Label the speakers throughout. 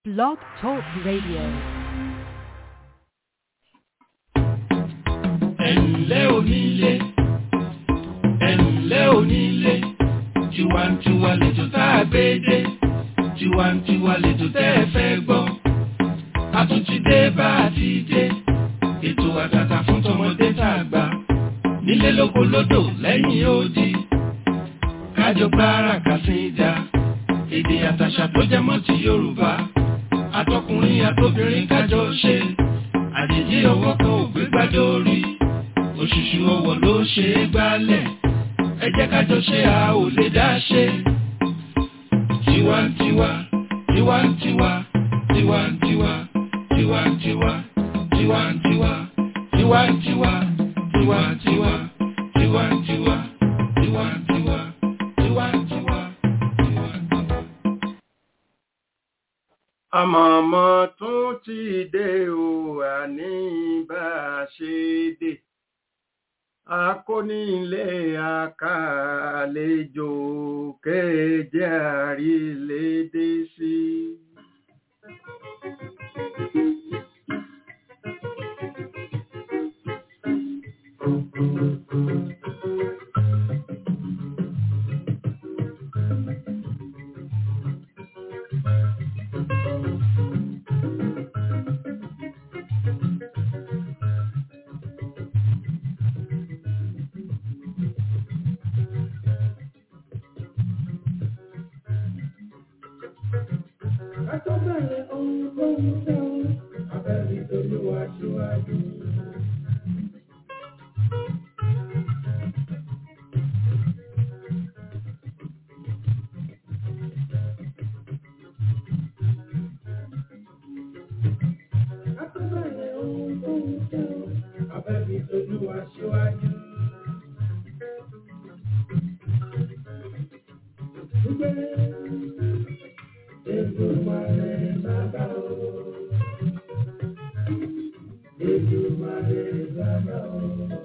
Speaker 1: Blog Talk Radio.
Speaker 2: ẹ̀ǹlẹ́ onílé ẹ̀ǹlẹ́ onílé tiwantiwa lètò tá a gbé dé tiwantiwa lètò tẹ́ ẹ fẹ́ gbọ́ a tún ti dé bá a ti dé ètò àtàtà fún tọmọdé tá a gbà nílé lóko lódò lẹ́yìn odi kájọ gbára kàsíńdà èdè àtàṣà tó jẹ mọ́ ti Yorùbá àtọkùnrin àtobìnrin kájọ ṣe àjèjì ọwọ́ kan ò gbé gbádùn orí òṣùṣù ọwọ́ ló ṣe é gbálẹ̀ ẹ jẹ́ ká jọ ṣe a ò lè dá ṣe. tiwantiwa tiwantiwa tiwantiwa tiwantiwa tiwantiwa tiwantiwa tiwantiwa tiwantiwa tiwantiwa tiwantiwa tiwantiwa.
Speaker 3: àmọ̀mọ́ tún ti dé o àní bá a ṣe dé akónílé àkàlejò kéje àrílédé sí.
Speaker 2: Akọ́bẹ̀rẹ̀ ohun tó ń fẹ́ o, abẹ́rẹ́ ìdòlúwa síwájú. Akọ́bẹ̀rẹ̀ ohun tó ń fẹ́ o, abẹ́rẹ́ ìdòlúwa síwájú. Èdùmàrè bàbá o. Èdùmàrè bàbá o.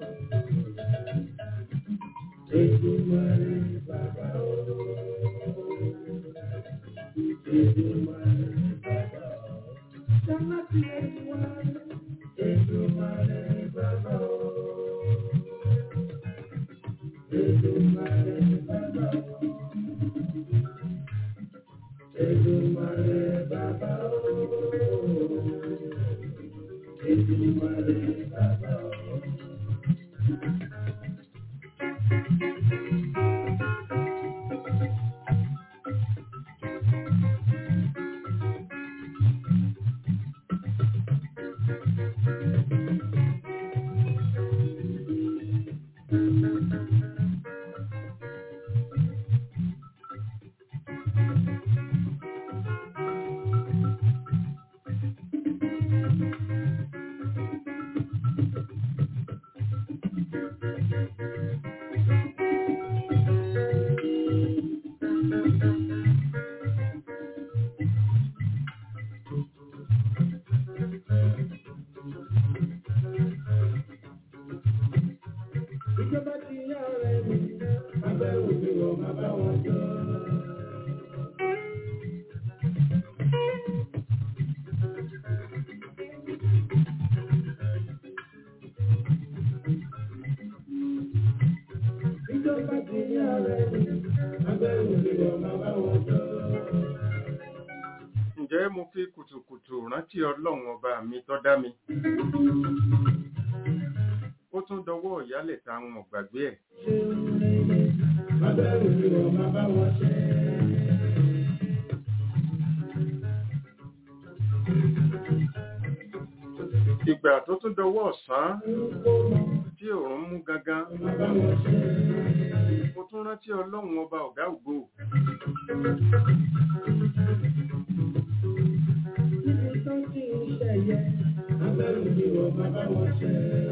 Speaker 2: Èdùmàrè bàbá o. Èdùmàrè bàbá o. Sáláàtì Èdùmàrè. Èdùmàrè bàbá o. Èdùmàrè bàbá o. Èdùmàrè bàbá o. Èdùmàrè bàbá o. Ìjọba ti yá ọ̀rẹ́ mi, abẹ́ òbí wọ̀ máa bá wọn jọ. Ìjọba ti yá ọ̀rẹ́ mi, abẹ́ òbí wọ̀ máa bá wọn jọ.
Speaker 3: ǹjẹ́ mo fi kùtùkùtù rántí ọlọ́run ọba mi tó dá mi ó tún dọwọ́ ìyálẹ̀ ta àwọn ọ̀gbàgbé ẹ̀
Speaker 2: Abẹ́ òbí wọ̀ máa bá wọn ṣe.
Speaker 3: ìgbà tó tún dọwọ́ ọ̀sán tí òòrùn mú gangan
Speaker 2: Máa bá wọn ṣe.
Speaker 3: mo tún rántí ọlọ́run ọba ọ̀gá ògo
Speaker 2: Níbi tó ti ń ṣẹ̀yẹ, abẹ́ òbí wọ̀ máa bá wọn ṣe.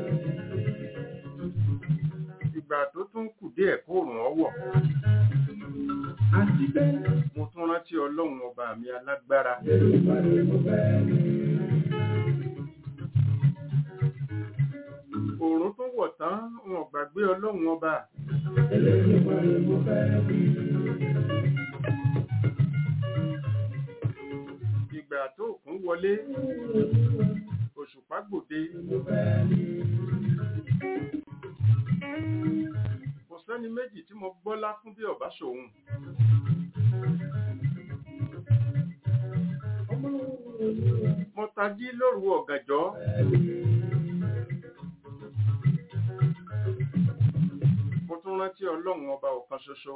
Speaker 3: ìgbà tó tún kù díẹ̀ kóòrùn ọwọ̀
Speaker 2: Àti bẹ́ẹ̀,
Speaker 3: mo tún rántí ọlọ́run ọba mi alágbára
Speaker 2: Èdùmàrè mo fẹ́ rí.
Speaker 3: òòrùn tó wọ̀ tán wọn ò gbàgbé ọlọ́run ọba
Speaker 2: Elédùmarè mo fẹ́ rí.
Speaker 3: ìgbà ìgbà tó kún wọlé òṣùpá gbòde kò sẹ́ni méjì tí mo gbọ́lá fún bí ọ̀bá ṣòun mo tají lóru ọ̀gànjọ́ mo tún rántí ọlọ́run ọba ọ̀kan ṣoṣo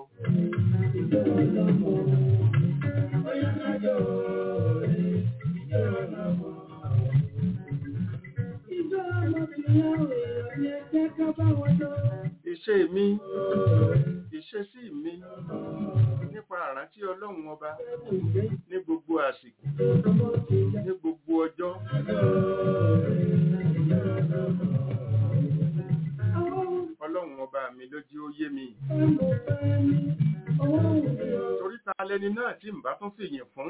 Speaker 3: ìṣe mi ìṣesí mi nípa àrántí ọlọ́run ọba ní gbogbo àsìkò ní gbogbo ọjọ́ ọlọ́run ọba mi ló jí ó yé mi torí ta lẹni náà tí n bá tún fìyìn fún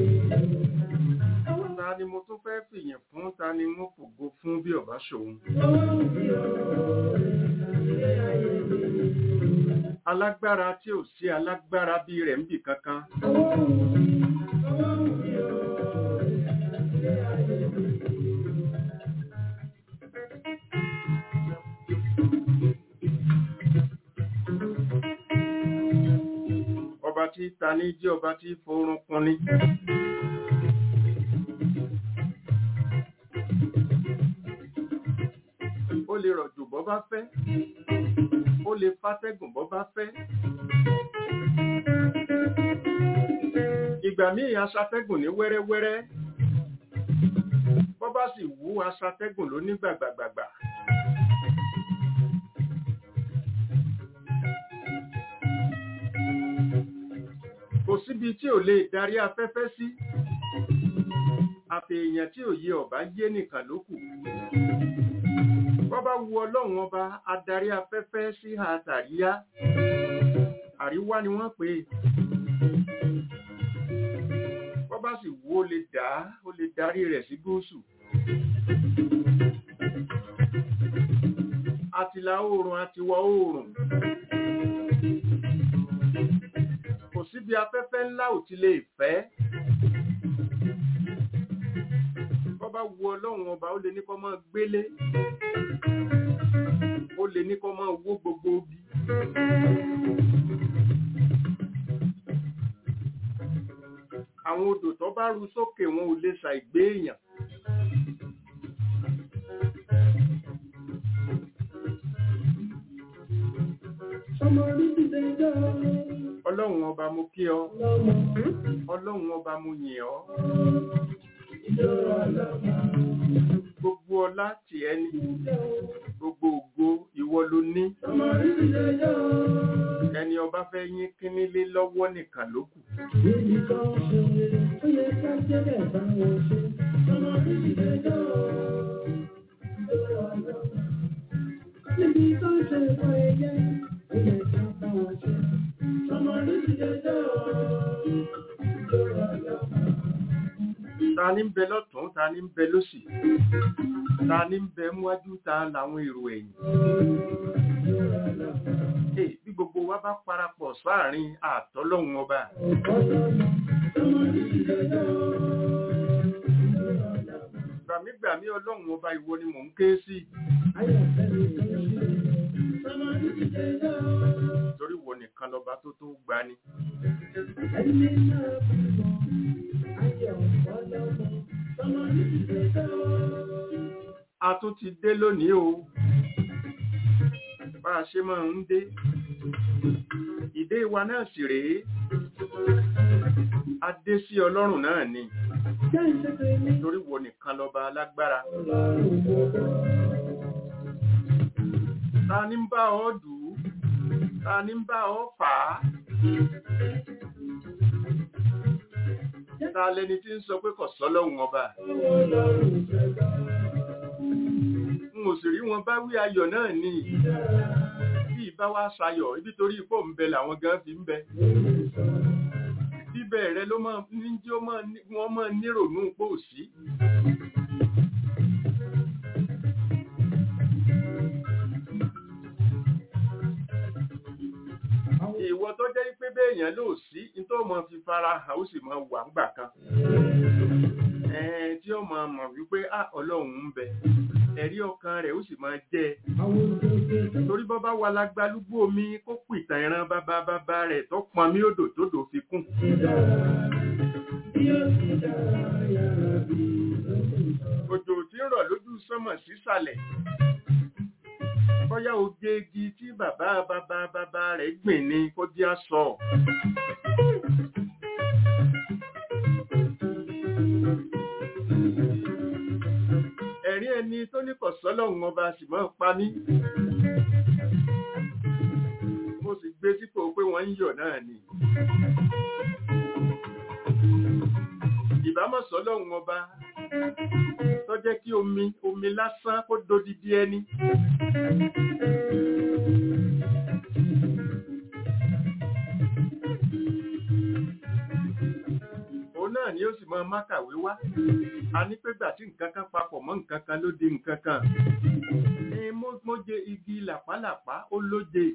Speaker 3: ta ni mo tún fẹ́ fìyìn fún ta ni mo fògo fún bí ọba ṣòun alágbára tí ò sí alágbára bí rẹ̀ ń bì kankan ọba tí ta ní jẹ́ ọba tí forún kun ní ó lè rọ̀jò bọ́ bá fẹ́ ó lè fátẹ́gùn bọ́ bá fẹ́ ìgbà míì aṣatẹ́gùn ní wẹ́rẹ́wẹ́rẹ́ bọ́ bá sì wú aṣatẹ́gùn ló ní gbàgbàgbàgbà kò síbi tí ò lè darí afẹ́fẹ́ sí àfi èèyàn tí ò yé ọ̀bá yé nìkan ló kù bọ́ bá wu ọlọ́run ọba adarí afẹ́fẹ́ sí àtàríyá àríwá ni wọ́n pè é bọ́ bá sì wú ó lè dá ó lè darí rẹ̀ sí gúúsù àtìlà oòrùn àtiwọ̀ oòrùn kò síbi afẹ́fẹ́ ńlá ò ti lè fẹ́ bọ́ bá wu ọlọ́run ọba ó lè ní kó máa gbélé ó lè ní kó máa wó gbogbo ogi àwọn odò tó bá ru sókè wọn ò lè ṣàìgbé èèyàn ọlọ́run ọba mo kí ọ ọlọ́run ọba mo yìn ọ́ gbogbo ọlá tì ẹni gbogbo ògo ìwọ ló ní ẹni ọba fẹ́ yín kínnílé lọ́wọ́ nìkan ló kù
Speaker 1: Níbi tó ṣe ìwọ ẹyẹ, ó yẹ ká bá wọn ṣe. Ọmọ ní ìdẹ́jọ́
Speaker 3: ta ní ń bẹ lọ́tún ta ní ń bẹ lósì ta ní ń bẹ múwájú ta làwọn èrò ẹ̀yìn Hey, bí gbogbo wa bá parapọ̀ sáàrin àtọ́lọ́hun ọba gbàmígbàmí ọlọ́run ọba ìwọ ni mò ń ké sí torí wo nìkan lọba tó tó gbani a tún ti dé lónìí o bá a ṣe máa ń dé ìdé wa náà sì rèé a dé sí ọlọ́run náà ni torí wo nìkan lọba alágbára ta ní ń bá ọ dù ú ta ní ń bá ọ fà á ta lẹni tí ń sọ pé kò sọ́lọ́hun ọba n ò sì rí wọn bá wí ayọ̀ náà ní bí ìbá wá sayọ̀ ibi torí ipò ń bẹ làwọn gan fi ń bẹ bíbẹ̀ rẹ ló máa ní jí wọ́n máa nírònú pò sí ìwọ tó jẹ́ pé béèyàn ló sí ní tó mọ fi fara hàn ó sì mọ wà ńgbà kan ó máa mọ̀ wípé à ọlọ́run ń bẹ ẹ̀rí ọkàn rẹ̀ ó sì máa jẹ́ ẹ torí bọ́ bá wà lágbálúgbó omi kó pìtàn ìran bàbá bàbá rẹ̀ tó pọn mí odò tó dò fi kún òjò tí ń rọ̀ lójú sánmọ̀ sísàlẹ̀ bóyá oge igi tí bàbá bàbá bàbá rẹ̀ gbìn ni kó jẹ́ àsọ. ẹ̀rí ẹni tó ní kọ̀sọ́lọ́hún ọba sì máa pa mí. mo sì gbé sípò pé wọ́n ń yọ̀ náà ni. ìbámọ̀ sọ́lọ́hún ọba tó jẹ́ kí omi omi lásán kó dodidi ẹni. òun náà ni ó sì máa mákàwé wá a ní pé gbà tí nǹkan kan papọ̀ mọ́ nǹkan kan ló di nǹkan kan ní móje igi làpálàpá ó lóje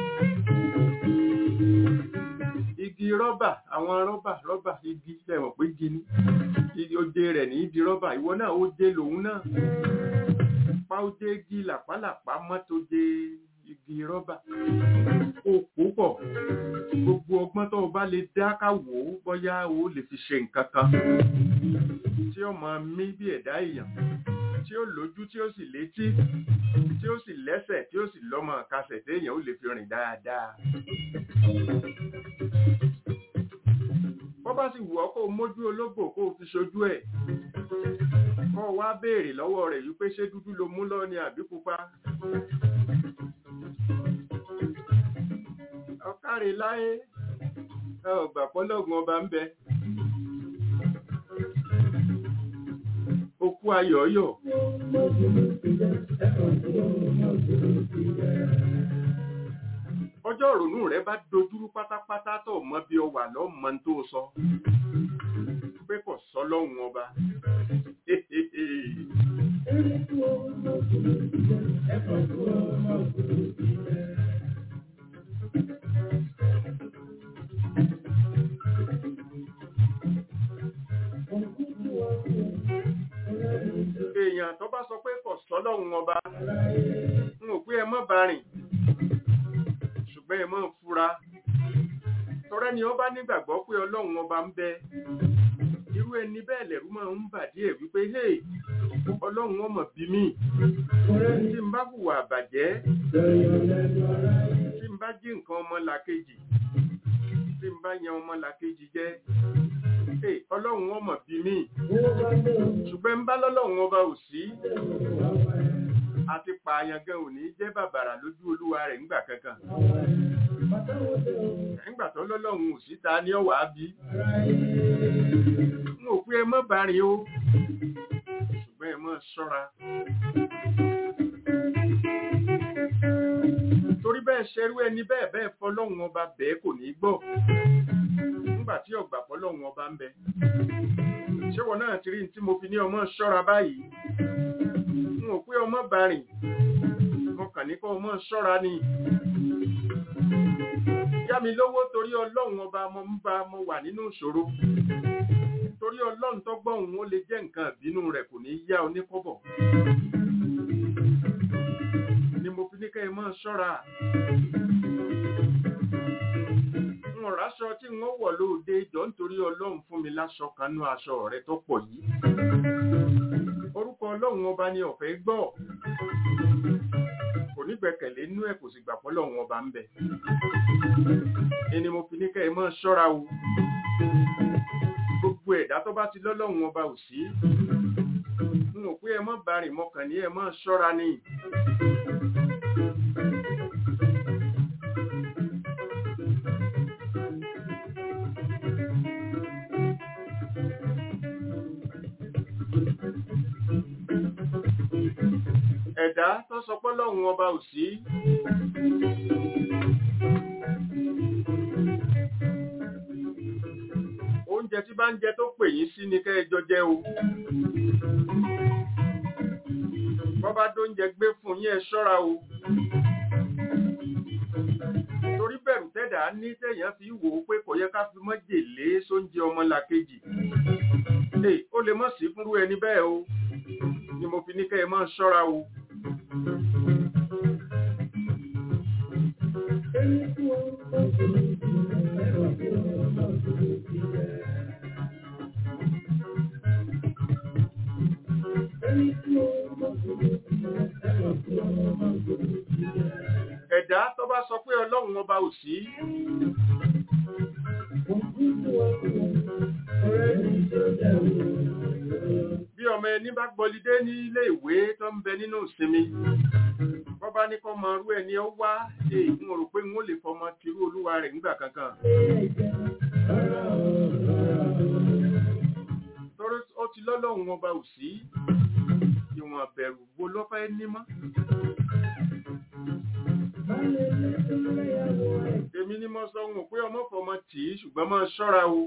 Speaker 3: igi rọ́bà àwọn rọ́bà rọ́bà igi lẹ́wọ̀n pé igi ni oje rẹ̀ ní di rọ́bà ìwọ náà ó jẹ lòun náà pa oje igi làpálàpá mọ́tòje igi rọ́bà ó púpọ̀ gbogbo ọgbọ́n tó o bá lè dá ká wò ó bóyá o lè fi ṣe nǹkan kan tí ó máa mí bí ẹ̀dá èèyàn tí ó lójú tí ó sì létí tí ó sì lẹ́sẹ̀ tí ó sì lọ́mọ kasẹ̀ téèyàn ó lè fi rìn dáadáa. bọ́ bá sì wù ọ́ kó o mójú ológbò kó o fi ṣojú ẹ̀ kó o wá béèrè lọ́wọ́ rẹ̀ wípé ṣé dúdú ló mú lọ ni àbí pupa. ọ̀kárẹ̀ láyé ẹ ò gbà pọ́lọ́gùn ọba ń bẹ. okú ayọ̀ọ́yọ̀. ọjọ́ ìrònú rẹ bá dojúrú pátápátá tó mọ bí ọ wà lọ́mọ tó sọ pé kò sọ lọ́hùn ọba. èèyàn tó bá sọ pé kò sọ́lọ́hun ọba ń ò pé ẹ mọ́ bá rìn ṣùgbọ́n ẹ mọ́ fura tọrẹ ni ó bá nígbàgbọ́ pé ọlọ́run ọba ń bẹ irú ẹni bẹ́ẹ̀ lẹ̀rú máa ń bà díẹ̀ wípé hey ọlọ́run ọmọ bí mi tí n bá hùwà àbàjẹ́ tí n bá jí nǹkan ọmọ làkejì tí n bá yan ọmọ làkejì jẹ́ ọlọ́run ọmọ bí mi ṣùgbọ́n ń bá lọ́lọ́run ọba ò sí àti pààyàn gan ò ní jẹ́ bàbàrà lójú olúwa rẹ̀ ńgbà kankan nígbà tó lọ́lọ́run ò sí ta ní ọ̀wà bí n ò pé ẹ mọ́ bàárín o ṣùgbọ́n ẹ mọ́ ṣọ́ra torí bẹ́ẹ̀ ṣerú ẹni bẹ́ẹ̀ bẹ́ẹ̀ fọlọ́run ọba bẹ́ẹ̀ kò ní gbọ́ nígbà tí ọ̀gbà fọlọ́run ọba ń bẹ ṣé wọn náà ti rí tí mo fi ní ọmọ ṣọ́ra báyìí n ò pé ọmọ bá rìn mo kàn ní kó ọmọ ṣọ́ra ni yá mi lówó torí ọlọ́run ọba mo ń bá mo wà nínú ìṣòro torí ọlọ́run tó gbọ́ òun ó lè jẹ́ nǹkan ìbínú rẹ̀ kò ní yá oníkọ́bọ̀ ni mo fi ní kẹ́ ẹ mọ́ ṣọ́ra wọn ráṣọ tí wọ́n wọ̀ lóde jọ nítorí ọlọ́run fún mi láṣọ kanú aṣọ rẹ tó pọ̀ yìí orúkọ ọlọ́run ọba ni ọ̀fẹ́ gbọ́ kò ní gbẹ́kẹ̀lé inú ẹ̀ kò sì gbà pọ́ lọ́run ọba ń bẹ ẹni mo fi ní kẹ́ ẹ mọ́ ṣọ́ra o gbogbo ẹ̀dá tó bá ti lọ́lọ́run ọba ò sí n ò pé ẹ mọ́ bá rìn mọ́kàn ní ẹ mọ́ ṣọ́ra ni. ẹ̀dá tó sọ pé lọ́hùn ọba ò sí. oúnjẹ tí bá ń jẹ tó pè yín sí ni kẹ́ ẹ jọ jẹ o. bọ́bá dóúnjẹ gbé fún yín ẹ ṣọ́ra o. torí bẹ̀rù tẹ́dà ní tẹ̀yàn fi wò ó pé kò yẹ ká fi mọ́jèlé sóúnjẹ ọmọlàkejì. Hey, ó lè mọ̀ sí fúnrú ẹni bẹ́ẹ̀ o ni mo fi ní kẹ́ ẹ máa ṣọ́ra o. Ẹ̀dá tó bá sọ pé Ọlọ́run ọba ò sí. Bí ọmọ ẹni bá gbọ́lidé ní ilé ìwé tó ń bẹ nínú ìsinmi, wọ́n bá ní kọ́ mọ irú ẹni ó wá èyí mo rò pé n ó lè fọmọ tirú olúwa rẹ̀ nígbà kankan. Torí ó ti lọ́lọ́run ọba ò sí, ìwọ̀n bẹ̀rù wo ló fẹ́ ní mọ́. Èmi ni mo sọ wọn pé ọmọ fọmọ tì í ṣùgbọ́n máa ṣọ́ra o.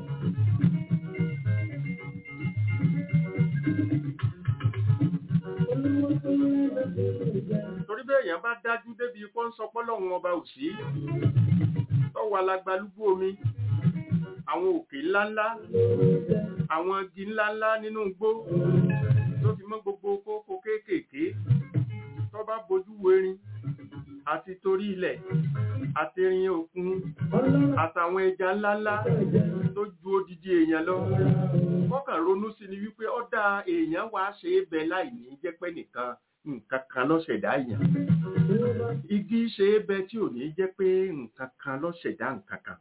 Speaker 3: Torí bẹ́ẹ̀ èèyàn bá dájú débi ipò ń sọ pọ́lọ́run ọba ò sí. Tọ́wọ́ alágbálúgbó omi, àwọn òkè ńláńlá, àwọn igi ńláńlá nínú igbó tó fi mọ́ gbogbo kókó kéékèèké tó bá bojú wo erin àti torí ilẹ̀ àti erin òkun àtàwọn ẹja ńláńlá tó ju odidi èèyàn lọ. Kọ́kàn ronú sí ni wípé ó dá èèyàn wá ṣe é bẹ láì ní jẹ́ pé nìkan nǹkan kan ló ṣẹ̀dá èèyàn. Igi ṣe é bẹ tí ò ní jẹ́ pé nǹkan kan ló ṣẹ̀dá nǹkan kan.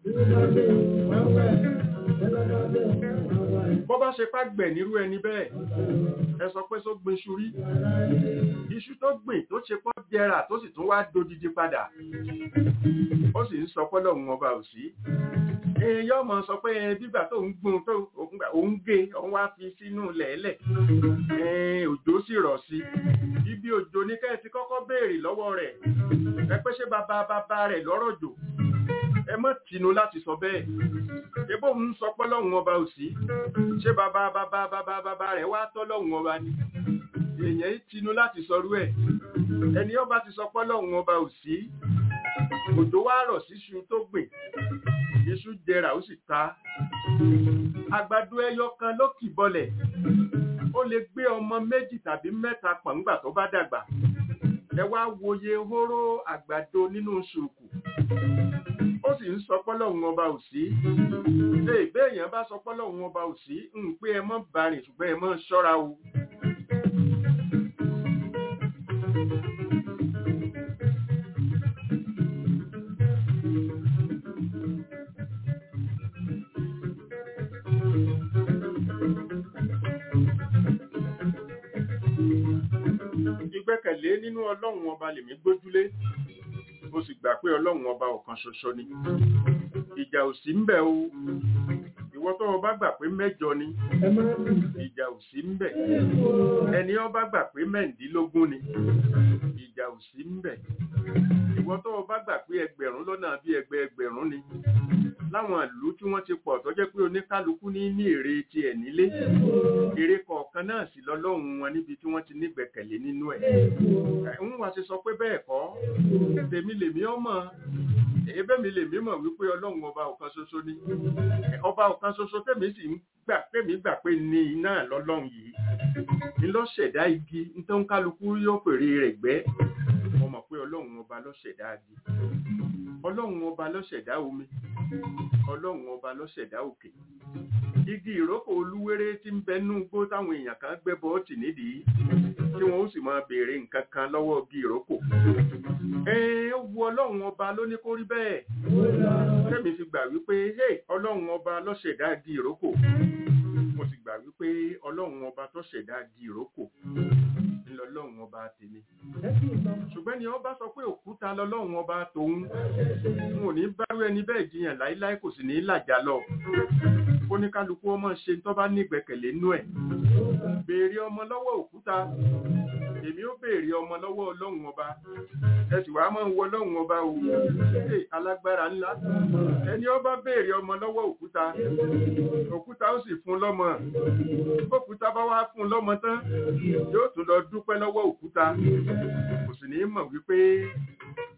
Speaker 3: Bọ́ bá ṣe fàgbẹ̀ nírú ẹni bẹ́ẹ̀, ẹ sọ pé só gbin iṣu rí. Iṣu tó gbìn tó ṣe pọ́ jẹrà tó sì tún wá dodidi padà. Ó sì ń sọ pọ́lọ̀ ọba ò sí èèyàn mọ̀ sọ pé bígbà tó ń gbóhun tó òun gé òun wá fi sínú lẹ̀ẹ́lẹ̀ òjò sì rọ̀ sí ibi òjò ní kẹ́ ẹ ti kọ́kọ́ béèrè lọ́wọ́ rẹ̀ ẹ pé ṣé bàbá bàbá rẹ̀ lọ́rọ̀ jò ẹ mọ̀ tìnú láti sọ bẹ́ẹ̀ ebó ń sọ pé lọ́hùn ọba ò sí ṣé bàbá bàbá bàbá bàbá rẹ̀ wá tọ́ lọ́hùn ọba ni èèyàn yìí tinú láti sọrú ẹ̀ ẹni ọba ti sọ pé lọ́hùn ọba ò sí òjò wá rọ̀ síṣu tó gbìn iṣu jẹrà ó sì ta àgbàdo ẹyọ kan ló kì bọlẹ̀ ó lè gbé ọmọ méjì tàbí mẹ́ta pọ̀ngbà tó bá dàgbà ẹ wá wòye hóró àgbàdo nínú ṣùkù ó sì ń sọ pọ́lọ́hún ọba ò sí ṣé ìbéèyàn bá sọ pọ́lọ́hún ọba ò sí ń pé ẹ mọ́ bàrìn ṣùgbọ́n ẹ mọ́ ṣọ́ra o. ìgbẹ́kẹ̀lé nínú ọlọ́run ọba lèmi gbójúlé mo sì gbà pé ọlọ́run ọba ọ̀kan ṣoṣo ni ìjà ò sí ń bẹ̀ o ìwọ tó o bá gbà pé mẹ́jọ ni ìjà ò sí ń bẹ̀ ẹni ó bá gbà pé mẹ́ǹdínlógún ni ìjà ò sí ń bẹ̀ ìwọ tó o bá gbà pé ẹgbẹ̀rún lọ́nà bí ẹgbẹ̀ ẹgbẹ̀rún ni láwọn ìlú tí wọ́n ti pọ̀ tó jẹ́ pé oníkálukú ní ní èrè tiẹ̀ nílé èrè kọ̀ọ̀kan náà sì lọ́lọ́run wọn níbi tí wọ́n ti nígbẹ̀kẹ̀lé nínú ẹ̀ ń wá ṣe sọ pé bẹ́ẹ̀ kọ́ tèmi lèmi ọmọ ebe mi lèmi mọ̀ wípé ọlọ́run ọba ọ̀kan ṣoṣo ni ọba ọ̀kan ṣoṣo tèmi sì ń gbà tèmi gbà pé ní iná lọ́lọ́run yìí ní ló ṣẹ̀dá igi nítorí kálukú yóò fèrè rẹ̀ gbẹ́ mo mọ̀ pé ọlọ́run ọba ló ṣẹ̀dá igi ọlọ́run ọba ló ṣẹ̀dá omi ọlọ́run ọba ló ṣẹ̀dá òkè igi ìrókò olúwéré tí ń bẹ nú gbó táwọn èèyàn kan gbẹ́ bọ́ọ̀tì nídìí tí wọ́n ó sì máa béèrè nǹkan kan lọ́wọ́ igi ìrókò ẹ wu ọlọ́run ọba ló ní kó rí bẹ́ẹ̀ tẹ́mi fi gbà wípé hey ọlọ́run ọba ló ṣẹ̀dá igi ìrókò mo sì gbà wípé ọlọ́run ọba tó ṣẹ̀dá igi ìrókò ńlọlọ́run ọba tèmi ṣùgbọ́n ni ọba sọ pé òkúta lọ́lọ́run ọba tòun n ò ní bárú ẹni bẹ́ẹ̀ jiyàn láíláí kò sì ní làjà lọ kó ní kálukú ọmọ ṣe tó bá nígbẹ̀kẹ̀lé nú ẹ̀ béèrè ọmọ lọ́wọ́ òkúta èmi ó béèrè ọmọ lọ́wọ́ ọlọ́run ọba ẹ sì wàá máa ń wọ ọlọ́run ọba o ṣe alágbára ńlá ẹni ọba béèrè ọmọ lọ́wọ́ òkúta òkúta ó sì fún lọ́mọ òkúta bá wá fún lọ́mọ tán yóò tún lọ dúpẹ́ lọ́wọ́ òkúta kò sì ní mọ̀ wípé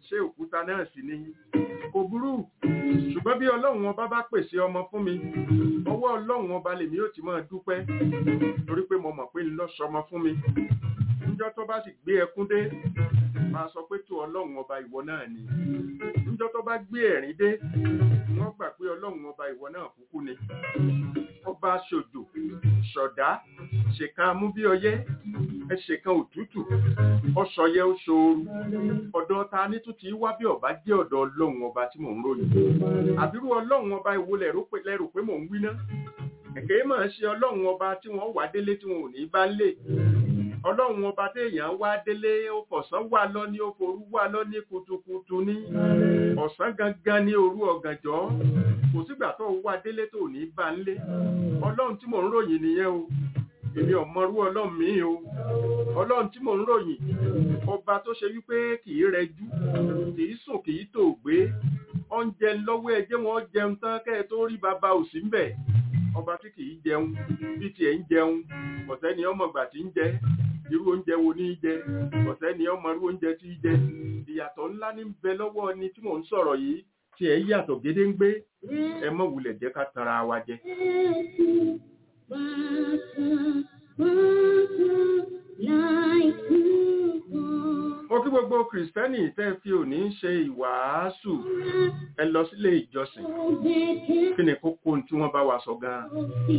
Speaker 3: ṣé òkúta náà sì ni kò burú ṣùgbọ́n bí ọlọ́run ọba bá pèsè ọmọ fún mi ọwọ́ ọlọ́run ọba lèmi yóò ti máa dúpẹ́ torí pé mo mọ̀ pé ń lọ sọmọ fún mi níjọ́ tó bá sì gbé ẹkún dé máa sọ pé tó ọlọ́run ọba ìwọ náà ni níjọ́ tó bá gbé ẹ̀rín dé wọ́n gbà pé ọlọ́run ọba ìwọ náà kúkú ni ọba ṣòjò ṣọ̀dá ṣèkan amúbíọyẹ́ ẹṣẹ̀kan òtútù ọṣọyẹ oṣooru ọ̀dọ̀ ta ní tún ti wá bí ọba jẹ́ ọ̀dọ̀ ọlọ́run ọba tí mò ń ròyìn àbírú ọlọ́run ọba ìwo lẹ̀rù pé mò ń wí ná kẹ̀kẹ́ máa ṣe ọlọ́run ọba tí wọ́n wà délé tí wọn ò ní bá lè ọlọ́run ọba téèyàn wá délé ó fọ̀sán wà lọ ní ó forú wà lọ ní kutukutu ní ọ̀sán gangan ní òru ọ̀gànjọ́ kò sígbà tó wá délé tó ní bá ń lé ọlọ́run tí mò ń ròyìn nìyẹn o èmi ò mọrú ọlọ́run mi o ọlọ́run tí mò ń ròyìn ọba tó ṣe wípé kì í rẹjú kì í sùn kì í tò gbé oúnjẹ lọ́wọ́ ẹjẹ́ wọn jẹun tán kẹ́ ẹ tó rí bàbá òsì ń bẹ̀ ọba tí kì í jẹun bí tiẹ̀ ń jẹun ọ̀sẹ́ ni ọmọ ìgbà tí ń jẹ irú oúnjẹ wo ní í jẹ ọ̀sẹ́ ni ọmọ irú oúnjẹ tí í jẹ ìyàtọ̀ ńlá ní bẹ lọ́wọ́ ẹni tí mò ń sọ̀rọ̀ yìí tí ẹ yàtọ̀ gédéǹgbé ẹ mọ̀ wulẹ̀ jẹ́ ká tara wa jẹ. Mo kí gbogbo Kìrìsìtẹ́nì tẹ́ fi òní ṣe ìwàásù ẹ lọ sílé ìjọsìn. Kí ni kókó tí wọ́n bá wa sọ gan-an?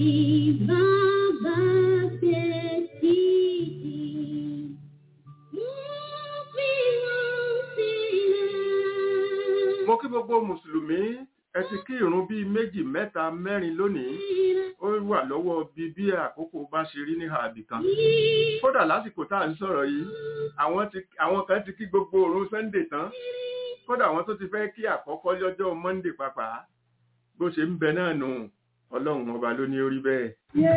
Speaker 3: Mo kí gbogbo Mùsùlùmí ẹ ti kí ìrun bíi méjì mẹ́ta mẹ́rin lónìí ó wà lọ́wọ́ bí bí àkókò bá ṣe rí ní àbì kan kódà lásìkò tá à ń sọ̀rọ̀ yìí àwọn kan ti kí gbogbo òrun Sunday tán kódà àwọn tó ti fẹ́ kí àkọ́kọ́ lọ́jọ́ Monday pàápàá bó ṣe ń bẹ náà nù ọlọ́run ọba ló ní orí bẹ́ẹ̀.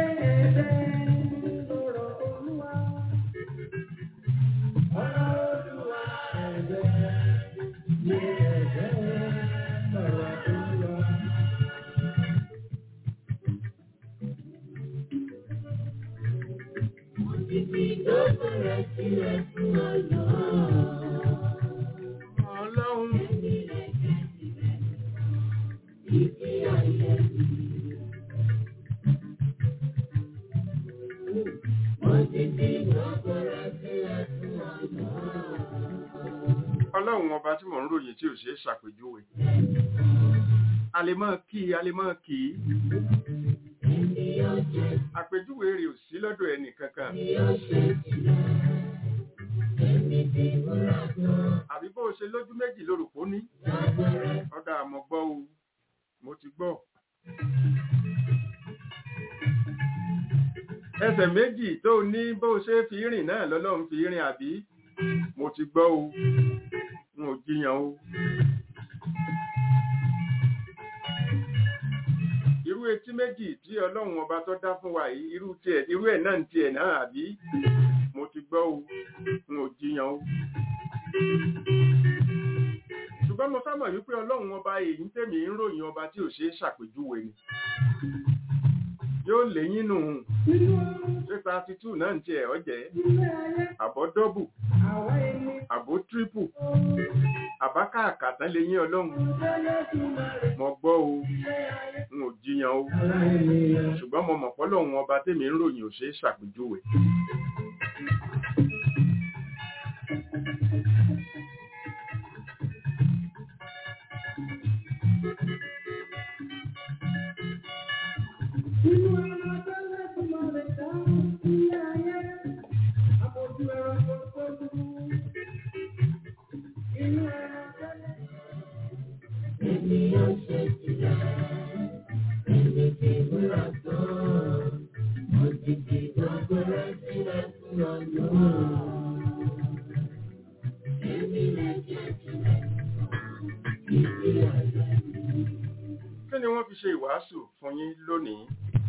Speaker 3: Ọlọ́run ọlọ́run ọba tí mò ń ròyìn tí ò ṣe é ṣàpèjúwe a lè máa kí a lè máa kí àpèjúwe rẹ̀ ò sí lọ́dọ̀ ẹnì kankan àbí bó ṣe lójú méjì lórúkọ ní ọ̀dà àmọ́ gbọ́ o mo ti gbọ́ ẹsẹ̀ méjì tó ní bó ṣe fi rìn náà lọ́lọ́run fi rìn àbí mo ti gbọ́ o n ò jiyàn o irú etí méjì tí ọlọ́run ọba tó dá fún wa yìí irú tiẹ̀ irú ẹ̀ náà ń tiẹ̀ náà àbí mo ti gbọ́ o n ò jiyàn o ṣùgbọ́n mo fẹ́ mọ̀ wípé ọlọ́run ọba èyí tèmi ń ròyìn ọba tí ò ṣe é ṣàpèjúwe ni yóò léyìn nù ṣé thirty two náà ń tiẹ̀ ọ̀jẹ̀ àbọ̀ dọ́bù àbò tírípù àbákàkàtà léyìn ọlọ́run mo gbọ́ o n ò jiyàn o ṣùgbọ́n mo mọ̀ pọ́lọ́run ọba tèmi ń ròyìn ò ṣe é ṣàpèjúwe.
Speaker 1: Inú ẹran tẹ́lẹ̀ tí mo lè dá ilé ayé, àbójú ẹran tó tó dúró. Inú ẹran tẹ́lẹ̀. Ènìyàn ṣe jìyà, èmi ti múra tán. Mo ti fi gbogbo rẹ̀ sílẹ̀ fún ọ̀nà. Èmi lè jẹ́ jìyà, ìdí ayé mi.
Speaker 3: kí ni wọ́n fi ṣe ìwàásù fún yín lónìí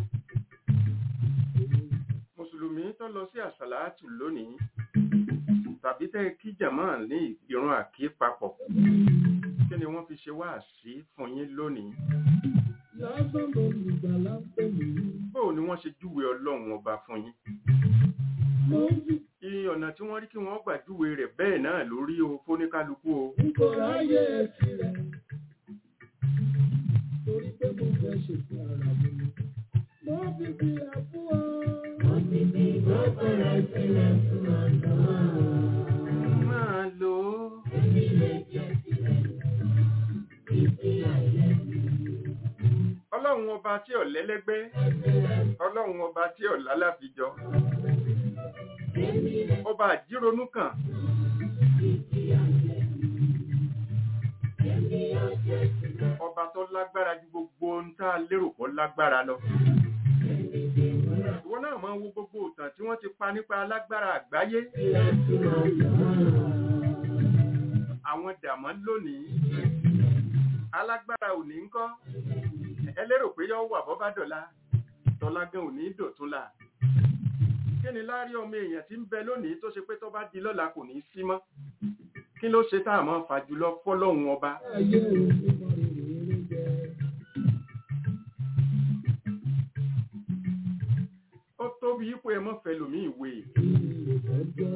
Speaker 3: mùsùlùmí tó lọ sí àsàlátù lónìí tàbí tẹ́ kí jàmọ́ ní ìrun àkí papọ̀ kí ni wọ́n fi ṣe wáàsí fún yín lónìí
Speaker 1: Lásán ló lùgbàlà ń pè mí.
Speaker 3: bóò ni wọ́n ṣe júwe ọlọ́run ọba fún yín
Speaker 1: Mo ń jù
Speaker 3: iye ọ̀nà tí wọ́n rí kí wọ́n gbàjúwe rẹ̀ bẹ́ẹ̀ náà lórí o fóníkálukú o
Speaker 1: Kò ráyè tirẹ̀. Torí pé mo fẹ́ ṣètò ara mi ni. Mo fi fi àfún ọ. Mo ti fi gbogbo rẹ̀ sílẹ̀ fún ọ̀nà.
Speaker 3: máa lò ó
Speaker 1: Èmi lè jẹ́ tirẹ̀. Ìdí ayé mi.
Speaker 3: ọlọ́run ọba tí ò lẹ́lẹ́gbẹ́ ọlọ́run ọba tí ò lálàfijọ
Speaker 1: Èmi lè
Speaker 3: ọba àjíronú kan
Speaker 1: ìdí ayé mi. Èmi yóò jẹ́ tirẹ̀.
Speaker 3: ọba tó lágbára ju gbogbo ohun tá a lérò kó lágbára lọ
Speaker 1: Èmi ti múra
Speaker 3: ìwọ náà máa ń wo gbogbo ìtàn tí wọ́n ti pa nípa alágbára àgbáyé
Speaker 1: sílẹ̀ fún ọ̀nà.
Speaker 3: àwọn dàmọ́ lónìí alágbára òní ń kọ́ ẹ lérò pé yọ wà bọ́ bá dọ̀la tọ́lá gan òní dòtún la kí ni láàrin ọmọ èèyàn tí ń bẹ lónìí tó ṣe pé tó bá di lọ́la kò ní í sí mọ́ kí ló ṣe tá a máa fà jùlọ fọ́lọ́hun ọba
Speaker 1: Ayé òun mọ ìrírí jẹ.
Speaker 3: ó tóbi ipò ẹ mọ́ fẹ́ lòmí ìwé
Speaker 1: Ìrọ̀jọ́.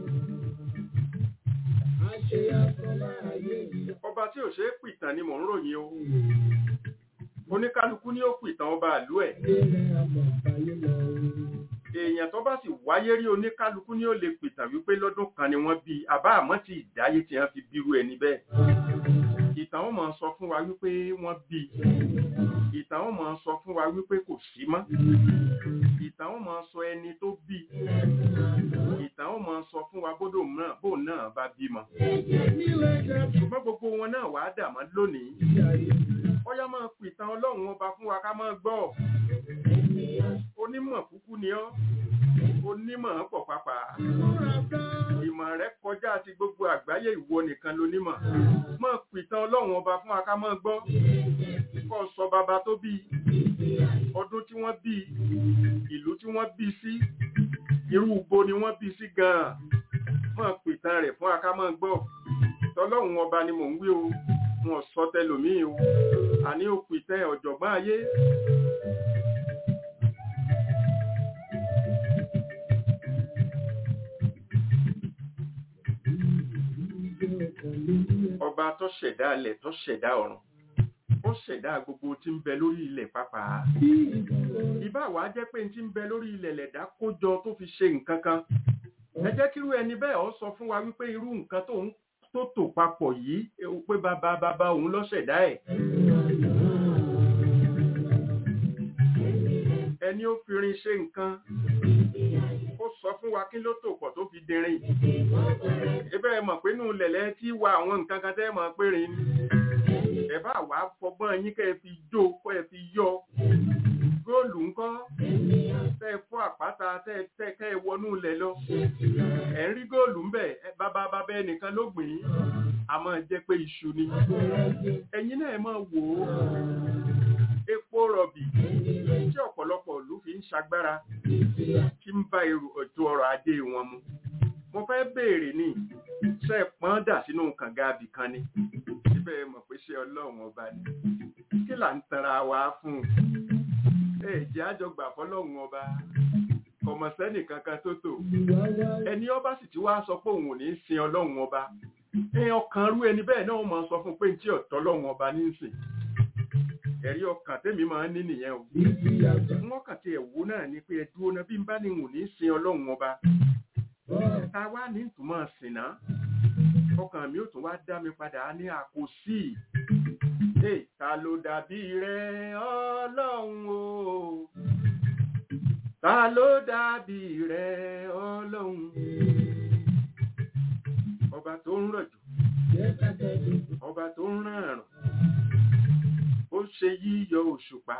Speaker 1: Àṣẹ àfọlá ayé yìí.
Speaker 3: ọba tí ò ṣe é pìtàn ni mò ń ròyìn o oníkálukú ni ó pìtàn ọba àlú ẹ̀
Speaker 1: Ilé àmọ̀ báyé lọ.
Speaker 3: èèyàn tó bá sì wáyé rí oníkálukú ni ó lè pìtàn wípé lọ́dún kan ni wọ́n bí àbá àmọ́ tí ìdáyé tí wọ́n fi bírú ẹni bẹ́ẹ̀ ìtàn wọn máa sọ fún wa wípé wọ́n bí ìtàn wọn máa sọ fún wa wípé kò sí mọ́ ìtàn wọn máa sọ ẹni tó bí ìtàn wọn máa sọ fún wa bódò náà bó náà bá bímọ
Speaker 1: Nílé jẹ́
Speaker 3: ṣùgbọ́n gbogbo wọn náà wàá dà mọ́ lónìí
Speaker 1: ìyá ayé.
Speaker 3: ọyá máa pìtàn ọlọ́run ọba fún wa ká máa gbọ́ onímọ̀ kúkú ni ọ́ onímọ̀ pọ̀ pápá
Speaker 1: Múra bá.
Speaker 3: ìmọ̀ rẹ kọjá ti gbogbo àgbáyé ìwọ nìkan lonímọ̀ máa pìtàn ọlọ́run ọba fún wa ká máa gbọ́ kọ́ sọ bàbá tó bí ọdún tí wọ́n bí ìlú tí wọ́n bí sí irú ibo ni wọ́n bí sí gan-an máa pìtàn rẹ̀ fún wa ká máa gbọ́ tọlọ́run ọba ni mò ń wí o wọn sọ tẹlòmíì o àní ó pìtàn ọ̀jọ̀gbọ́n ayé ọba tó ṣẹ̀dá ilẹ̀ tó ṣẹ̀dá ọ̀run ó ṣẹ̀dá gbogbo tí ń bẹ lórí ilẹ̀ pàápàá ìbá wa jẹ́ pé tí ń bẹ lórí ilẹ̀ lẹ̀dá kó jọ tó fi ṣe nǹkan kan ẹ jẹ́ kírú ẹni bẹ́ẹ̀ ó sọ fún wa wípé irú nǹkan tó ń tó tò papọ̀ yìí eh, pé bàbá bàbá òun ló ṣẹ̀dá ẹ̀ ẹni ó fi rin ṣe nǹkan ó sọ fún wa kí ló tò pọ̀ tó fi dirin ẹbẹ́ ẹ mọ̀ pé nù lẹ̀lẹ́ tí wa àwọn nǹkan kan tẹ́ mọ̀ pé rin ni ẹ bá wà á fọgbọ́n yín kẹ́ ẹ fi jó kọ́ ẹ fi yọ góòlù ńkọ́ tẹ́ ẹ fọ́ àpáta tẹ́ ẹ tẹ́ kẹ́ ẹ wọnú ilẹ̀ lọ ẹ̀ ń rí góòlù ńbẹ̀ ẹ bàbá bàbá ẹnìkan ló gbìn ín a máa jẹ́ pé iṣu ni ẹ̀yin náà ẹ máa wò ó epo rọ̀bì tí ọ̀pọ̀lọpọ̀ ìlú fi ń ṣagbára tí ń bá èrò ètò ọrọ̀ ajé wọn mu mo fẹ́ béèrè ní ṣe é pọ́n dà sínú kànga abì kan ni síbẹ̀ mọ̀ pé ṣé ọlọ́run ọba ni kí là ń tanra wa fún un ẹ jẹ́ àjọgbà fọlọ́run ọba ọmọ sẹ́nì kankan tó tò ẹni ọba sì ti wá sọ pé òun ò ní sin ọlọ́run ọba ẹ ọkàn rú ẹni bẹ́ẹ̀ náà máa sọ fún pé tí ọ̀tọ̀ ọlọ́run ọba ní í sìn ẹ̀rí ọkàn tèmi máa ń ní nìyẹn o wọ́n kàn ti ẹ̀wò náà ni pé ẹdúró náà bí n bá ní wò ní sin ọlọ́run ọba ta wá ní ìtumọ̀ sìn náà ọkàn mi ò tún wá dá mi padà ní àkòsí Hey, ta ló dàbí rẹ ọlọ́run o ta ló dàbí rẹ ọlọ́run ọba tó ń rọ̀jò ọba tó ń rán àrùn ó ṣe yíyọ òṣùpá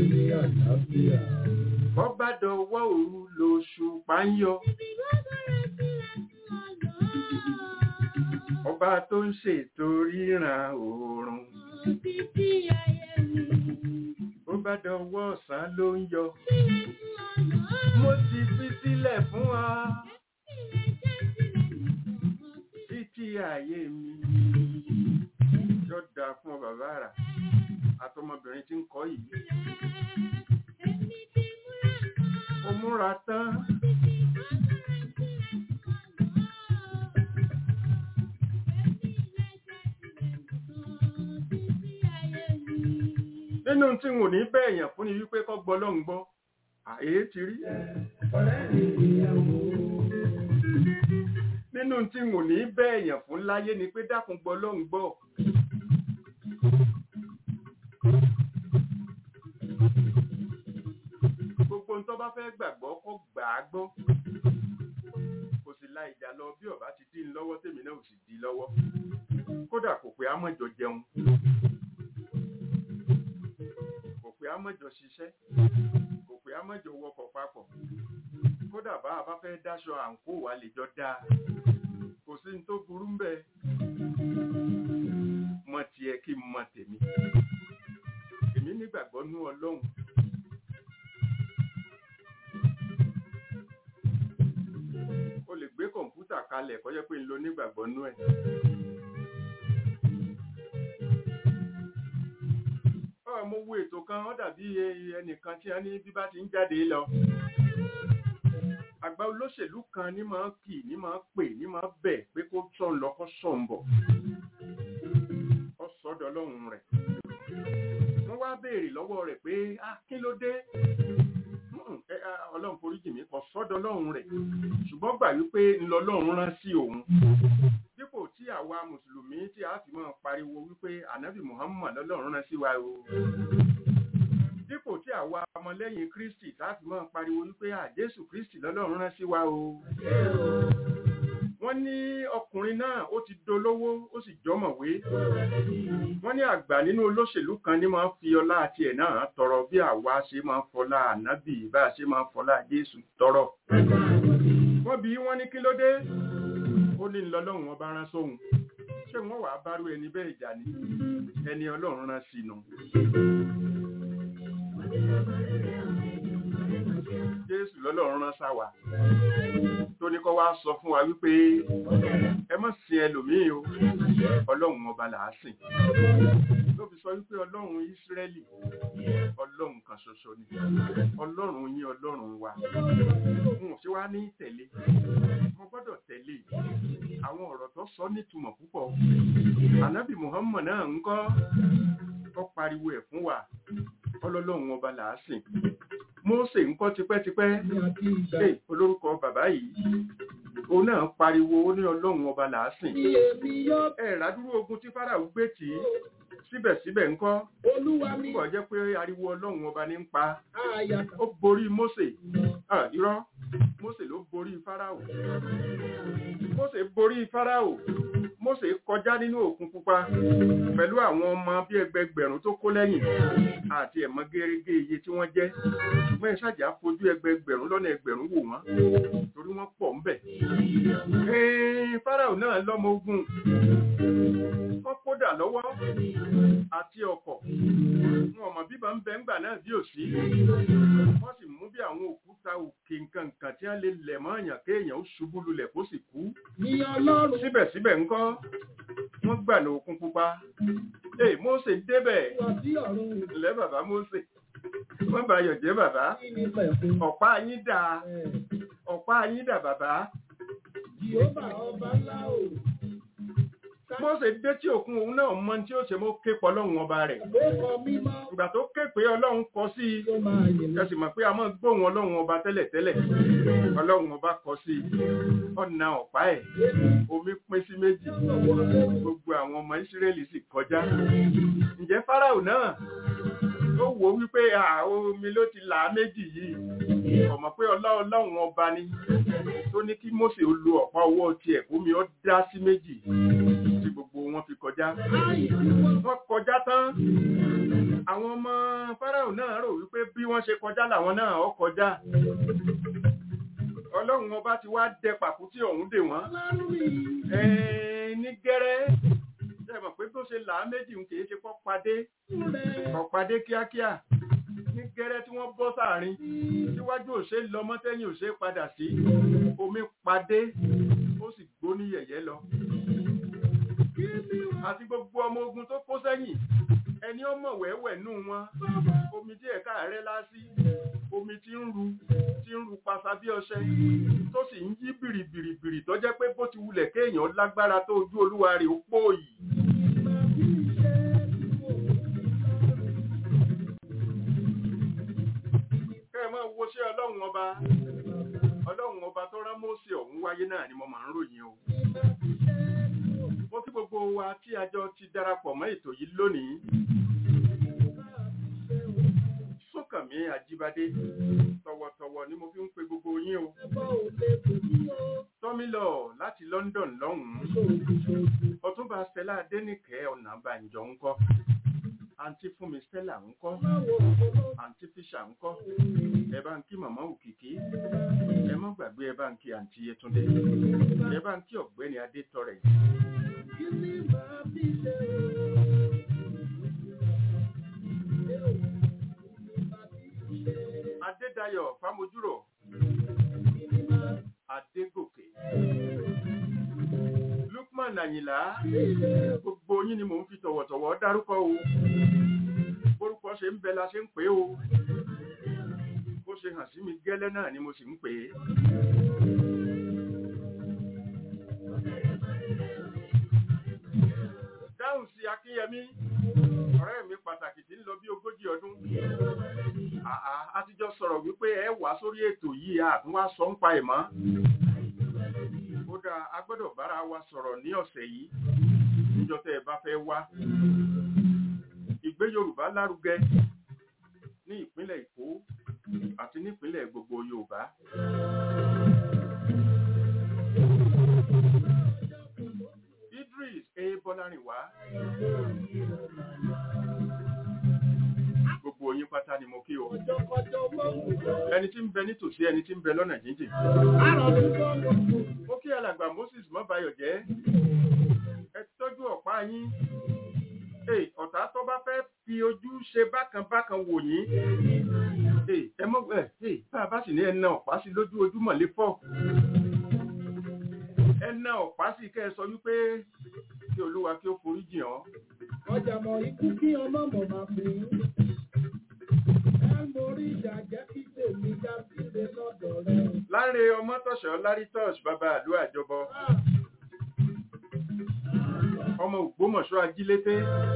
Speaker 3: ọba dọwọ́ òru lòṣùpá ń yọ ọba tó ń ṣètò ríran oòrùn ó bá dọwọ́ ọ̀sán ló ń yọ mo ti fi sílẹ̀ fún ọ títí ayé mi yóò dáa fún ọ bàbá rà àtọmọbìnrin tí ń kọ́ yìí ó múra tán nínú tí n ò ní bẹ́ẹ̀ yàn fún ni wípé kọ́ gbọ́ lọ́hùn gbọ́ àyè ti rí
Speaker 1: ọ̀rẹ́ mi ìyàwó.
Speaker 3: nínú tí n ò ní bẹ́ẹ̀ yàn fún láyé ni pé dákun gbọ́ lọ́hùn gbọ́ gbogbo ń tó bá fẹ́ gbàgbọ́ kó gbà á gbọ́ kò sì la ìjà lọ bí ọba ti dín in lọ́wọ́ tèmi náà ò sì dín in lọ́wọ́ kódà kò pé àmọ́jọ jẹun kò pé àmọ́jọ ṣiṣẹ́ kò pé àmọ́jọ wọkọ̀ papọ̀ kódà bá a bá fẹ́ dáṣọ àǹkó wa lè jọ dáa kò sí ní tó burú ń bẹ mọ tiẹ̀ kí n mọ tèmi èmi nígbàgbọ́ nú ọlọ́run o lè gbé kọ̀ǹpútà kalẹ̀ kó jẹ́ pé ń lo nígbàgbọ́ nú ẹ̀. Ọ̀ mo wo ètò kan ó dàbí e- ẹnìkan tí a ní bí bá ti ń jáde lọ. Àgbà olóṣèlú kan ní máa ń kì ní máa ń pè ní máa ń bẹ̀ pé kó sọ̀n lọ kó sọ̀n bọ̀. Ó sọ́dọ̀ ọlọ́run rẹ̀. Wọ́n wá béèrè lọ́wọ́ rẹ̀ pé ah kí ló dé? "Mm, ẹ, ah, Ọlọ́run foríjì mí kò sọ́dọ̀ ọlọ́run rẹ̀ ṣùgbọ́n gbà wípé ńlọlọ́run rán sí òun dípò tí àwa mùsùlùmí tí a fi máa pariwo wípé ànábì muhammad lọ́lọ́run rán sí wa o dípò tí àwa ọmọlẹ́yìn kristi tá a fi máa pariwo wípé àjésù kristi lọ́lọ́run rán sí wa o wọ́n ní ọkùnrin náà ó ti dolówó ó sì jọmọ̀wé wọ́n ní àgbà nínú olóṣèlú kan ní máa ń fi ọlá àti ẹ̀ náà tọrọ bí àwa ṣe máa ń fọlá ànábì bá a ṣe máa ń fọlá jésù tọrọ wọ́n bí wọ́n ní kí ló dé ó ní lọ́lọ́run ọba rán sóhun ṣé wọ́n wàá bárú ẹni bẹ́ẹ̀ jà ní ẹni ọlọ́run rán sí nu jésù lọ́lọ́run rán sáwà tó ní kọ́ wá sọ fún wa wípé ẹ má sin ẹlòmíì o ọlọ́run ọba là á sìn ló fi sọ wípé ọlọ́run ísírẹ́lì ọlọ́run kan ṣoṣo ni ọlọ́run yín ọlọ́run wa n ò ṣe wá ní tẹ̀lé mo gbọ́dọ̀ tẹ̀lé àwọn ọ̀rọ̀ tó sọ nítumọ̀ púpọ̀ ànábì muhammad náà ń kọ́ tó pariwo ẹ̀ fún wa ọlọ́lọ́run ọba là á sìn mósè ń kọ́ tipẹ́tipẹ́
Speaker 1: Ní àti ìgbà
Speaker 3: Hey, olórúkọ bàbá yìí òun náà pariwo ó ní ọlọ́run ọba là á sìn
Speaker 1: tí èmi yóò
Speaker 3: ẹ ràdúró ogun tí fáráò gbé tì í síbẹ̀síbẹ̀ ńkọ́
Speaker 1: olúwa mi
Speaker 3: púpọ̀ jẹ́ pé ariwo ọlọ́run ọba ní ń pa
Speaker 1: àyà
Speaker 3: ó borí mósè Ah, irọ́ mósè ló borí fáráò mósè borí fáráò mósè kọjá nínú òkun pupa pẹ̀lú àwọn ọmọ bí ẹgbẹgbẹ̀rún tó kó lẹ́yìn àti ẹ̀mọ́ gẹ́gẹ́ iye tí wọ́n jẹ́ ṣùgbọ́n ìṣàjà fojú ẹgbẹgbẹ̀rún lọ́nà ẹgbẹ̀rún wò wọ́n torí wọ́n pọ̀ ńbẹ̀. Ẹ̀ẹ́n, fáráò náà lọ́mọ ogun wọ́n kódà lọ́wọ́ àti ọkọ̀ wọn ọmọ bíbá ń bẹ ńgbà náà bí ò sí wọ́n sì mú bí àwọn òkúta òkè nǹkan nǹkan tí wọ́n lè lẹ̀ mọ́ èèyàn kéèyàn ó ṣubú lulẹ̀ kó sì kú
Speaker 1: ní ọlọ́run
Speaker 3: síbẹ̀síbẹ̀ ńkọ́ wọ́n gbà ní òkun pupa ee Mósè débẹ̀
Speaker 1: wọ sí ọ̀run
Speaker 3: ilẹ̀ bàbá Mósè wọ́n bá yọ̀ jẹ́ bàbá
Speaker 1: kí ni pẹ̀kun
Speaker 3: ọ̀pá yín dà
Speaker 1: ẹ̀
Speaker 3: ọ̀pá yín dà bàbá
Speaker 1: jehova ọba ńlá o
Speaker 3: Mósè dé tí òkun òun náà mọ tí ó ṣe mọ́ ké pọ̀ lọ́hùn ọba rẹ̀
Speaker 1: ló kọ mímọ́
Speaker 3: ìgbà tó ké pé ọlọ́run kọ sí i
Speaker 1: tó máa yìn
Speaker 3: ẹ sì mọ̀ pé a máa gbóhùn ọlọ́run ọba tẹ́lẹ̀tẹ́lẹ̀ ọlọ́run ọba kọ sí i ọ̀nà ọ̀pá ẹ̀ omi pín sí méjì gbogbo àwọn ọmọ ìsírẹ́lì sì kọjá ǹjẹ́ fáráò náà ó wò ó wípé à, omi ló ti là á méjì yìí ọmọ pé ọlá ọlọ́run ọba ni tó ní kí Mósè ó lo ọ̀pá ọwọ́ tiẹ̀ kómi ó dá sí méjì tí gbogbo wọn fi kọjá wọ́n kọjá tán àwọn ọmọ fáráò náà rò wípé bí wọ́n ṣe kọjá làwọn náà ó kọjá ọlọ́run ọba ti wá dẹ pàkútí ọ̀hún dè wọ́n
Speaker 1: ọlọ́run mi
Speaker 3: ẹ̀ẹ́n ní gẹ́rẹ́ ṣe mọ̀ pé tó ṣe là á méjì ń kìí ṣe kọ́ padé
Speaker 1: rẹ̀
Speaker 3: kọ́ padé kíákíá ní gẹ́rẹ́ tí wọ́n bọ́ sáàrin síwájú òṣè lọ mọ́tẹ́yìn òṣè padà sí omi padé ó sì gbó ní yẹ̀yẹ́ lọ àti gbogbo ọmọ ogun tó kó sẹ́yìn ẹni ó mọ̀ wẹ́wẹ́ nù wọn omi tí ẹ̀ka rẹ̀ lásì omi tí ń ru tí ń ru pasa bí ọṣẹ tó sì ń yí bìrìbìrìbìrì tó jẹ́ pé bó ti wulẹ̀ kéèyàn lágbára tó ojú olúwa rẹ̀ ó pòòyì máa wo ṣé ọlọ́run ọba ọlọ́run ọba tó rán Mósè ọ̀hún wáyé náà ni mo máa ń ròyìn o mo kí gbogbo wa tí a jọ ti darapọ̀ mọ́ ètò yìí lónìí Súnkànmí Àjíbádé tọ̀wọ̀tọ̀wọ̀ ni mo fi ń pe gbogbo yín o tọ́mílọ̀ láti London lọ́hùn-ún ọ̀túnba Stella Adénìkẹ́ Ọ̀nàbànjọ ńkọ́ àǹtí Fúnmi Stella ńkọ́ àǹtí Fisher ńkọ́ ẹ bá ń kí màmá Òkìkí ẹ má gbàgbé ẹ bá ń kí àǹtí Yẹtúndé ẹ bá ń kí ọ̀gbẹ́ni Adétọrẹ Adédayọ̀ Fámojúrò Adégòkè Lukman Àyìnlá gbogbo yín ni mò ń fi tọ̀wọ̀tọ̀wọ̀ dárúkọ o bórúkọ ṣe ń bẹ la ṣe ń pè o bó ṣe hàn sí mi gẹ́lẹ́ náà ni mo sì ń pè é. dáhùn sí Akínyẹmí ọ̀rẹ́ mi pàtàkì tí ń lọ bí ogójì ọdún àà a ti jọ sọ̀rọ̀ wípé ẹ wá sórí ètò yìí àtún wá sọ ń pa ẹ̀ mọ́ kódà a gbọ́dọ̀ bára wa sọ̀rọ̀ ní ọ̀sẹ̀ yìí níjọ́ tẹ́ ẹ bá fẹ́ wá ìgbé Yorùbá lárugẹ ní ìpínlẹ̀ Èkó àti nípínlẹ̀ gbogbo Yorùbá. Idris A. Bọ́lárìnwá gbogbo yín pátá ni mo kí o ẹni tí ń bẹ nítòsí ẹni tí ń bẹ lọ́nà jíjìn mo kí alàgbà Moses mọ́bayọ̀ jẹ́ ẹ tọ́jú ọ̀pá yín Hey, ọ̀tá tó bá fẹ́ fi ojú ṣe bákan bákan wò yín Hey, ẹ mọ̀ ẹ hey, bá a bá sì ní ẹna ọ̀pá sí lójú ojúmọ̀ lé fọ́ ẹna ọ̀pá sí kẹ́ ẹ sọ wípé kí olúwa kí ó forí jìn ọ́.
Speaker 1: ọjà mọ̀ ikú kí ọmọ mọ̀ máa fi ẹ mórí ìjà jẹ́ kí tèmi já sílé lọ́dọ̀ rẹ.
Speaker 3: láre ọmọ tọ̀ṣọ́ lárí tọ́ṣ bàbá àlú àjọbọ ọmọ ògbómọ̀ṣọ́ ajílété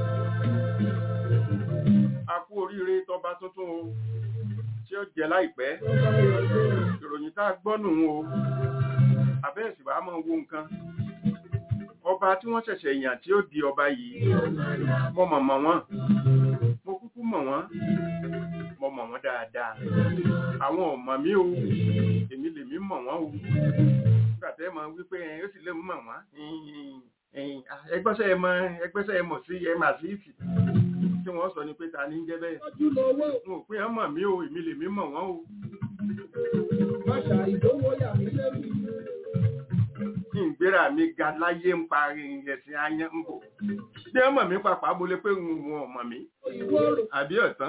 Speaker 3: a kú oríire tọba tuntun o tí ó jẹ láìpẹ́ ìròyìn tá a gbọ́ nù o abẹ́ẹ̀sì wàá máa wo nǹkan ọba tí wọ́n ṣẹ̀ṣẹ̀ yàn tí ó di ọba yìí mo mọ̀ mọ̀ wọ́n mo kúkú mọ̀ wọ́n mo mọ̀ wọ́n dáadáa àwọn ò mọ̀ mí o èmi lèmi mọ̀ wọ́n o nígbà tẹ́ mọ̀ wípé ó sì lè mọ̀ wọ́n ẹgbẹ́sẹ̀ ẹ mọ̀ ẹgbẹ́sẹ̀ ẹ mọ̀ sí ẹ mà sí ìsì tí wọ́n sọ ni pé ta ní jẹ́ bẹ́ẹ̀
Speaker 1: ojú lọ́wọ́
Speaker 3: n ò pé ẹ mọ̀ mí o èmi lèmi mọ̀ wọ́n o
Speaker 1: máṣà ìdówó yà mí lẹ́nu.
Speaker 3: kí n gbéra mi ga láyé ń parí ẹ̀sìn ayé ń bò bí ẹ mọ̀ mí pàpà mo lè pé n ò mọ̀ mí
Speaker 1: ìwọ rò
Speaker 3: àbí ọ̀tán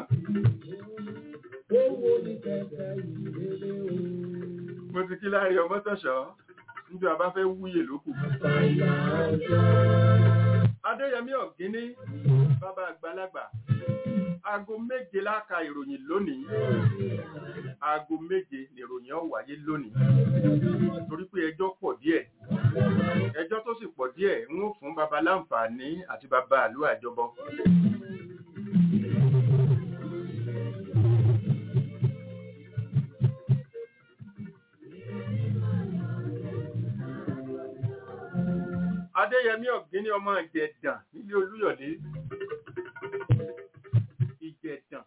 Speaker 1: owó ní kẹ̀kẹ́ ìrere o.
Speaker 3: mo ti kí láàrin ọmọ tọ̀ṣọ́ níjọ́ a bá fẹ́ wúyè lókù
Speaker 1: Àgbàlá ọjọ́.
Speaker 3: adéyẹmí ọ̀gíní bàbá àgbàlagbà aago méje láka ìròyìn lónìí aago méje nìròyìn ó wáyé lónìí torí pé ẹjọ́ pọ̀ díẹ̀ ẹjọ́ tó sì pọ̀ díẹ̀ ń ó fún baba láǹfààní àti baba àlú àjọbọ adéyẹmí ọ̀gíní ọmọ ìjẹ̀dàn nílé olúyọ̀lé ìjẹ̀dàn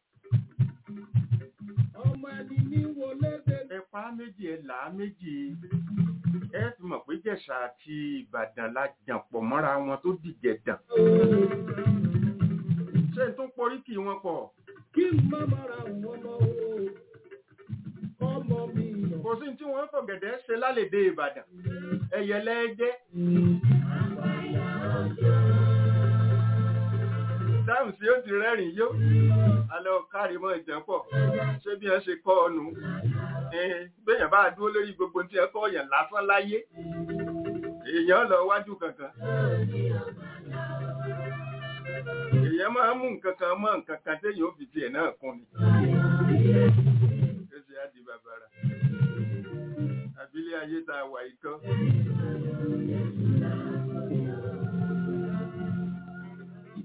Speaker 1: ọmọ ẹni ní wọlé dé.
Speaker 3: ẹ̀pá méjì ẹ̀ là á méjì ẹ fi mọ̀ pé jẹ̀ṣà àti ìbàdàn la jàn pọ̀ mọ́ra wọn tó dìjẹ̀dàn ṣé n tó porí kì wọn pọ̀
Speaker 1: kí n má mara wọn mọ́ o. ọmọ mi yàn.
Speaker 3: kò sí tí wọ́n fọ̀gẹ̀dẹ̀ ṣe lálẹ́dẹ̀ ìbàdàn ẹ̀yẹlẹ́jẹ́ dáhùn sí ó ti rẹ́rìn yó alẹ́ ọ̀kárí mọ́ ìjẹ́ pọ̀ ṣé bí ẹ ṣe kọ́ ọnù gbẹ̀yàn bá dúró lórí gbogbo tí ẹ kọ́ ọ̀yàn lásán láyé èèyàn lọ wájú kankan èèyàn máa ń mú nǹkan kan mọ́ nǹkan kan téèyàn ó fi tiẹ̀ náà kún ni ó ṣe á di bàbàrà àbílẹ̀ ayé tá a wà yìí kọ́.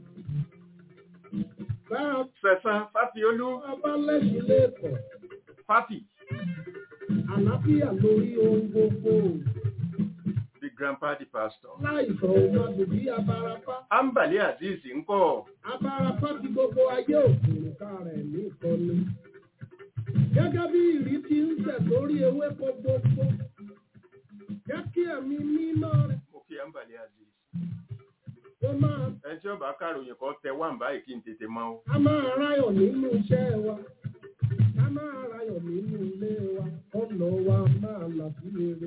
Speaker 1: bá
Speaker 3: Sẹ̀sán Fáfiolú
Speaker 1: a bá lẹ́sùn lẹ́kọ̀ọ́.
Speaker 3: party
Speaker 1: àlàáfíà lórí ohun gbogbo.
Speaker 3: the grandpa the pastor.
Speaker 1: Láìsàn òun àdùbí abarapá.
Speaker 3: ambali azeez ńkọ́
Speaker 1: Abarapá ti gbogbo ayé òkùnká rẹ̀ ní ìkọlù. Gẹ́gẹ́ bí ìrí ti ń tẹ̀ lórí ewéko gbogbo. Jẹ́ kí ẹ̀mí mímọ́ rẹ̀
Speaker 3: mo kí ambali azeez.
Speaker 1: kó máa
Speaker 3: ẹni tí ọba káròyìn kan tẹ wá ń báyìí kí n tètè mọ o.
Speaker 1: a máa ráyọ̀ nínú iṣẹ́ wa. A máa ráyọ̀ nínú ilé wa. Ọ̀nà wa máa là sí rere.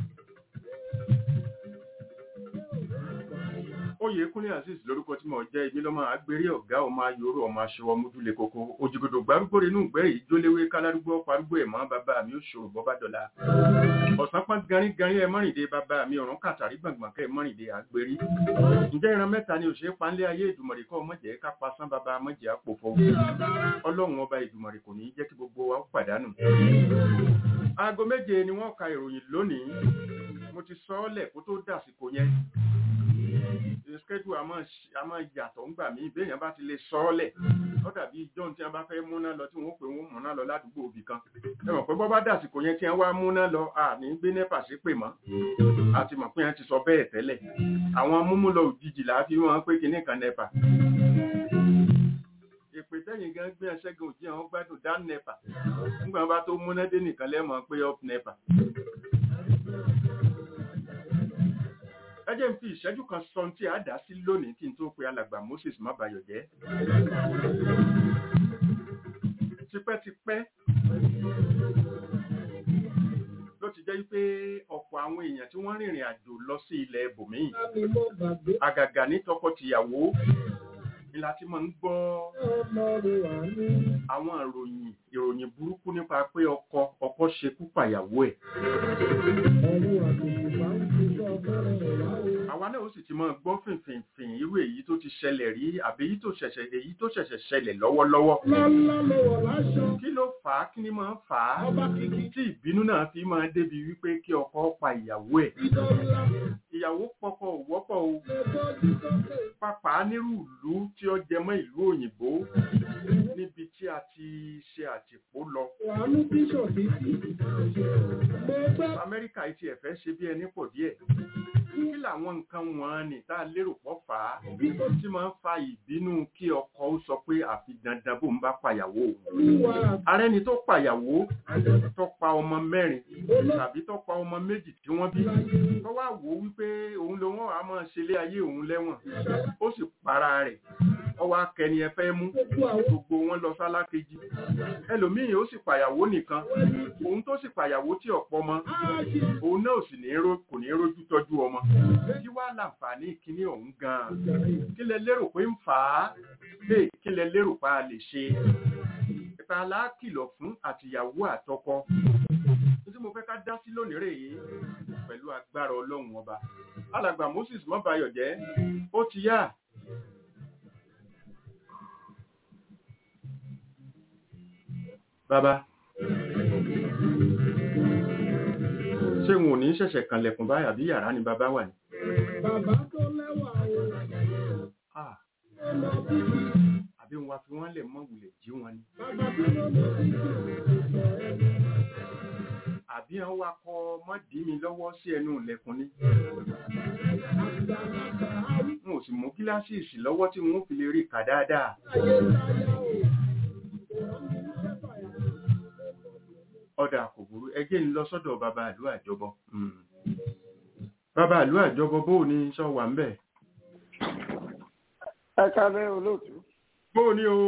Speaker 3: oyèkúnlé azeez lórúkọ tí mo jẹ́ ibi lọ́mọ agbèrè ọ̀gá ọmọ ayòrò ọmọ aṣọwọ́ mójúlé koko òjìgòdò gbárùgbòrè inú ìgbẹ́rì ìjóléwé kálárúgbó parúgbó ẹ̀mọ́ bàbá mi ó ṣòro bọ́ bá dọ̀la ọ̀sán pọ́n garin garin ẹ mọ́rìndé bàbá mi ọ̀run kàtàrí gbọ̀ngbọ̀n kẹ́ ẹ mọ́rìndé àgbèrè ǹjẹ́ ìran mẹ́ta ni òṣèré panlé ayé ìdùmọ̀rì kọ́ mọ̀jẹ̀ ká pasán bàbá mọ̀jẹ̀ àpòfọ́ ọlọ́run ọba ìdùmọ̀rì kò ní í jẹ́ kí gbogbo wa ó pàdánù aago méje ni wọ́n ka ìròyìn lónìí mo ti sọ ọ́ lẹ̀ kó tó dàsìkò yẹn schedule àmọ́ àmọ́ yàtọ̀ ń gbà mí béèyàn bá ti lè sọ ọ́ lẹ̀ ó dàbí john tí wọ́n bá fẹ́ múná lọ tí wọ́n pè wọ́n múná lọ ládùúgbò òbí kan ẹ mọ̀ pé bọ́ bá dàsìkò yẹn tí wọ́n wá múná lọ àní gbé nẹ́pà sí pè mọ́ àti mọ̀ pé wọ́n ti sọ bẹ́ẹ̀ tẹ́lẹ̀ àwọn múmúlọ òjijì là á fi wọ́n pé kinní kan nẹ́pà èpè tẹ́yìn gan gbé ẹṣẹ́gun òjì àwọn gbádùn dá nẹ́pà nígbà wọn bá tó múná dé nìkan lẹ́mọ̀ pé up nẹ́pà ẹ jẹ́ n fi ìṣẹ́jú kan sọ ohun tí a dá sí lónìí kí n tó pe alàgbà moses mábayọ̀jẹ́ tipẹ́tipẹ́ ló ti jẹ́ pé ọ̀pọ̀ àwọn èèyàn tí wọ́n rìnrìn àjò lọ sí ilẹ̀ ibòmíì
Speaker 1: Láti mọ́ gbàgbé
Speaker 3: àgàgà ní tọkọtìyàwó ni la ti máa ń gbọ́
Speaker 1: ọlọ́run àánú.
Speaker 3: àwọn ìròyìn ìròyìn burúkú nípa pé ọkọ ọkọ ṣekú pàyàwó ẹ̀
Speaker 1: Ọ̀run àtòkù bá ń fi sọ fẹ́rẹ̀ rẹ̀ wá o.
Speaker 3: àwa náà ó sì ti máa gbọ́ fìnfìnfìn irú èyí tó ti ṣẹlẹ̀ rí àbí èyí tó ṣẹ̀ṣẹ̀ èyí tó ṣẹ̀ṣẹ̀ ṣẹlẹ̀ lọ́wọ́lọ́wọ́
Speaker 1: Lọ́lá lọ́wọ́ láṣọ.
Speaker 3: kí ló fà á kí ni máa ń fà á
Speaker 1: Ọba kìkì
Speaker 3: tí ìbínú náà fi máa débi wípé kí ọkọ pa ìyàwó ẹ̀
Speaker 1: ìdọ́lá
Speaker 3: ìyàwó pọkọ ò wọ́pọ̀ o
Speaker 1: lè bọ́jú sókè.
Speaker 3: pàpà nírú ìlú tí ó jẹ mọ́ ìlú òyìnbó níbi tí a ti ṣe àtìpó lọ
Speaker 1: Wàánú bíṣọ̀ títí. Mo gbọ́
Speaker 3: amẹ́ríkà yìí ti ẹ̀fẹ́ ṣe bí ẹni pọ̀ díẹ̀ kí làwọn nǹkan wọn ni tá a lérò pọ̀ fà á tí máa ń fa ìbínú kí ọkọ ó sọ pé àfi dandan bó ń bá pàyàwó òun
Speaker 1: olúwa
Speaker 3: arẹni tó pàyàwó tó pa ọmọ mẹ́rin tàbí tó pa ọmọ méjì tí wọ́n bí tó wá wò ó wípé òun ló wọ́n á máa ṣe ilé ayé òun lẹ́wọ̀n ó sì para rẹ̀ ọwọ́ akẹni ẹ fẹ́ mú
Speaker 1: gbogbo àwọn
Speaker 3: gbogbo wọn lọ sálákejì ẹlòmíì ó sì pàyàwó nìkan òun tó sì pàyàwó tí ọ̀pọ̀ mọ́
Speaker 1: áàjì
Speaker 3: òun náà sì ní ró kò ní rójú tọ́jú ọmọ kí wá láǹfààní kíní ọ̀hún gan-an kí lẹ lérò pé ń fà á lè kí lẹ lérò pa á lè ṣe ìpa aláàkìlọ̀ fún àtìyàwó àtọkọ tí mo fẹ́ ká dá sí lónìí rèé pẹ̀lú agbára ọlọ́run ọba alàgbà moses mọ́bayọ̀jẹ́ ó ti yá bàbá ṣé wọn ò ní ṣẹ̀ṣẹ̀ kanlẹ̀kùn báyà bí yàrá ni bàbá wà ní.
Speaker 1: bàbá tó lẹ́wà o.
Speaker 3: Ah,
Speaker 1: Ọmọ bíbí
Speaker 3: àbí wọn fi wọn lè mọ wulẹ̀ jí wọn ni.
Speaker 1: bàbá tó lọ́mọ bíbí.
Speaker 3: àbí wọn wá kọ mọ́dí mi lọ́wọ́ sí ẹnu ilẹ̀kùn ni.
Speaker 1: Àgbàlagbà arúgbó
Speaker 3: n ò sì mú gíláàsì ìsì lọ́wọ́ tí wọn ò fi lè rí kà dáadáa.
Speaker 1: ayé táyà o.
Speaker 3: ọ̀dà kò burú ẹjẹ́ ń lọ sọ́dọ̀ bàbá àlú àjọbọ. Mm. bàbá àlú àjọbọ bó o ní sọ wà ń bẹ̀.
Speaker 4: ẹ kábẹ́ olóòtú
Speaker 3: bó o ní o.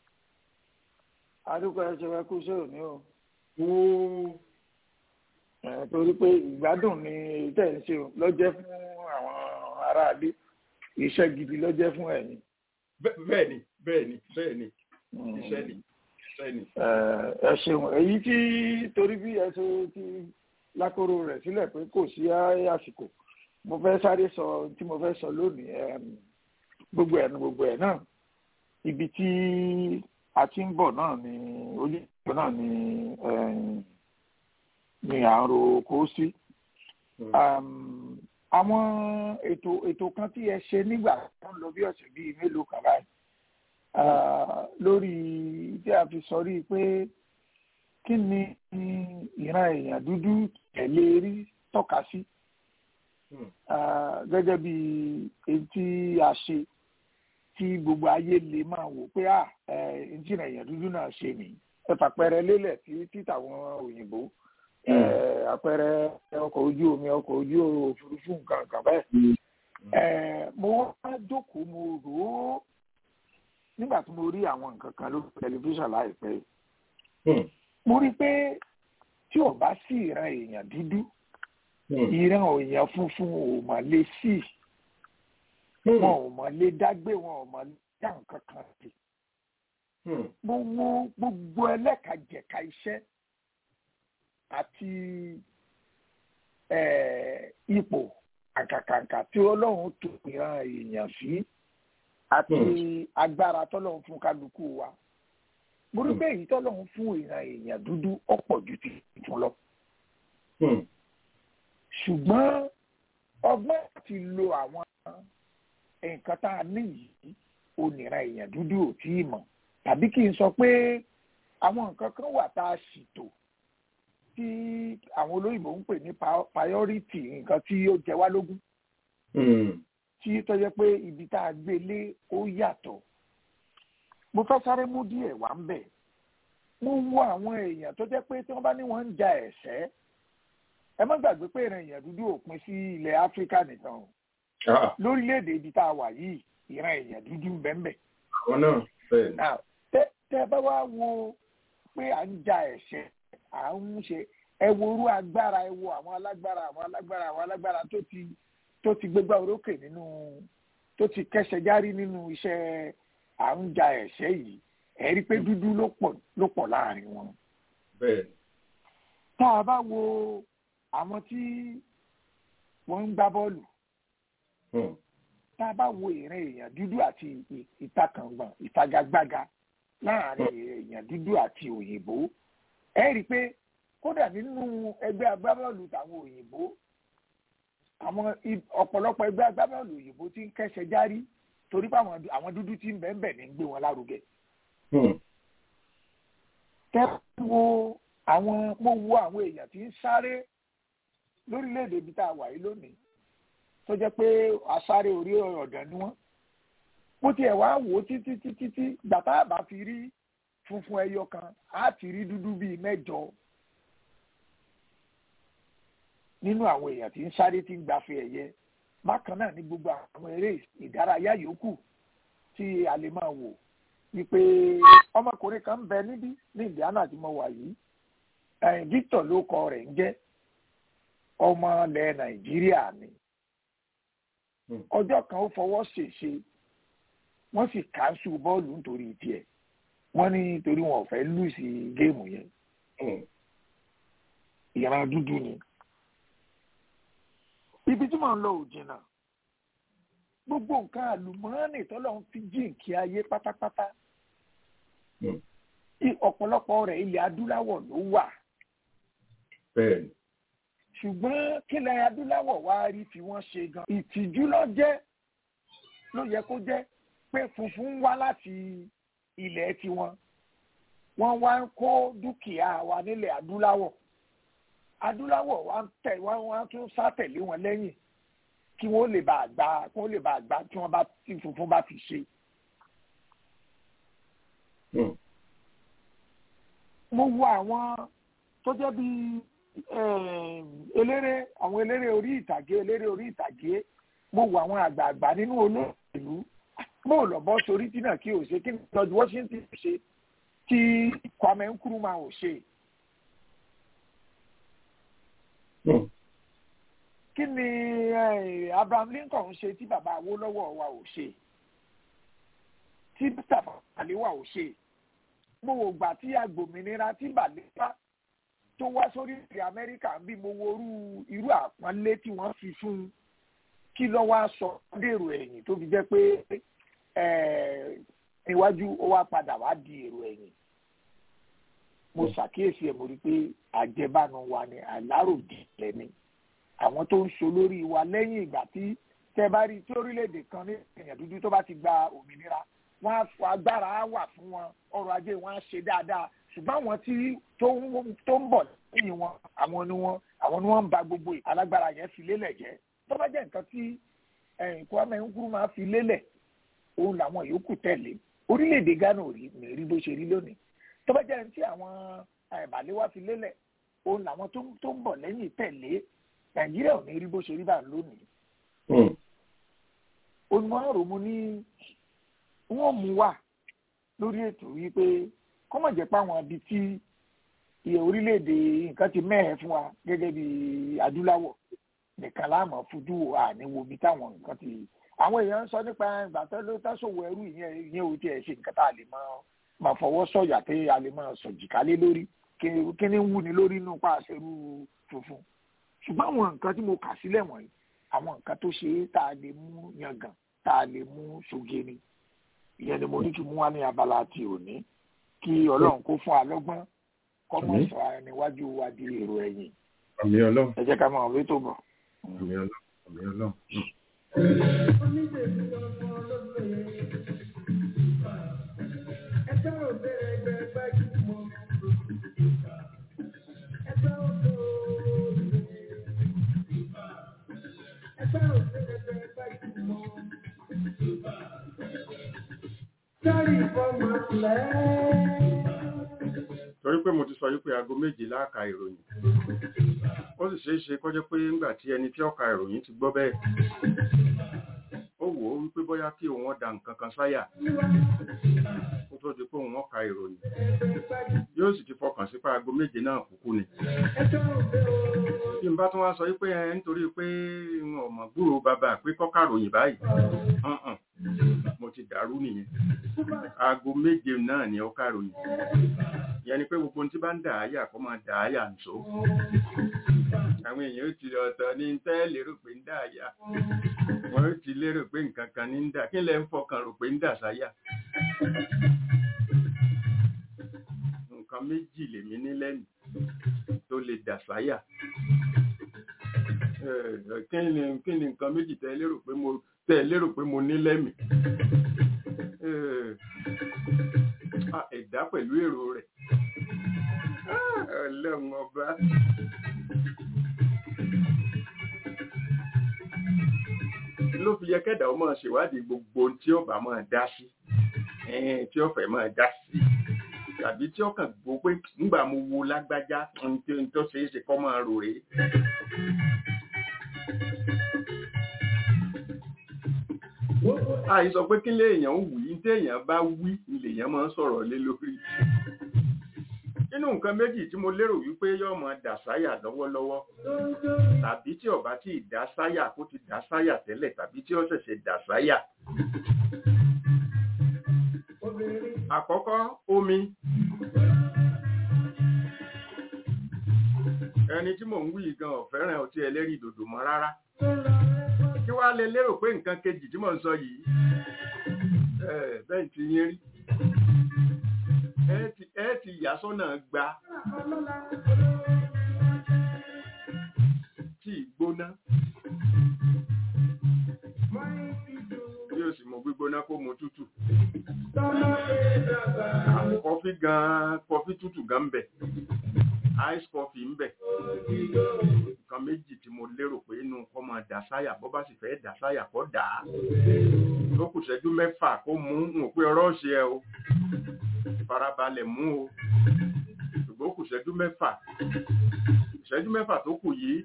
Speaker 4: adúgbò ẹ ṣe wá kú sí òní o
Speaker 3: o
Speaker 4: ẹ torí pé ìgbádùn ni tẹ̀ ń ṣe o lọ́jẹ́ fún àwọn aráàlú iṣẹ́ gidi lọ́jẹ́ fún ẹ̀yin.
Speaker 3: bẹ́ẹ̀ ni bẹ́ẹ̀ ni bẹ́ẹ̀ ni iṣẹ́ ni iṣẹ́ ni.
Speaker 4: ẹ ẹ ṣeun èyí tí torí bí ẹ ṣe ti lákòrò rẹ̀ sílẹ̀ pé kò sí àsìkò mo fẹ́ sáré sọ tí mo fẹ́ sọ lónìí em, gbogbo ẹ̀ ní gbogbo ẹ̀ náà ibi tí a ti ń bọ̀ náà ni ojúbọ náà ni em, ni à ń ro kó sí. Um, àwọn ètò ètò kan tí ẹ ṣe nígbà tó ń lọ bí ọ̀sẹ̀ bíi mélòó kan báyìí ah, lórí tí a fi sọ rí i pé kí ni ìran èèyàn dúdú tẹ̀lé rí tọ́ka sí gẹ́gẹ́ bí èyí tí a ṣe tí gbogbo ayé lè máa wò pé à ntí èèyàn dúdú náà ṣe nìyí ẹ fàpẹẹrẹ lélẹ̀ tí títàwọn òyìnbó àpẹẹrẹ ọkọ̀ ojú omi ọkọ̀ ojú òfurufú nǹkan kan bẹ́ẹ̀ mo wá jókòó mo rò ó nígbà tí mo rí àwọn nǹkan kan lórí tẹlifíṣàn láìpẹ́ mo rí i pé tí ò bá sí ìran èèyàn dúdú ìran èèyàn funfun ò mà lè sí wọn ò mà lè dágbé wọn ò mà lè dá nǹkan kan sí gbogbo gbogbo ẹlẹ́kajẹ̀ka iṣẹ́ àti ipò àkàkàǹkà tí ọlọ́run tó ìran èèyàn sí àti agbára tọ́lọ́run fún kálukú wa mo rí bẹ́ẹ̀ yìí tọ́lọ́run fún ìran èèyàn dúdú ọ̀pọ̀ ju ti fún lọ. ṣùgbọ́n ọgbọ́n àti lo àwọn nǹkan tá a ní yìí oníran èèyàn dúdú ò tí ì mọ̀ tàbí kí n sọ pé àwọn nǹkan kan wà tá a ṣètò tí àwọn olóyìnbó ń pè ní priority nǹkan tí ó jẹ wá lógún tí tó jẹ́ pé ibi tá a gbé lé ó yàtọ̀ mo fẹ́ sáré mú díẹ̀ wá ń bẹ̀ mo wo àwọn èèyàn tó jẹ́ pé tí wọ́n bá ní wọ́n ń ja ẹ̀ṣẹ́ ẹ má gbàgbé pé ìran èèyàn dúdú ò pin sí ilẹ̀ áfíríkà nìkan o lórílẹ̀‐èdè ibi tá a wà yìí ìran èèyàn dúdú ń bẹ́ẹ̀ bẹ́ẹ̀.
Speaker 3: àwọn náà bẹ́ẹ̀ ni.
Speaker 4: tẹ́ ẹ bá wá wo pé à ń ja ẹ̀ṣẹ́ à ń ṣe ẹ wo orú agbára ẹ wo àwọn alágbára àwọn alágbára àwọn alágbára tó ti tó ti gbégbá orókè nínú tó ti kẹsẹ̀ járí nínú iṣẹ́ à ń ja ẹ̀ṣẹ́ yìí ẹ rí i pé dúdú ló pọ̀ ló pọ̀ láàrin wọn.
Speaker 3: bẹ́ẹ̀ni.
Speaker 4: tá a bá wo àwọn tí wọ́n ń gbá bọ́ọ̀lù tá a bá wo ìran èèyàn dúdú àti ìtakàngbọ̀n ìfagagbága láàrin èèyàn dúdú àti òyìnbó ẹ rí i pé kódà nínú ẹgbẹ́ agbábọ́ọ̀lù tàwọn òyìnbó àwọn ọ̀pọ̀lọpọ̀ ẹgbẹ́ agbábọ́ọ̀lù òyìnbó ti ń kẹ́sẹ̀ járí torí pé àwọn dúdú ti ń bẹ́ẹ̀ ní gbé wọn lárugẹ. tẹ́ wo àwọn mo wo àwọn èèyàn tí ń sáré lórílẹ̀‐èdè ibi tá a wà yìí lónìí tó jẹ́ pé asáré orí ọ̀dàn ni wọ́n mo tiẹ̀ wá wò ó títí títí tí gbàtà àbá fi rí funfun ẹyọ kan á ti rí dúdú bíi mẹ́jọ nínú àwọn èèyàn tí ń sáré tí ń gbafẹ́ ẹ̀yẹ bákan náà ní gbogbo àwọn eré ìdárayá yòókù tí a lè máa wò wípé ọmọkùnrin kan ń bẹ níbí ní Indiana tí mo wà yìí Victor ló kọ rẹ̀ ń jẹ́ ọmọ ilẹ̀ Nàìjíríà ni ọjọ́ kan ó fọwọ́ ṣèṣe wọ́n sì kánṣu bọ́ọ̀lù nítorí tiẹ̀ wọ́n ní torí wọn ò fẹ́ lù sí géèmù yẹn ìran dúdú ni ibi tí mò ń lọ ò jìnnà gbogbo nǹkan àlùmọ́ọ́nì tọ́lọ́ ń fi jíǹkí ayé pátápátá ọ̀pọ̀lọpọ̀ rẹ̀ ilẹ̀ adúláwọ̀ ló wà ṣùgbọ́n kílẹ̀ adúláwọ̀ wá rí fi wọ́n ṣe gan ìtìjú ló jẹ́ ló yẹ kó jẹ́ pé funfun wá láti ilẹ̀ tiwọn wọ́n wá ń kó dúkìá wa nílẹ̀ adúláwọ̀ adúláwọ̀ wa ń tẹ̀ wọ́n wá tún sátẹ̀lé wọn lẹ́yìn kí wọ́n lè bá àgbà kí wọ́n lè bá àgbà tí wọ́n bá tí funfun bá ti ṣe. mo wo àwọn tó jẹ́ bí eléré àwọn eléré orí ìtàgé eléré orí ìtàgé mo wo àwọn àgbààgbà nínú olóòlù mo lọ bọ́ sórí tí náà kí o ṣe kí ni George Washington ṣe tí Kwame Nkrumah ò ṣe. kí ni Abraham Lincoln ṣe tí bàbá Awólọ́wọ̀ wa ò ṣe tí Tafawa Balewa ò ṣe mo wò gbà tí agbòmìnira tí Balewa tó wá sórí ìrìn Amẹ́ríkà ń bí mo wo irú àpọ́nlé tí wọ́n fi fún un kí ló wá sọ dèrò ẹ̀yìn tó fi jẹ́ pé iwájú ó wá padà wá di èrò ẹ̀yìn mo ṣàkíyèsí ẹ̀ mo rí i pé àjẹbánu wa ni àláròjìnlẹ̀ ni àwọn tó ń so lórí wa lẹ́yìn ìgbà tí tẹ bá rí tí orílẹ̀-èdè kan ní èèyàn dúdú tó bá ti gba òmìnira wọn á fọ agbára á wà fún wọn ọrọ̀ ajé wọn á ṣe dáadáa ṣùgbọ́n àwọn tí tó ń tó ń bọ̀ lẹ́yìn wọn àwọn ni wọn àwọn ni wọ́n ń ba gbogbo alágbára yẹn fi lélẹ̀ jẹ́ tó bá jẹ́ nǹkan tí Kwame Nkrumah fi lélẹ̀ òun làwọn yòókù tẹ̀lé orílẹ̀-èdè Ghana ò rí rí bó ṣe rí lónìí tó bá jẹ́ ní tí àwọn àìbàlẹ́wà fi lélẹ̀ òun làwọn tó ń bọ̀ lẹ́yìn tẹ̀lé Nàìjíríà ò ní rí bó ṣe rí bá lónìí. olùmọ̀ràn mo ní wọ́n mú wà lórí ètò yìí pé kọ́mọ̀ jẹ́ pé àwọn ibi tí iye orílẹ̀-èdè nǹkan ti mẹ́hẹ̀ fún wa gẹ́gẹ́ bí adúláwọ̀ nìkan láàmú fojú wo àníwo bí táwọn nǹkan ti àwọn èèyàn ń sọ nípa ìgbà tó ló tásòwò ẹrú ìyẹn ìyẹn ò tiẹ̀ ṣe nǹkan tá a lè máa máa fọwọ́ sọ̀yà pé a lè máa sọ̀jìká lé lórí kí ni ń wúni lórí inú pa àṣẹrú funfun ṣùgbọ́n àwọn nǹkan tí mo kà sílẹ̀ wọ̀nyí àwọn nǹkan tó ṣe é tá a lè mú yangàn tá a lè mú ṣoge ni ìyẹn ni mo ní kí mú wá ní abala ti òní kí ọlọ́run kó fún alọ́gbọ́n kọ́mọ̀ sọ níwájú wa di èrò ẹ̀yìn
Speaker 3: àmì ọlọ́run
Speaker 4: ẹ jẹ́ ká máa wé tó bọ̀.
Speaker 3: àmì ọlọ́run àmì ọlọ́run. torí pé mo ti sọ yí pé aago méje láàka ìròyìn ó sì ṣeé ṣe kọjá pé ńgbà tí ẹni tí ó ka ìròyìn ti gbọ́ bẹ́ẹ̀ ó wò ó wípé bóyá kí òun ọ̀dà nǹkan kan sáyà ó tó di pé òun ọ̀ka ìròyìn yóò sì ti fọkàn sí pé aago méje náà kúkú ni bí n bá tún wá sọ wípé ẹ nítorí pé ọmọ gbúrò bàbá pé kọ́ka ròyìn báyìí mo ti dàrú nìyẹn aago méje náà ni ó kàròyìn ìyẹn ni pé gbogbo ohun tí bá ń dà á yà kó máa dà á yà nìṣó àwọn èèyàn ó ti ọ̀tọ̀ ní tẹ́ lérò pé ń dà á yà wọ́n ó ti lérò pé nǹkan kan ní ń dà kí lẹ́ ń fọkàn rò pé ń dà sáyà nǹkan méjì lèmi ní lẹ́nu tó lè dà sáyà kí ni kí ni nǹkan méjì tẹ́ lérò pé mo tẹ́ lérò pé mo ní lẹ́mìí ẹ̀dá pẹ̀lú èrò rẹ̀ ọlọ́run ọba ló fi yẹ kẹ́dà ó máa ṣèwádìí gbogbo tí ó bá máa dá sí tí ó fẹ́ máa dá sí tàbí tí ó kàn gbọ́ pé nígbà mo wo lágbájá tó ṣeé ṣe kọ́ máa rò rèé. àìsọ pé kí léèyàn ń wí téèyàn bá wí lèèyàn máa ń sọ̀rọ̀ lé lórí nínú nǹkan méjì tí mo lérò wípé yóò máa dà sáyà lọ́wọ́lọ́wọ́ tàbí tí ọba tí ì dá sáyà kó ti dá sáyà tẹ́lẹ̀ tàbí tí ó ṣẹ̀ṣẹ̀ dà sáyà. àkọ́kọ́ omi ẹni tí mò ń wí gan ọ̀fẹ́ràn ọtí ẹlẹ́rìí dòdò mọ́ rárá kí wàá lè lérò pé nǹkan kejì tí mò ń sọ yìí bẹ́ẹ̀ ti yín rí ẹ ti yà sọ́nà gba tí gbóná yóò sì mọ gbígbóná kó mu tútù kọfí gan kọfí tútù gan ń bẹ ice coffee ń bẹ nǹkan méjì tí mo lérò pé inú kọ́ máa dà sáyà bọ́ bá sì fẹ́ dà sáyà kọ́ dà á tó kù ṣẹ́jú mẹ́fà kó mú un pé ọ̀rọ̀ ṣe ẹ o farabalẹ̀ mú o ṣùgbọ́n kù ṣẹ́jú mẹ́fà ṣẹ́jú mẹ́fà tó kù yìí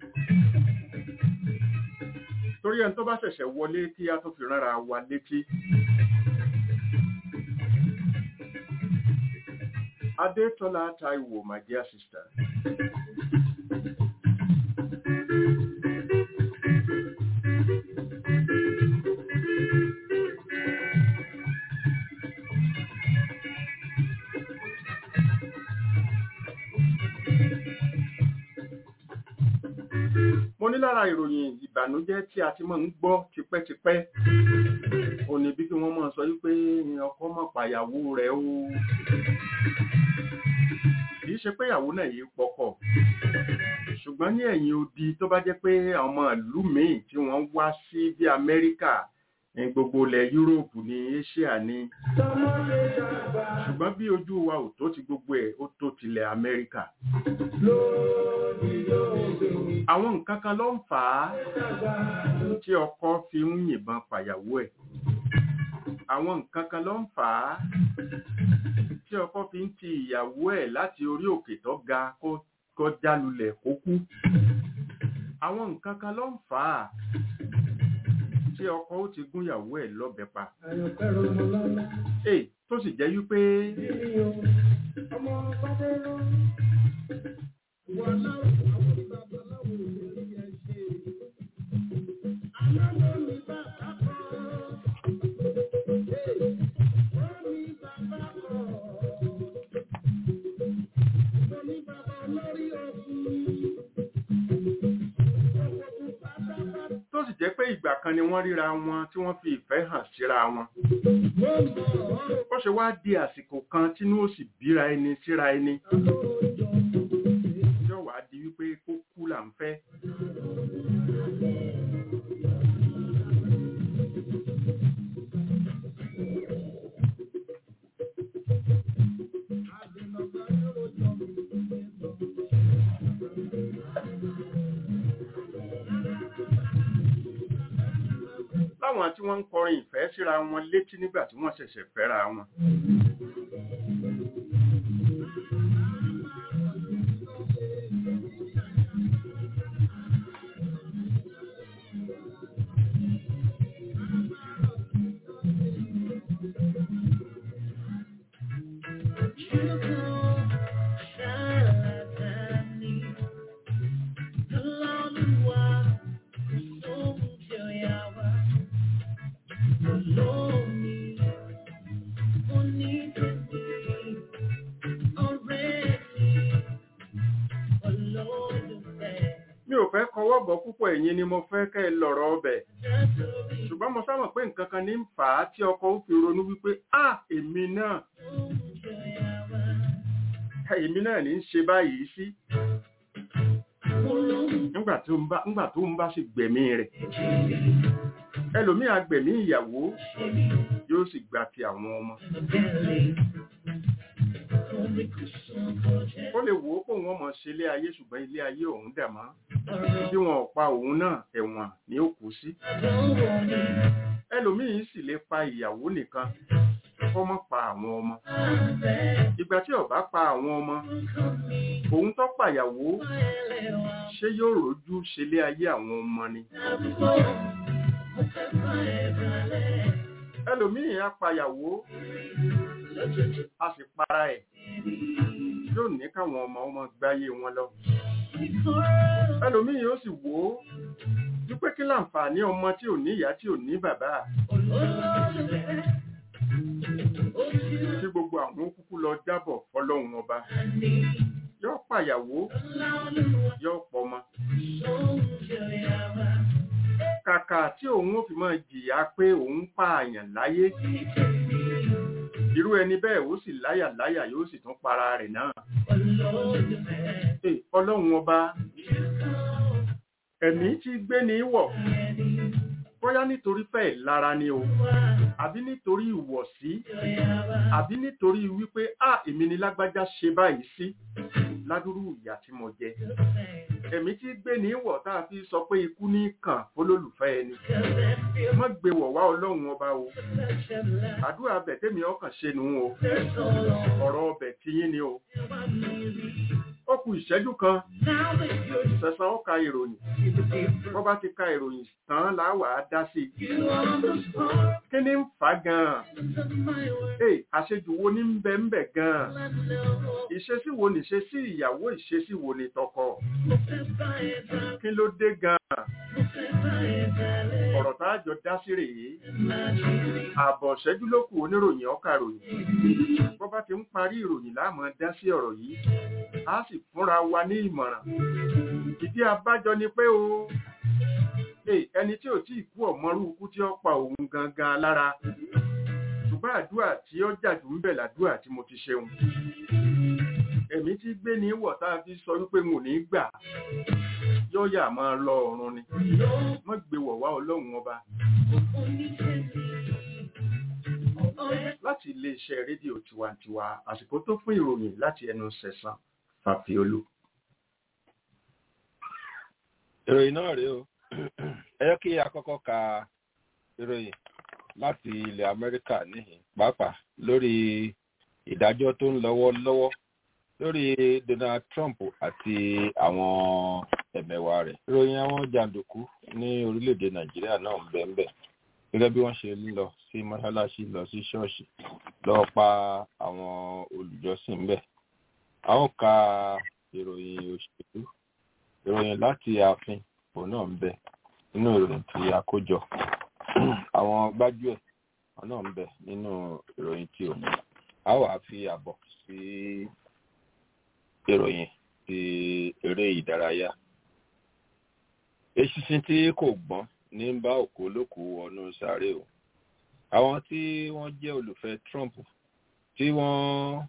Speaker 3: torí ẹni tó bá ṣẹ̀ṣẹ̀ wọlé kí a tó fi rárá wa létí Adétọ́lá Táíwò my dear sister mo ní lára ìròyìn ìbànújẹ́ tí a ti máa ń gbọ́ tipẹ́tipẹ́ ò ní bí kí wọ́n máa sọ wípé ọkọ mọ̀ pàyàwó rẹ̀ o kìí ṣe pé ìyàwó náà yìí pọkọ ṣùgbọ́n ní ẹ̀yìn odi tó bá jẹ́ pé àwọn ìlú míì tí wọ́n wá sí bí Amẹ́ríkà ní gbogbo ilẹ̀ Yúróòpù ní Asia ní
Speaker 1: tọmọdé dàgbà
Speaker 3: ṣùgbọ́n bí ojú wa ò tó ti gbogbo ẹ̀ ó tó tilẹ̀ Amẹ́ríkà
Speaker 1: lórí lóde
Speaker 3: àwọn nǹkan kan ló ń fà á
Speaker 1: dàgbà
Speaker 3: tí ọkọ fi ń yìnbọn pàyàwó ẹ̀ àwọn nǹkan kan ló ń fà á tí ọkọ fi ń ti ìyàwó ẹ̀ láti orí òkè tó ga kó kó jálulẹ̀ kó kú àwọn nǹkan kan ló ń fà á tí ọkọ ó ti gún ìyàwó ẹ̀ lọ́bẹ pa
Speaker 1: àyànfẹ́rọ ọmọ lọ́lá
Speaker 3: èè tó sì jẹ́ wípé
Speaker 1: níbi o ọmọ bàbá rán wọn láwọn àwọn bàbá láwọn olórí ẹ ṣe aláwọ mi bàbá kọ wọ́n mi bàbá kọ wọ́n mi bàbá lórí ọkùnrin ọkọ̀ tó pátápátá
Speaker 3: tó sì jẹ́ pé ìgbà kan ni wọ́n ríra wọn tí wọ́n fi ìfẹ́ hàn síra wọn
Speaker 1: mo mọ̀ ọ́
Speaker 3: ó ṣe wá di àsìkò kan tínú ó sì bíra ẹni síra ẹni
Speaker 1: àlójọ
Speaker 3: yóò wá di wípé kó kú là ń fẹ́
Speaker 1: àdènàgbà yóò jọ mi
Speaker 3: láwọn tí wọ́n ń kọrin ìfẹ́ síra wọn létí nígbà tí wọ́n ṣẹ̀ṣẹ̀ fẹ́ra wọn mi ò fẹ́ kọwọ́ bọ̀ púpọ̀ ẹ̀yin ni mo fẹ́ kẹ́ ẹ lọ̀rọ̀ ọbẹ̀ ṣùgbọ́n mo sábà pé nǹkan kan ní ń fà á tí ọkọ ó fi ronú wípé a èmi náà èmi náà ní í ṣe báyìí sí nígbà tó ń bá nígbà tó ń bá sì gbẹ̀mí rẹ̀ ẹlòmíì á gbẹ̀mí ìyàwó yóò sì gba ti àwọn ọmọ ó lè wò ó pé òun ọmọ ṣe ilé ayé ṣùgbọ́n ilé ayé òun dà mọ́ bí wọn ò pa òun náà ẹ̀wọ̀n ni ó kú sí ẹlòmíì sì lè pa ìyàwó nìkan kó má pa àwọn ọmọ ìgbà tí ó bá pa àwọn ọmọ òun tó pàyàwó ṣé yóò rojú ṣelé ayé àwọn ọmọ ni ẹlòmíì á pàyàwó a sì para ẹ̀ yóò ní káwọn ọmọ ọmọ gbáyé wọn lọ ẹlòmíì yóò sì wò ó wípé kí láǹfààní ọmọ tí ò ní ìyá tí ò ní bàbá tí gbogbo àwọn kúkú lọ jábọ̀ fọlọ́hun ọba yóò pàyàwó yóò pọmọ kàkà tí òun ò fi máa jìyà pé òun pààyàn láyé irú ẹni bẹ́ẹ̀ ó sì láyà láyà yóò sì tún para rẹ̀ náà Ẹ, ọlọ́run ọba ẹ̀mí tí gbé ní wọ̀ bóyá nítorí fẹ́ lára ni o àbí nítorí ìwọ̀sí àbí nítorí wípé a èmi ni lágbájá ṣe báyìí sí ládùúrú ìyà tí mo jẹ ẹ̀mí tí gbé ní wọ̀ tá a fi sọ pé ikú ní kàn fólólùfẹ́ ẹni má gbé wọ̀ wá ọlọ́run ọba o àdúrà bẹ̀ tẹ́mi ọkàn ṣe nù o ọ̀rọ̀ ọbẹ̀ tiyín ni o ó kù ìṣẹ́jú kan sẹ̀sán ó ka ìròyìn wọ́n bá ti ka ìròyìn tán láwàá dá sí i kí ni ń fà á gan-an ee àṣejù wo ní ń bẹ ń bẹ gan-an ìṣesí wo ní ìṣesí ìyàwó ìṣesí wo ní tọkọ kí ló dé gan-an ọ̀rọ̀ tá a jọ dá sí rèé ààbọ̀ ṣẹ́jú ló kù oníròyìn ọkà ròyìn bọ́ bá ti ń parí ìròyìn láàmú dá sí ọ̀rọ̀ yìí a sì fúnra wa ní ìmọ̀ràn ìdí abájọ ni pé o Hey, ẹni tí ò tí ì kú ọ̀mọ́rú ikú tí ó pa òun gangan lára ṣùgbọ́n àdúrà tí ó jàdù ń bẹ̀ làdúrà tí mo ti ṣeun ẹ̀mí tí gbé ní wọ̀ tá a fi sọ wípé n ò ní gbà yóò yà máa lọ ọ̀run ni wọ́n gbé wọ̀ wá ọlọ́run ọba láti iléeṣẹ́ rédíò tiwantiwa àsìkò tó fún ìròyìn láti ẹnu sẹ̀sán fàfiolú.
Speaker 5: ìròyìn náà rèé o ẹ yẹ kí a kọ́kọ́ ka ìròyìn láti ilẹ̀ amẹ́ríkà níhìn pàápàá lórí ìdájọ́ tó ń lọ́wọ́ lọ́wọ́ lórí donald trump àti àwọn ẹ̀mẹ̀wà rẹ̀ ìròyìn àwọn jàǹdùkú ní orílẹ̀-èdè nàìjíríà náà ń bẹ̀ ń bẹ̀ gẹ́gẹ́ bí wọ́n ṣe ń lọ sí mọ́ṣáláṣí lọ sí ṣọ́ọ̀ṣì lọ pa àwọn olùjọ́sìn ńbẹ̀ a ó ka ìròyìn òṣèlú ìròyìn láti ààfin òun náà ń bẹ nínú ìròyìn tí a kó jọ àwọn gbájúẹ̀ òun náà ń bẹ nínú ìròyìn tí òun a wà fi àbọ̀ sí ìròyìn ti eré ìdárayá eṣinṣin tí kò gbọ́n ní bá òkú olókù ọ̀nà sáré o àwọn tí wọ́n jẹ́ olùfẹ́ trump tí wọ́n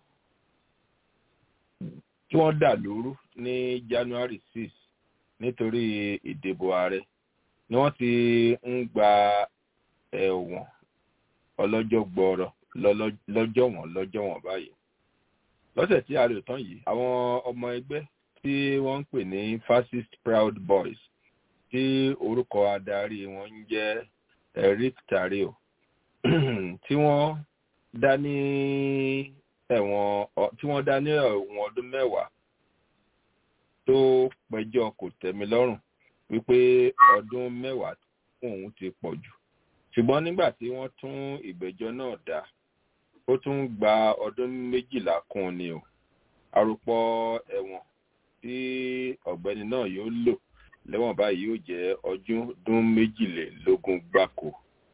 Speaker 5: tí wọ́n dà lóru ní january six nítorí ìdìbò ààrẹ ni wọ́n ti ń gba ẹ̀wọ̀n ọlọ́jọ́ gbọ́ọ̀rọ̀ lọ́jọ́ wọn lọ́jọ́ wọn báyìí lọ́sẹ̀ tí a lò tán yìí àwọn ọmọ ẹgbẹ́ tí wọ́n ń pè ní fascist proud boys tí orúkọ adarí wọn ń jẹ́ eric tario tí wọ́n dá ní ẹ̀wọ̀n tí wọ́n dá ní ẹ̀wọ̀n ọdún mẹ́wàá tó pẹjọ́ kò tẹ̀mí lọ́rùn wípé ọdún mẹ́wàá fún òun ti pọ̀ jù ṣùgbọ́n nígbà tí wọ́n tún ìgbẹ́jọ́ náà dá ó tún gba ọdún méjìlá kún ni o àròpọ̀ ẹ̀wọ̀n tí ọ̀gbẹ́ni náà yóò lò lẹ́wọ̀n báyìí yóò jẹ́ ọdún méjìlélógún gbáko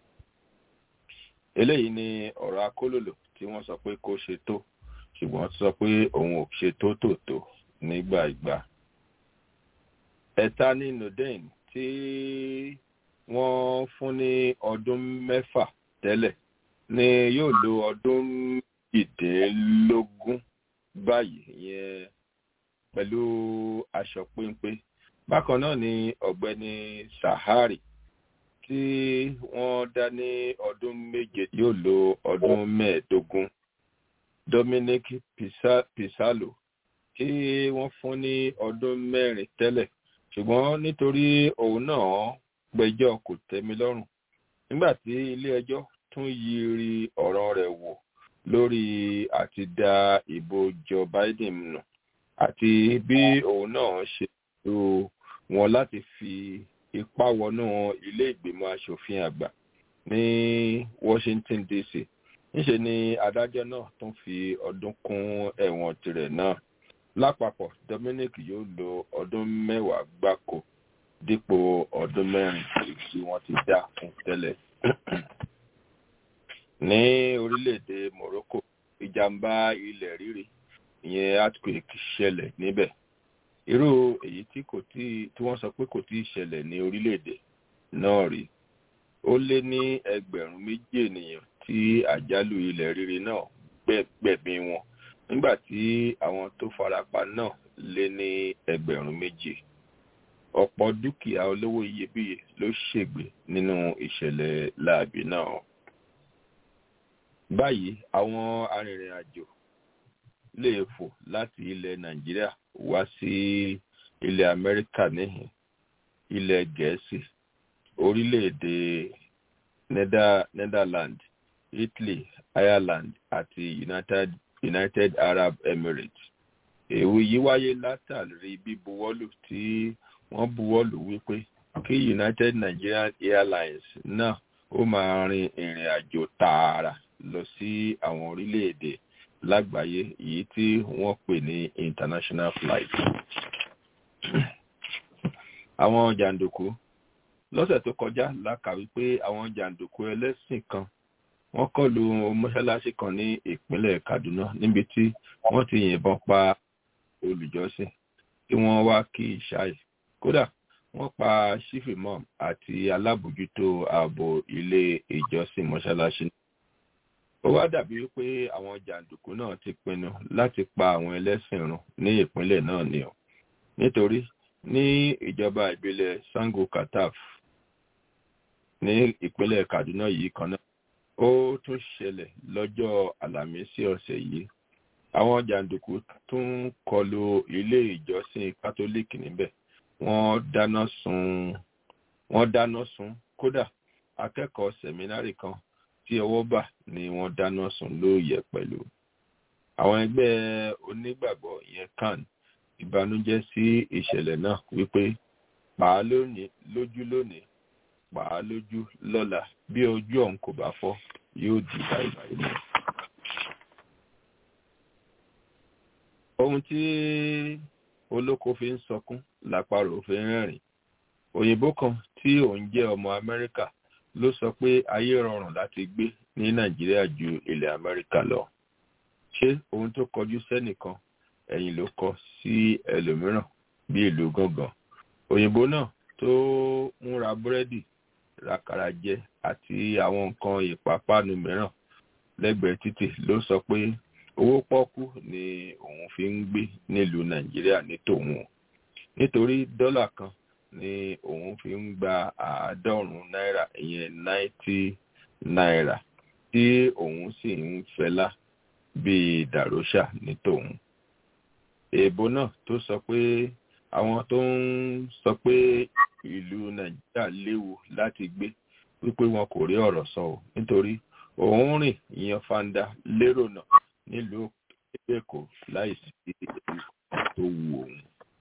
Speaker 5: eléyìí ni ọ̀rọ̀ akólòlò tí wọ́n sọ pé kó ṣe tó ṣùgbọ́n sọ pé òun ò ṣe tó tòótó nígbà ìgbà ẹ̀ta ní nodain tí wọ́n fún ní ọdún mẹ́fà tẹ́lẹ̀ ni yóò lo ọdún ìdínlógún báyìí ìyẹn pẹ̀lú aṣọ péńpé bákan náà ni ọ̀gbẹ́ni sahari tí wọ́n dá ní ọdún méje yóò lo ọdún mẹ́ẹ̀ẹ́dógún dominic pisalo tí wọ́n fún ní ọdún mẹ́rin tẹ́lẹ̀ ṣùgbọ́n nítorí òun náà gbẹjọ́ kò tẹ́mi lọ́rùn nígbà tí ilé-ẹjọ́ tún yiri ọ̀rọ̀ rẹ̀ wò lórí àti da ìbò joe biden nù àti bí òun náà ṣe lo wọn láti fi ipá wọnú ilé ìgbìmọ̀ asòfin àgbà ní washington dc níṣe ni adájọ́ náà tún fi ọdún kún ẹ̀wọ̀n tirẹ̀ náà lápapọ̀ dominic yóò lo ọdún mẹ́wàá gbáko dípò ọdún mẹ́rin tí wọ́n ti dá fún tẹ́lẹ̀. ní orílẹ̀-èdè morocco ìjàmbá ilẹ̀ rírì ìyẹn earthquake ṣẹlẹ̀ níbẹ̀ irú èyí tí kò tí tí wọ́n sọ pé kò tí ì ṣẹlẹ̀ ní orílẹ̀-èdè náà rí ó lé ní ẹgbẹ̀rún méjì ènìyàn tí àjálù ilẹ̀ rírì náà gbẹ̀gbẹ̀mí wọn nígbà tí àwọn tó farapa náà lé ní ẹgbẹ̀rún méjì ọ̀pọ̀ dúkìá olówó iyebíye ló ṣègbè nínú ìṣẹ̀lẹ̀ láàbì náà báyìí àwọn arìnrìn-àjò lè fò láti ilẹ̀ nàìjíríà wá sí ilẹ̀ amẹ́ríkà níhìn ilẹ̀ gẹ̀ẹ́sì orílẹ̀-èdè netherlands italy ireland àti united, united arab emirates èwo yìí wáyé látàrí bíbuwọ́lù tí wọ́n buwọ́lù wípé kí united nigerian airlines náà ó máa rin ìrìn àjò tààrà lọ sí àwọn orílẹ̀-èdè lágbàáyé èyí tí wọ́n pè ní international flight. àwọn jàǹdùkú lọ́sẹ̀ tó kọjá la kà wípé àwọn jàǹdùkú ẹlẹ́sìn kan wọ́n kọlu mọ́ṣáláṣí kan ní ìpínlẹ̀ kaduna níbi tí wọ́n ti yìnbọn pa olùjọ́sìn tí wọ́n wá kí ìṣáì kódà wọ́n pa sífìmọ́m àti alábòjútó ààbò ilé ìjọsìn mọ́ṣáláṣí ó wá dàbí pé àwọn jàǹdùkú náà ti pinnu láti pa àwọn ẹlẹ́sìn run ní ìpínlẹ̀ náà ni o nítorí ní ìjọba ìbílẹ̀ sango kataf ní ìpínlẹ̀ kaduna yìí kan náà ó tún ṣẹlẹ̀ lọ́jọ́ àlàmísì ọ̀sẹ̀ yìí àwọn jàǹdùkú tún kọlu ilé ìjọsìn kátólíìkì níbẹ̀ wọ́n dáná sun wọ́n dáná sun kódà akẹ́kọ̀ọ́ sẹ̀mínárì kan tí ọwọ́ bà ni wọ́n dáná sun lóòyẹ̀ pẹ̀lú àwọn ẹgbẹ́ onígbàgbọ́ yẹn kan ìbànújẹ́ sí ìṣẹ̀lẹ̀ náà wípé pàá lónìí lójú lónìí pàá lójú lọ́la bí ojú ọ̀hún kò bá fọ́ yóò di báyìí mọ́. ohun tí olóko fi ń sọkún làparò fi ń rẹ́rìn òyìnbó kan tí òun jẹ́ ọmọ amẹ́ríkà ló sọ pé ayé rọrùn láti gbé ní nàìjíríà ju ilẹ̀ amẹ́ríkà lọ ṣé ohun tó kọjú sẹ́nìkan ẹ̀yìn ló kọ sí ẹlòmíràn bí ìlú gangan òyìnbó náà tó ń ra búrẹ́dì ràkàrà jẹ àti àwọn nǹkan ìpápánu mìíràn lẹ́gbẹ̀ẹ́ títì ló sọ pé owó pọ́kú ni òun fi ń gbé nílùú nàìjíríà ní tòun nítorí dọ́là kan ni òun fi ń gba àádọ́rùn-ún náírà ìyẹn náìtì náírà tí òun sì ń fẹlá bíi dàrósà ní tòun èèbó náà tó sọ pé àwọn tó ń sọ pé ìlú nàìjíríà léwu láti gbé wípé wọn kò rí ọ̀rọ̀ sọ ò nítorí òun rìn ìyan fanda lérò náà nílùú èkó láìsí tó wu òun.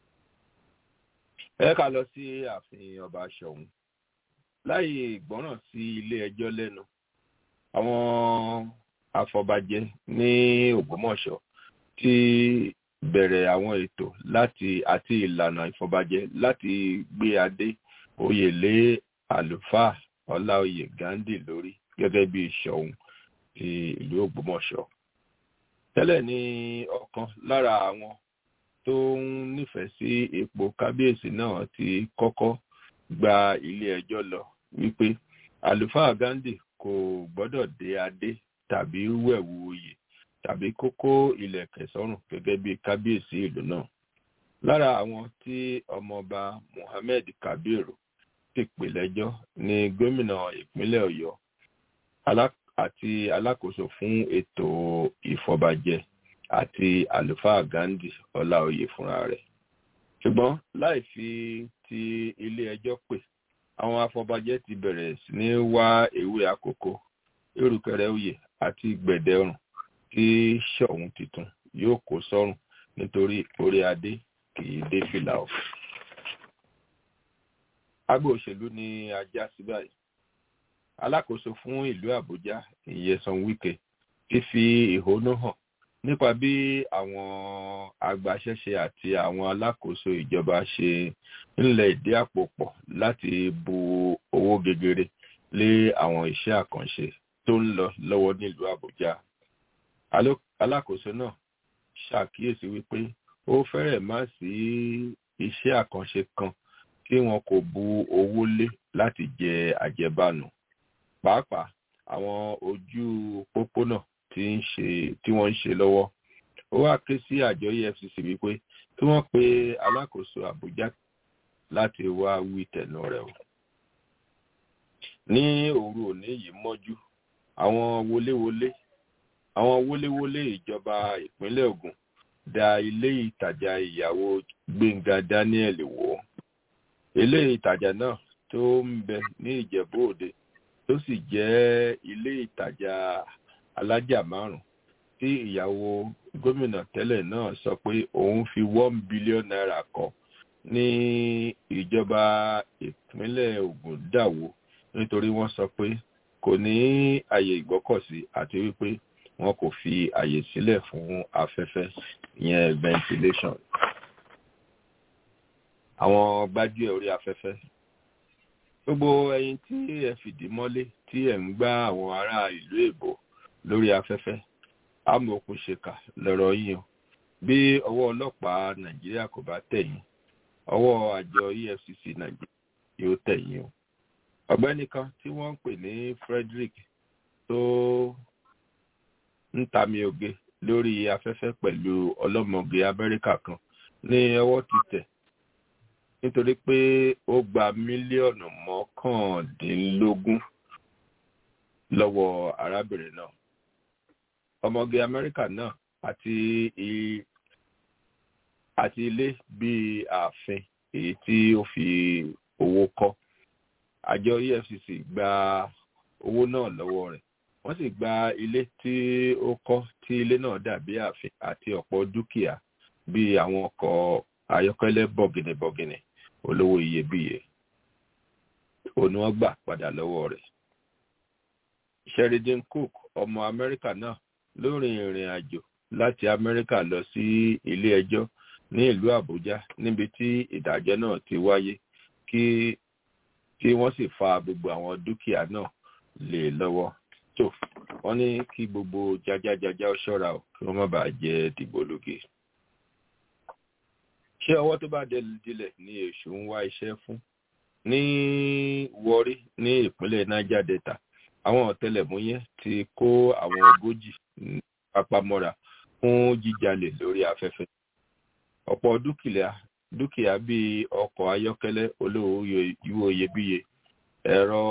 Speaker 5: ẹ ká lọ sí ààfin ọba ṣọ̀ún láì ìgbọ́ràn sí ilé ẹjọ́ lẹ́nu àwọn afọbajẹ ní ògbómọ̀ṣọ́ ti bẹ̀rẹ̀ àwọn ètò láti àti ìlànà ìfọbajẹ láti gbé adé oyè lé àlùfáà ọláòyè gandhi lórí gẹ́gẹ́ bí ṣọ̀ún ti ìlú ògbómọ̀ṣọ́ tẹ́lẹ̀ ní ọ̀kan lára àwọn tó ń nífẹ̀ẹ́ sí ipò kábíyèsí náà ti kọ́kọ́ gba ilé ẹjọ́ lọ wípé àlùfáà gandhi kò gbọ́dọ̀ dé adé tàbí wẹ̀wù oyè tàbí kókó ilẹ̀kẹ̀ sọ́rùn gẹ́gẹ́ bí kábíyèsí ìlú náà lára àwọn tí ọmọọba muhammed kabiru ti pè lẹ́jọ́ ní gómìnà ìpínlẹ̀ ọ̀yọ́ àti alákòóso fún ètò ìfọbajẹ àti àlùfáà gandhi ọláòyè fúnra rẹ̀ ṣùgbọ́n láì fi ti ilé ẹjọ́ pè àwọn afọbajẹ ti bẹ̀rẹ̀ sí ní wá ewé àkókò erùkẹrẹ oyè àti gbẹ̀dẹ̀rùn tí ṣọ̀ún tuntun yóò kó sọ́rùn nítorí orí adé kì í dé fìlà ọ̀. agbo òṣèlú ni ajá sí báyìí alákòóso fún ìlú àbújá ìyẹsàn wike ti fi ìhónú hàn nípa bí àwọn agbaṣẹ́ṣe àti àwọn alákòóso ìjọba ṣe ńlẹ̀ ìdí àpò pọ̀ láti bu owó gegere lé àwọn iṣẹ́ àkànṣe tó ń lọ lọ́wọ́ nílùú àbújá alákòóso náà ṣàkíyèsí wípé ó fẹ́rẹ̀ má sí iṣẹ́ àkànṣe kan tí wọn kò bu owó lé láti jẹ àjẹbánu pàápàá àwọn ojú pópónà tí ń ṣe tí wọ́n ń ṣe lọ́wọ́ ó wá ké sí àjọ efcc wípé kí wọ́n pe alákòóso àbújá láti wá wí tẹ̀nu rẹ̀ o ní òru òní yìí mọ́jú àwọn wọléwọlé àwọn wọléwọlé ìjọba ìpínlẹ̀ ogun da ilé ìtajà ìyàwó gbẹ̀ngà daniel wò ilé ìtajà náà tó ń bẹ ní ìjẹ̀bú òde tó sì jẹ́ ilé ìtajà alájà márùn tí ìyàwó gómìnà tẹ́lẹ̀ náà sọ pé òun fi one billion naira kọ́ ní ìjọba ìpínlẹ̀ ogun dàwó nítorí wọ́n sọ pé kò ní àyè ìgbọ́kọ̀sí àti wípé wọn kò fi àyè sílẹ̀ fún afẹ́fẹ́ ìyẹn ventilation àwọn gbájúẹ̀ orí afẹ́fẹ́ gbogbo ẹyin tí ẹ fìdí mọ́lé tí ẹ ń gbá àwọn ará ìlú èbó lórí afẹ́fẹ́ amòkun ṣèkà lọ́rọ̀ yín o bí ọwọ́ ọlọ́pàá nàìjíríà kò bá tẹ̀yìn ọwọ́ àjọ efcc nàìjíríà yóò tẹ̀yìn o ọ̀gbẹ́ni kan tí wọ́n ń pè ní frederick tó ń tami oge lórí afẹ́fẹ́ pẹ̀lú ọlọ́mọge amẹ́ríkà kan ní ọwọ́ ti tẹ̀ nítorí pé ó gba mílíọ̀nù mọ́kàndínlógún lọ́wọ́ arábìnrin náà ọmọge amẹ́ríkà náà àti àti ilé bíi ààfin èyí tí ó fi owó kọ́ àjọ efcc gba owó náà lọ́wọ́ rẹ̀ wọ́n sì gba ilé tí ó kọ́ tí ilé náà dàbí ààfin àti ọ̀pọ̀ dúkìá bíi àwọn ọkọ̀ ayọ́kẹ́lẹ́ bọ̀gìnìbọ̀gìnì olówó iyebíye òun ni wọ́n gbà padà lọ́wọ́ rẹ̀ sheridan cook ọmọ amẹ́ríkà náà ló rin ìrìn àjò láti amẹ́ríkà lọ sí ilé ẹjọ́ ní ìlú àbújá níbi tí ìdájọ́ náà ti wáyé kí kí wọ́n sì fa gbogbo àwọn dúkìá náà lé lọ́wọ́ tó wọ́n ní kí gbogbo jajajaja ó ṣọ́ra o kí wọ́n má bàa jẹ́ dìbò lóge. ṣé ọwọ́ tó bá dilẹ̀ ní èṣù ń wá iṣẹ́ fún ní wọrí ní ìpínlẹ̀ niger delta àwọn ọ̀tẹlẹ̀múyẹ́ ti kó àwọn ogójì papamọ́ra fún jíjalè lórí afẹ́fẹ́ ọ̀pọ̀ dúkìá dúkìá bíi ọkọ̀ ayọ́kẹ́lẹ́ olówó ìwò iyebíye ẹ̀rọ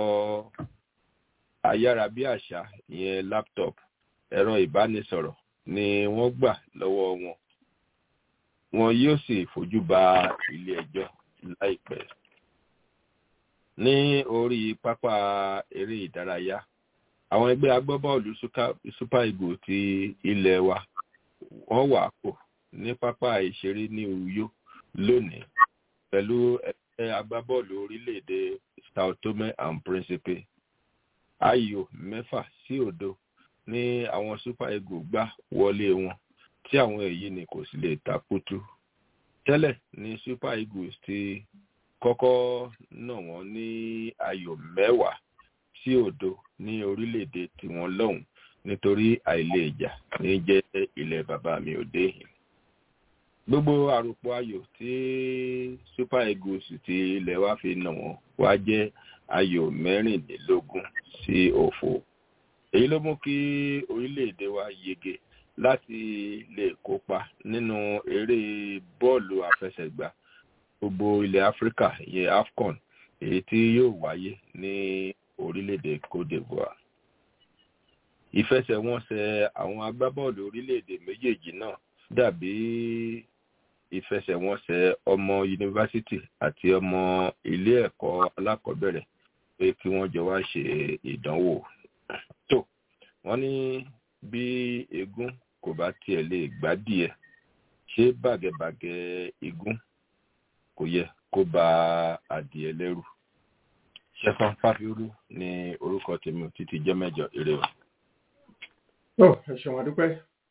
Speaker 5: ayárabíàṣá ìyẹn laptop ẹ̀rọ ìbánisọ̀rọ̀ ni wọ́n gbà lọ́wọ́ wọn wọn yóò sì fojú ba ilé ẹjọ́ láìpẹ́ ní orí pápá eré ìdárayá àwọn ẹgbẹ́ agbábọ́ọ̀lù super eagles ti ilẹ̀ wa wọ́n wà pọ̀ ní pápá ìṣeré ní uyo lónìí pẹ̀lú ẹgbẹ́ agbábọ́ọ̀lù orílẹ̀-èdè sao tome and principe ayò mẹ́fà sí òdo ní àwọn super eagles gbá wọlé wọn tí àwọn èyí ni kò sì lè takutu tẹ́lẹ̀ ní super eagles ti kọ́kọ́ nà wọ́n ní ayò mẹ́wàá sí òdo ní orílẹ̀-èdè tiwọn lọ́hùn nítorí àìlè ìjà ní jẹ́ ilẹ̀ bàbá mi ò dé yìí gbogbo àròpọ̀ ayò tí super eagles ti ilẹ̀ wa fi nà wọ́n wá jẹ́ ayò mẹ́rìnlélógún sí òfo èyí ló mú kí orílẹ̀-èdè wa yege láti lè kópa nínú eré bọ́ọ̀lù àfẹsẹ̀gbá gbogbo ilẹ̀ áfíríkà ìyẹn afcon èyí tí yóò wáyé ní orílẹ̀-èdè cote divoire ìfẹsẹ̀wọnsẹ̀ àwọn agbábọ́ọ̀lù orílẹ̀-èdè méjèèjì náà dàbí ìfẹsẹ̀wọnsẹ̀ ọmọ yunifásitì àti ọmọ ilé ẹ̀kọ́ alákọ̀ọ́bẹ̀rẹ̀ pé kí wọ́n jọ wá ṣe ìdánwò tó wọ́n ní bí eégún kò bá tiẹ̀ lè gbádìẹ̀ ṣé bàgẹ̀bàgẹ̀ igún kò yẹ kó ba adìẹ lẹ́rù ṣẹfọn fáfiúrú ní orúkọ tèmi títí jẹ́ mẹ́jọ eré o.
Speaker 3: ó ẹ ṣeun adúpẹ́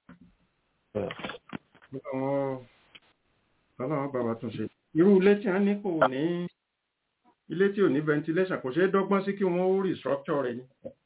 Speaker 3: ọlọ́run bàbá tún ṣe irú ilé tí wọ́n ní kò ní ilé tí ò ní ventilation kò ṣeé dọ́gbọ́n sí kí wọ́n ó restructure rẹ̀ ni.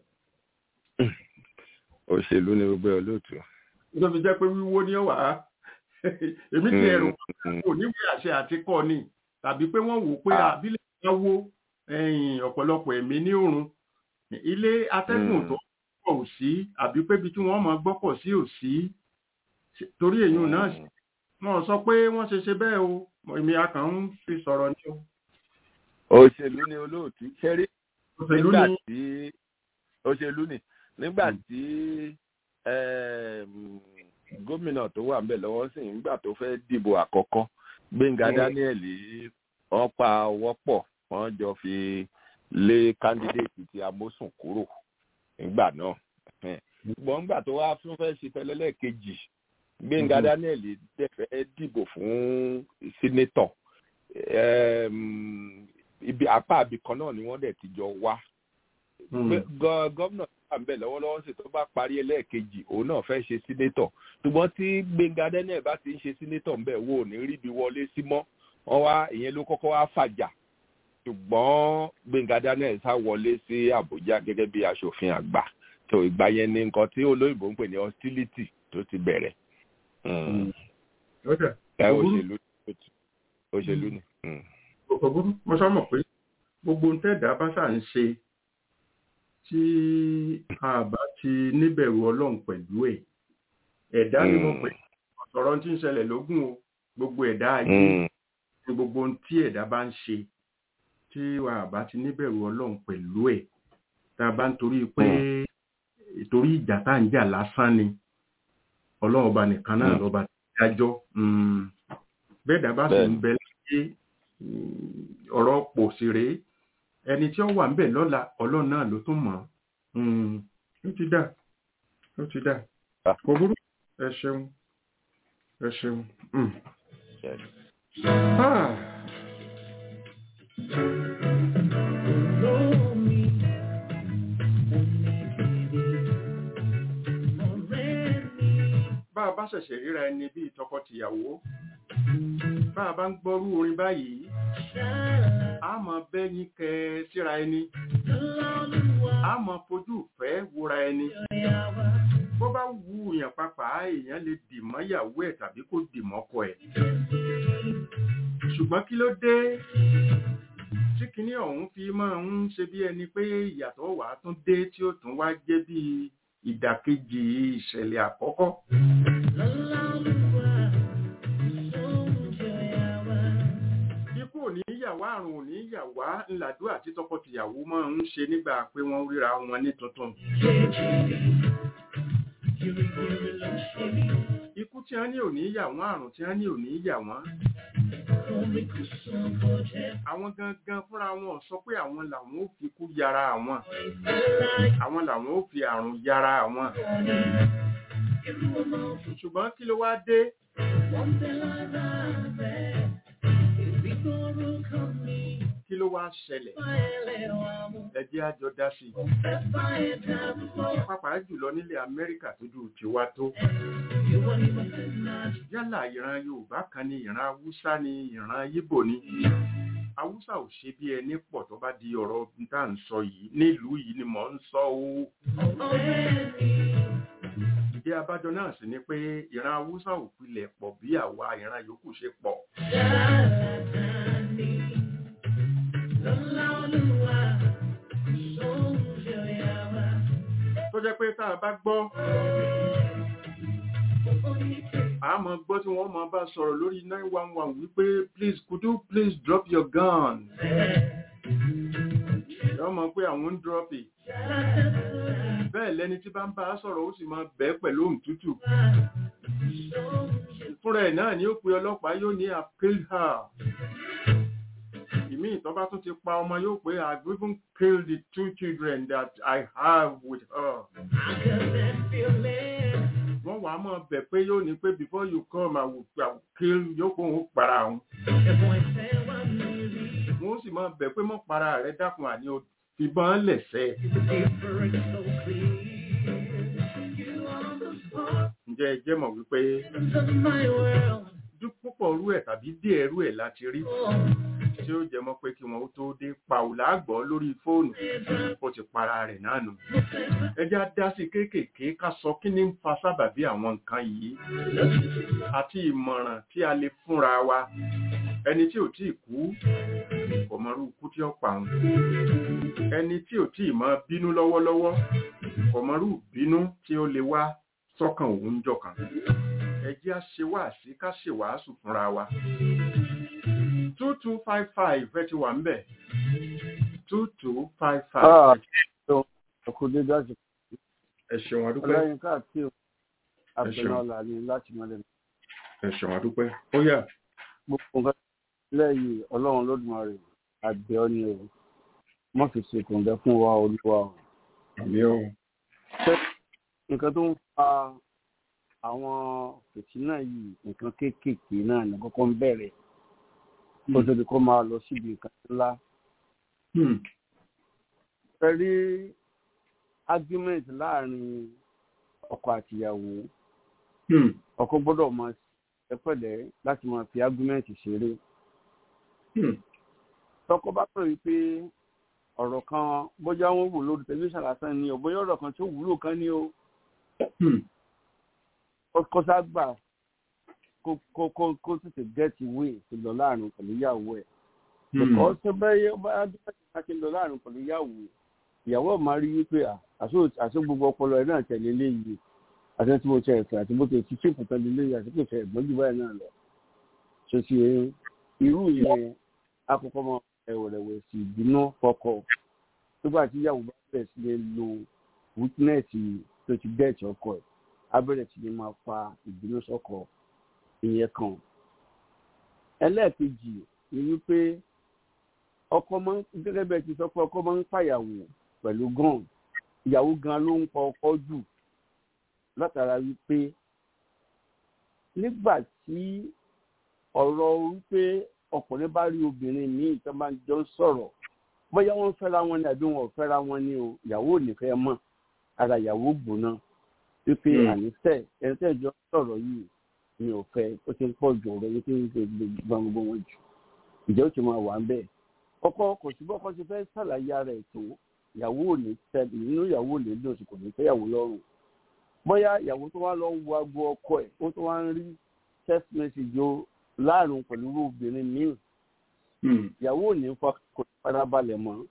Speaker 5: òṣèlú ni gbogbo olóòtú.
Speaker 3: ló fi jẹ́ pé wíwó ni ó wà á èmi ti ẹ̀rù kò níwèé àṣẹ àti kọ́ ni tàbí pé wọ́n wò pé àbílẹ̀ bá wó ọ̀pọ̀lọpọ̀ ẹ̀mí ní òrun ilé atẹ́gùn tó pọ̀ ò sí àbí pé ibi tí wọ́n mọ̀ gbọ́pọ̀ sí ò sí torí èyí náà wọ́n sọ pé wọ́n ṣe ṣe bẹ́ẹ̀ o èmi akàn ń fi sọ̀rọ̀ ní o.
Speaker 5: òṣèlú ni olóòtú ṣẹ́rí
Speaker 3: òṣèlú
Speaker 5: nígbà
Speaker 3: ni
Speaker 5: tí òṣèlú ni nígbà tí gómìnà tó wà ńbẹ̀ lọ́wọ́ sí nígbà tó fẹ́ dìbò àkọ́kọ́ gbẹ̀ngà daniel wọ́n pa ọwọ́ pọ̀ wọ́n jọ fi lé kándídéètì ti amósùn kúrò nígbà náà ṣùgbọ́n nígbà tó wá fún fẹ́ ṣe fẹlẹ́lẹ́ kejì gbẹ̀ngà daniel dẹ̀fẹ́ dìbò fún sínétọ̀ ibi apá àbí kan náà ni wọ́n dẹ̀ ti jọ wá gómìnà tó wà ńbẹ̀ lọ́wọ́lọ́wọ́ sì tó bá parí ẹlẹ́ẹ̀kejì òun náà fẹ́ ṣe sínétọ̀ ṣùgbọ́n tí gbẹ̀ngà daniel bá ti ń ṣe sínétọ̀ ńbẹ̀ wo ò ní ríbi wọlé sí mọ́ wọ́n wá ìyẹn ló kọ́kọ́ wá fàjà ṣùgbọ́n gbẹ̀ngà daniel sá wọlé sí àbújá gẹ́gẹ́ bí aṣòfin àgbà tó ìgbà yẹn ni nǹkan tí olóyìnbó ń pè ní hostility tó ti bẹ̀rẹ̀ ẹ òṣèlú òṣèlú ni.
Speaker 3: kò burú mo sọ mọ̀ pé gbogbo ntẹ́ẹ̀dá bá ṣà ń ṣe tí a bá ti níbẹ̀rù ọlọ́run pẹ̀lú ẹ̀ ẹ̀dá ni mo pè ọ̀rọ̀ tí ń ṣẹlẹ̀ lógún o gbogbo ẹ̀dá ayé ní gbogbo ohun tí ẹ̀dá bá ń ṣe tí wà bá ti níbẹ̀rù ọlọ́run pẹ̀lú ẹ̀ tá a bá ń torí pé ìtorí ìjà tá à ń jà lásán ni ọlọ́run ọba nìkan náà lọ́ba tí dájọ́ bẹ́ẹ̀ dá bá sì ń bẹ láyé ọ̀rọ̀ pò sí rèé ẹni tí ó wà ń bẹ̀ lọ́la ọlọ́run náà ló tún mọ̀ ó ti dà ó ti dà kò burú ẹ ṣeun ẹ ṣeun. Ah. bá a bá ṣẹ̀ṣẹ̀ ríra ẹni bíi tọkọ-tìyàwó bá a bá ń gbọ́rú orin báyìí a mọ̀ bẹ́yìn kẹ síra ẹni a mọ̀ fojú ìfẹ́ wúra ẹni bó bá wù yàn papà èèyàn lè dìmọ́ ìyàwó ẹ̀ tàbí kó dìmọ́ ọkọ ẹ̀ ṣùgbọ́n kí ló dé tí kinní ọ̀hún fi máa ń ṣe bí ẹni pé ìyàtọ̀ wà á tún dé tí ó tún wá jẹ́ bí ìdàkejì ìṣẹ̀lẹ̀ àkọ́kọ́. ikú ò ní yàwá àrùn ò ní yàwá ńlàdúrà tí tọkọtìyàwó máa ń ṣe nígbà pé wọ́n ríra wọn ní tuntun. ikú tí wọ́n ní ò ní yà wọ́n àrùn tí wọ́n ní ò ní yà wọ́n àwọn gangan fúnra wọn sọ pé àwọn làwọn ò fi kú yára àwọn àwọn làwọn ò fi àrùn yára àwọn ṣùgbọ́n kí ló wá dé kí ló wá ṣẹlẹ̀ ẹ jẹ́ a jọ dá sí i pàápàá jùlọ nílẹ̀ Amẹ́ríkà tójú tiwa tó yálà ìran Yorùbá kan ní ìran Haúsá ní ìran Yíbò ní Haúsá ò ṣe bí ẹni pọ̀ tó bá di ọ̀rọ̀ tá à ń sọ yìí nílùú yìí ni mò ń sọ o ìdí abájọ náà sì ni pé ìran Haúsá ò pilẹ̀ pọ̀ bí àwa ìran yòókù ṣe pọ̀ tó jẹ́ pé tá a bá gbọ́ àmọ́ gbọ́ tí wọ́n máa bá sọ̀rọ̀ lórí 911 wípé please could you please drop your gun yọ́ mọ̀ pé àwọn ń drop it bẹ́ẹ̀ lẹ́ni tí bá ń bá sọ̀rọ̀ ó sì máa bẹ́ pẹ̀lú ohùn tútù fúnra ẹ̀ náà ni ó pe ọlọ́pàá yóò ní I've killed her ìmí ìtọ́ bá tún ti pa ọmọ yóò pé I've even killed the two children that I have with her wọ́n wàá mọ̀ bẹ̀ pé yóò ní pé before you come I will, I will kill yóò kó òun para òun wọ́n sì mọ̀ bẹ̀ pé mọ̀ para rẹ̀ dákun àní o fìbọn lẹ̀sẹ̀. ǹjẹ́ ẹ jẹ́ mọ̀ wípé púpọ̀ rú ẹ̀ tàbí díẹ̀ rú ẹ̀ láti rí tí ó jẹ mọ́ pé kí wọn ó tó dé pàùlà gbọ́ lórí fóònù ó ti para rẹ̀ náà nù ẹjá dá sí kéékèèké ká sọ kí ní ń fa sábàbí àwọn nǹkan yìí àti ìmọ̀ràn tí a lè fúnra wa ẹni tí ò tí ì kú kò mọrú ikú tí ó pa òun ẹni tí ò tí ì máa bínú lọ́wọ́lọ́wọ́ kò mọrú bínú tí ó lè wá sọ́kàn òun jọkàn ẹ jẹ́ á ṣe wáàsí ká ṣe wàásù fúnra wa two two five five ẹ ti wà ń bẹ̀ two two five five.
Speaker 6: ọkọ dédé àti
Speaker 3: ẹ ṣeun adúpẹ́
Speaker 6: ọlọ́yin káàkiri àbẹ̀nàlà ni láti mọ́lẹ̀.
Speaker 3: ẹ ṣeun adúpẹ́ ó yá.
Speaker 6: gbogbo nǹkan lẹ́yìn ọlọ́run lódùmarè àgbẹ̀ ọ́ ni o wọ́n fi ṣètò ǹdẹ fún wa olúwa o.
Speaker 3: àmì o.
Speaker 6: nǹkan tó ń fa àwọn fìtínà yìí nǹkan kéékèèké náà ní kọ́kọ́ ń bẹ̀rẹ̀ kó tó di kó máa lọ síbi nǹkan ńlá. ẹ rí argument láàrin ọkọ àtìyàwó ọkọ gbọ́dọ̀ máa ṣe pẹ̀lẹ́ láti máa fi argument ṣeré. tọkọ bá pè wípé ọ̀rọ̀ kan bóyá wọ́n wò lórí tẹlifíṣàn lásán ni o bóyá ọ̀rọ̀ kan tó wúlò kan ni o kó ságbà kó kó kó kó tètè get away tó lọ láàrin pẹ̀lú ìyàwó ẹ̀. Because tó bẹ́ẹ̀ yẹ bá dúpẹ́ tí a ti lọ láàrin pẹ̀lú ìyàwó ìyàwó máa rí wípé àṣọ gbogbo ọpọlọ ẹ náà tẹ̀lé léyìí àti tí mo tẹ ẹ̀fẹ̀ àti bó ti ti ṣèpù tẹ̀lé léyìí àti kò tẹ ẹ̀gbọ́n jù báyìí náà lọ. ṣe ti irú yẹn akọkọ mọ ẹ̀wẹ̀rẹ̀wẹ̀ sí ìbínú fọkọ nígbà tí ìyàwó bá bẹ̀rẹ̀ sí lè lo wítínẹ̀sì tó ti dẹ́ẹ̀tì ọkọ ẹ̀ á bẹ̀rẹ̀ sí lè máa fa ìbínú sọ́kọ ìyẹn kan. ẹlẹ́ẹ̀kejì ni wípé ọkọ máa ń gẹ́gẹ́ bẹ́ẹ̀ ti sọ pé ọkọ máa ń pàyàwó pẹ̀lú gan ìyàwó gan ló ń pa ọkọ jù látara wípé nígbà tí ọ̀rọ̀ wípé ọkùnrin bá rí obìnrin míì tó máa ń jọ sọ̀rọ̀ bóyá wọ́n fẹ́ra wọn ni àbí wọn ò fẹ́ra wọn ni o ìyàwó ò ní fẹ́ mọ̀ ara ìyàwó gbóná wípé àníṣe ẹni tẹ́ ìjọ sọ̀rọ̀ yìí mi ò fẹ́ ó ti ń pọ̀ jù ọ̀rọ̀ yìí tó ń ṣe gbogbo wọn jù ìjọ ó ti máa wà ń bẹ́ẹ̀ ọkọ kò sí bọ́kọ ti fẹ́ ṣàlàyé ara ẹ̀ tó ìyàwó ò ní tẹ́lẹ̀ nínú ìyàwó ò ní dùn sí kò ní fẹ́yàwó lọ́rùn bóyá ìyàwó tó wá lọ ń wo aago ọkọ ẹ̀ ó tó wá ń rí text message o láàrin pẹ̀lú obìnrin míì ìyàwó ò ní kò ní farabalẹ̀ mọ́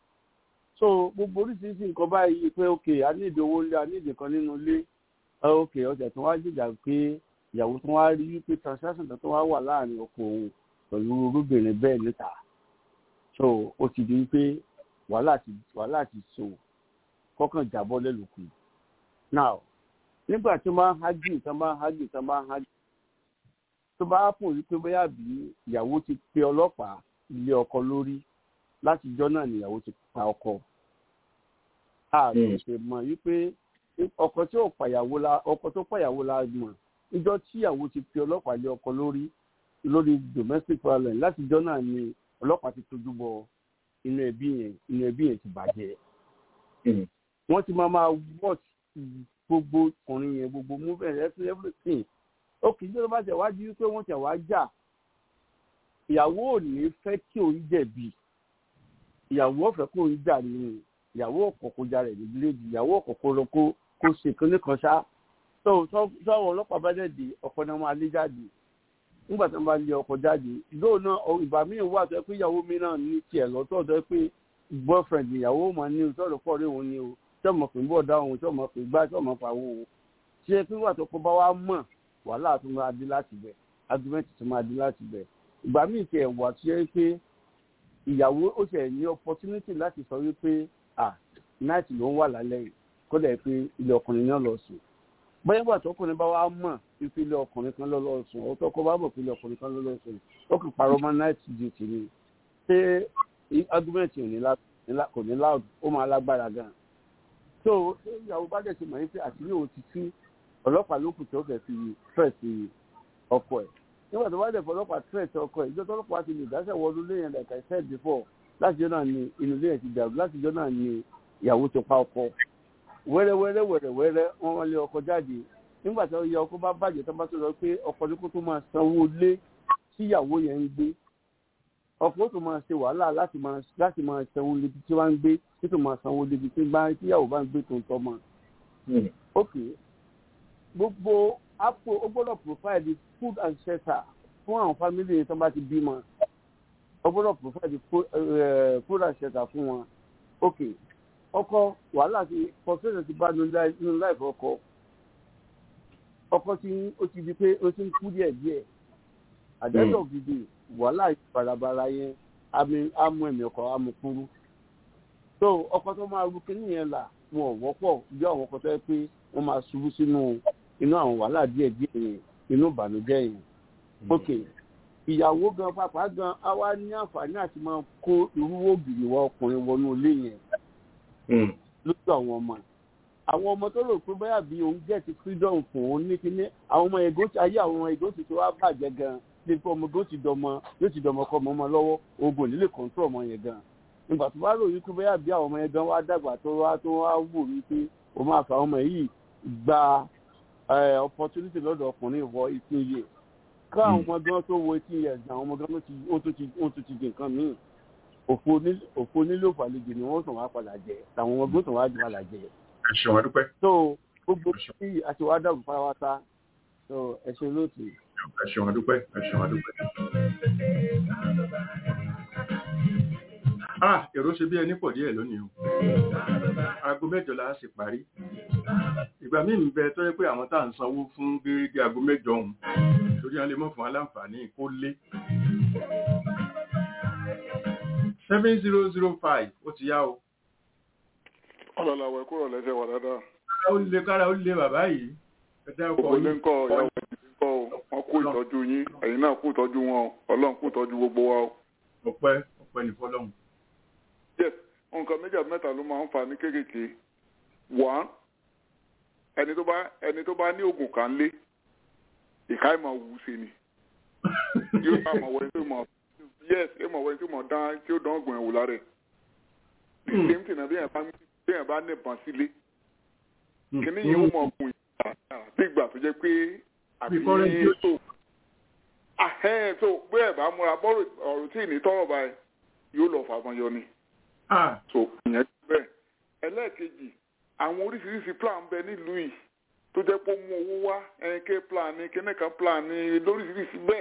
Speaker 6: so gbogbo oríṣiríṣi nǹkan báyìí pé ok a ní ìdí owó ilé a ní ìdí kan nínú ilé ok ọjà tó wá jìjà pé ìyàwó tó wá rí wípé transaction tó wá wà láàrin ọkọ òun pẹ̀lú olóbìnrin bẹ́ẹ̀ níta so ó ti di pé wàhálà ti wàhálà ti so kọkàn jábọ́ lẹ́lùkù now nígbà tí wọ́n bá ń hágì tí wọ́n bá ń hágì tí wọ́n bá ń hágì tó bá pò wípé bóyá bí ìyàwó ti pe ọlọ́pàá ilé ọkọ lórí láti jọ́ náà nìyàwó ti pa ọkọ ààrẹ ṣe mọ̀ wípé ọkọ tí ò pàyàwó la ọkọ tó pàyàwó la mọ̀ níjọ́ tí ìyàwó ti pe ọlọ́pàá ilé ọkọ lórí lórí domestic violence láti jọ́ náà ni ọlọ́pàá ti tójú bọ inú ẹbí yẹn inú ẹbí yẹn ti bàjẹ́. wọ́n ti máa máa watch gbogbo ọkùnrin yẹn gbogbo movement every everything. ó kì í ṣe ló bá tẹ̀ wá di wípé wọ́n tẹ̀ wá jà. ìyàwó ò ní fẹ́ kí òun jẹ̀bi. ìyàwó ọ̀fẹ́ kó òun jà nínú ìyàwó ọ̀kọ̀ọ̀kọ̀ jà rẹ̀ ní bíléèdì ìyàwó ọ̀kọ̀ọ̀kọ̀ lọ kó kó ṣe kínní kan ṣá. sọ́wọ́ ọlọ́pàá bá dẹ̀ dé ọkọ̀ náà máa lé jáde nígbà tí wọn bá lé ọkọ jáde lóò náà ìgbà míì wà tó yẹ pé ìyàwó mi náà ní tiẹ̀ lọ́tọ̀ tó yẹ pé boyfriend ìyàwó mà ní o tọ́lọ̀ pọ̀ rí òun ni o tí ọmọ pè ń bọ̀ dá òun tí ọmọ pè gbá tí ọmọ pa owó o tí ẹ pé wà tó kó bá wá mọ̀ wàhálà tó máa dé láti bẹ̀ argument tó máa dé láti bẹ̀ ìgbà míì tiẹ̀ wà tó yẹ pé ìyàwó ó ṣẹ̀ ní opportunity láti sọ wípé ah night ló ń wà lálẹ́ yìí kó dẹ̀ pé ilé ọkùnrin náà lọ sùn bóyá ìgbà tọkùnrin bá wá mọ̀ ìpele ọkùnrin kan lọ lọ sùn ọtọ kọ bá mọ̀ ìpele ọkùnrin kan lọ lọ sùn ó kì parọ́ mọ́ night duty ni ṣé argument kò ní loud ó máa lágbára gan so ṣé ìyàwó bá dẹ̀ ti mọ̀ wípé àtìlẹ́ òun ti tú ọlọ́pàá ló kù tí ó fẹ́ fi threat ọkọ ẹ̀ nígbà tó bá dẹ̀ fọ ọlọ́pàá threat ọkọ ẹ̀ ìjọ tó ọlọ́pàá ti lè dáṣẹ̀ wọlé lẹ́yìn like I said before láti jọ náà ni inú ilé ẹ̀ ti dàrú láti jọ náà ni ìyàwó ti pa ọkọ wẹ́rẹ́wẹ́rẹ́ wẹ́rẹ́wẹ́rẹ́ wọ́n wọlé ọkọ jáde nígbà tí ọyọ ọkọ bá bàjẹ́ tó bá tó lọ pé ọkọ ní kó tó máa sanwó lé tíyàwó yẹn ń gbé ọkọ tó máa ṣe wàhálà láti máa láti máa sanwó lébi tí wọ́n ń gbé tí tó máa sanwó lébi tí bá tíyàwó bá ń gbé tó ń tọ́ mọ́. ok gbogbo apò ó gbọ́dọ̀ provide food and shelter fún àwọn family yẹn tó bá ti bímọ ó gbọ́dọ̀ provide food and shelter fún wọn ok ọkọ wàhálà ti frustration ti bá nínú láìpẹ́ ọkọ ọkọ tí ó ti di pé ó ti ń kú díẹ̀ díẹ̀ àjẹsọ gidi wàhálà barabara yẹn amú ẹ̀mí ọkọ amúkúrú so ọkọ tó máa ru kínní yẹn là wọn ò wọ́pọ̀ bí àwọn ọkọ tó yẹ pé wọ́n máa ṣubú sínú inú àwọn wàhálà díẹ̀ díẹ̀ yẹn inú ìbànújẹ́ yẹn ok ìyàwó gan pàápàá gan á wá ní àǹfààní àti máa kó irú ògiri wọ ọkùnrin wọnú ilé yẹn lójú àwọn ọmọ àwọn ọmọ tó rò pé báyà bí òun gẹ̀ẹ́tì freedom fún òun ní kíní àwọn ọmọ ègó ayé àwọn ọmọ ègó ti tó wá bàjẹ́ gan ní pé ọmọ ègó ti dọmọ yóò ti dọmọ kọ ọmọ ọmọ lọ́wọ́ ogun nílé control ọmọ yẹn gan nígbà tó bá rò wípé báyà bí àwọn ọmọ yẹn gan wá dàgbà tó wá tó wá wò wípé òun máa fa ọmọ yìí gba opportunity lọ́dọ̀ ọkùnrin wọ eighteen years ká àwọn ọmọ gan tó wọ eighteen years àwọn ọmọ gan ó tún ti di nǹkan míì òfo nílò ìfàlejò ni wọ́n tàn wá padà jẹ àwọn ọmọ gbọ́dọ̀ wá jù padà jẹ
Speaker 3: ẹ ṣeun adúpẹ́.
Speaker 6: so gbogbo tí àti wàá dàgbù pátápátá so ẹ ṣe lóòtù.
Speaker 3: ẹ ṣeun adúpẹ́ ẹ ṣeun adúpẹ́. ah èrò ṣe bí ẹni pọ̀ díẹ̀ lónìí o aago mẹ́jọ la sì parí ìgbà míì ń bẹ tó yẹ pé àwọn tá à ń sanwó fún gẹ́gẹ́ aago mẹ́jọ ọ̀hún torí wọn lè mọ̀ fún aláǹfààní kó lé seven zero zero five ó ti yá o
Speaker 7: ọlọ́làwẹ̀ kúrò lẹ́sẹ̀ wà dáadáa.
Speaker 3: kára ó lé kára ó lé bàbá yìí ẹ dá ọkọ
Speaker 7: gbogbo ilé
Speaker 3: yín
Speaker 7: ń kọ́ ìyàwó ìdílé ń kọ́ o wọ́n kú ìtọ́jú yín ẹ̀yin náà kú ìtọ́jú wọn o ọlọ́run kú ìtọ́jú gbogbo wa o.
Speaker 3: ọpẹ́ ọpẹ́ ní fọ́lọ́run
Speaker 7: yes nǹkan méjì àti mẹ́ta ló máa ń fà ní kéékèèké one ẹni tó bá ẹni tó bá ní oògùn kan lé ìka ìmọ̀ wù ú sí ni yóò bá àmọ̀ wẹ́n tó mọ̀ yes ìmọ̀ wẹ́n tó mọ̀ dán tí ó dán ọ̀gbìn ẹ̀wò lára ẹ̀ the same thing na bí yẹn bá bí yẹn bá nìbọn sílé kíní yìí ó mọ̀ ọ̀gùn ìgbà bí ìgbà tó jẹ́ pé àbí
Speaker 3: Bí foreign deal.
Speaker 7: tó ahẹ́n tó bí ẹ̀ bá múra bọ́ọ̀rù ọ̀rọ̀ tí ì ní tọ́rọ̀ báyìí yóò lọ fàbọn yọ ni
Speaker 3: ah
Speaker 7: so ìyẹn ti bẹ́ẹ̀ ẹlẹ́ẹ̀kejì àwọn oríṣiríṣi plan bẹ nílùú yìí tó jẹ́ pé ó mú owó wá ẹ̀ńkẹ́ plan ní kíníkan plan ní lóríṣiríṣi bẹ́ẹ̀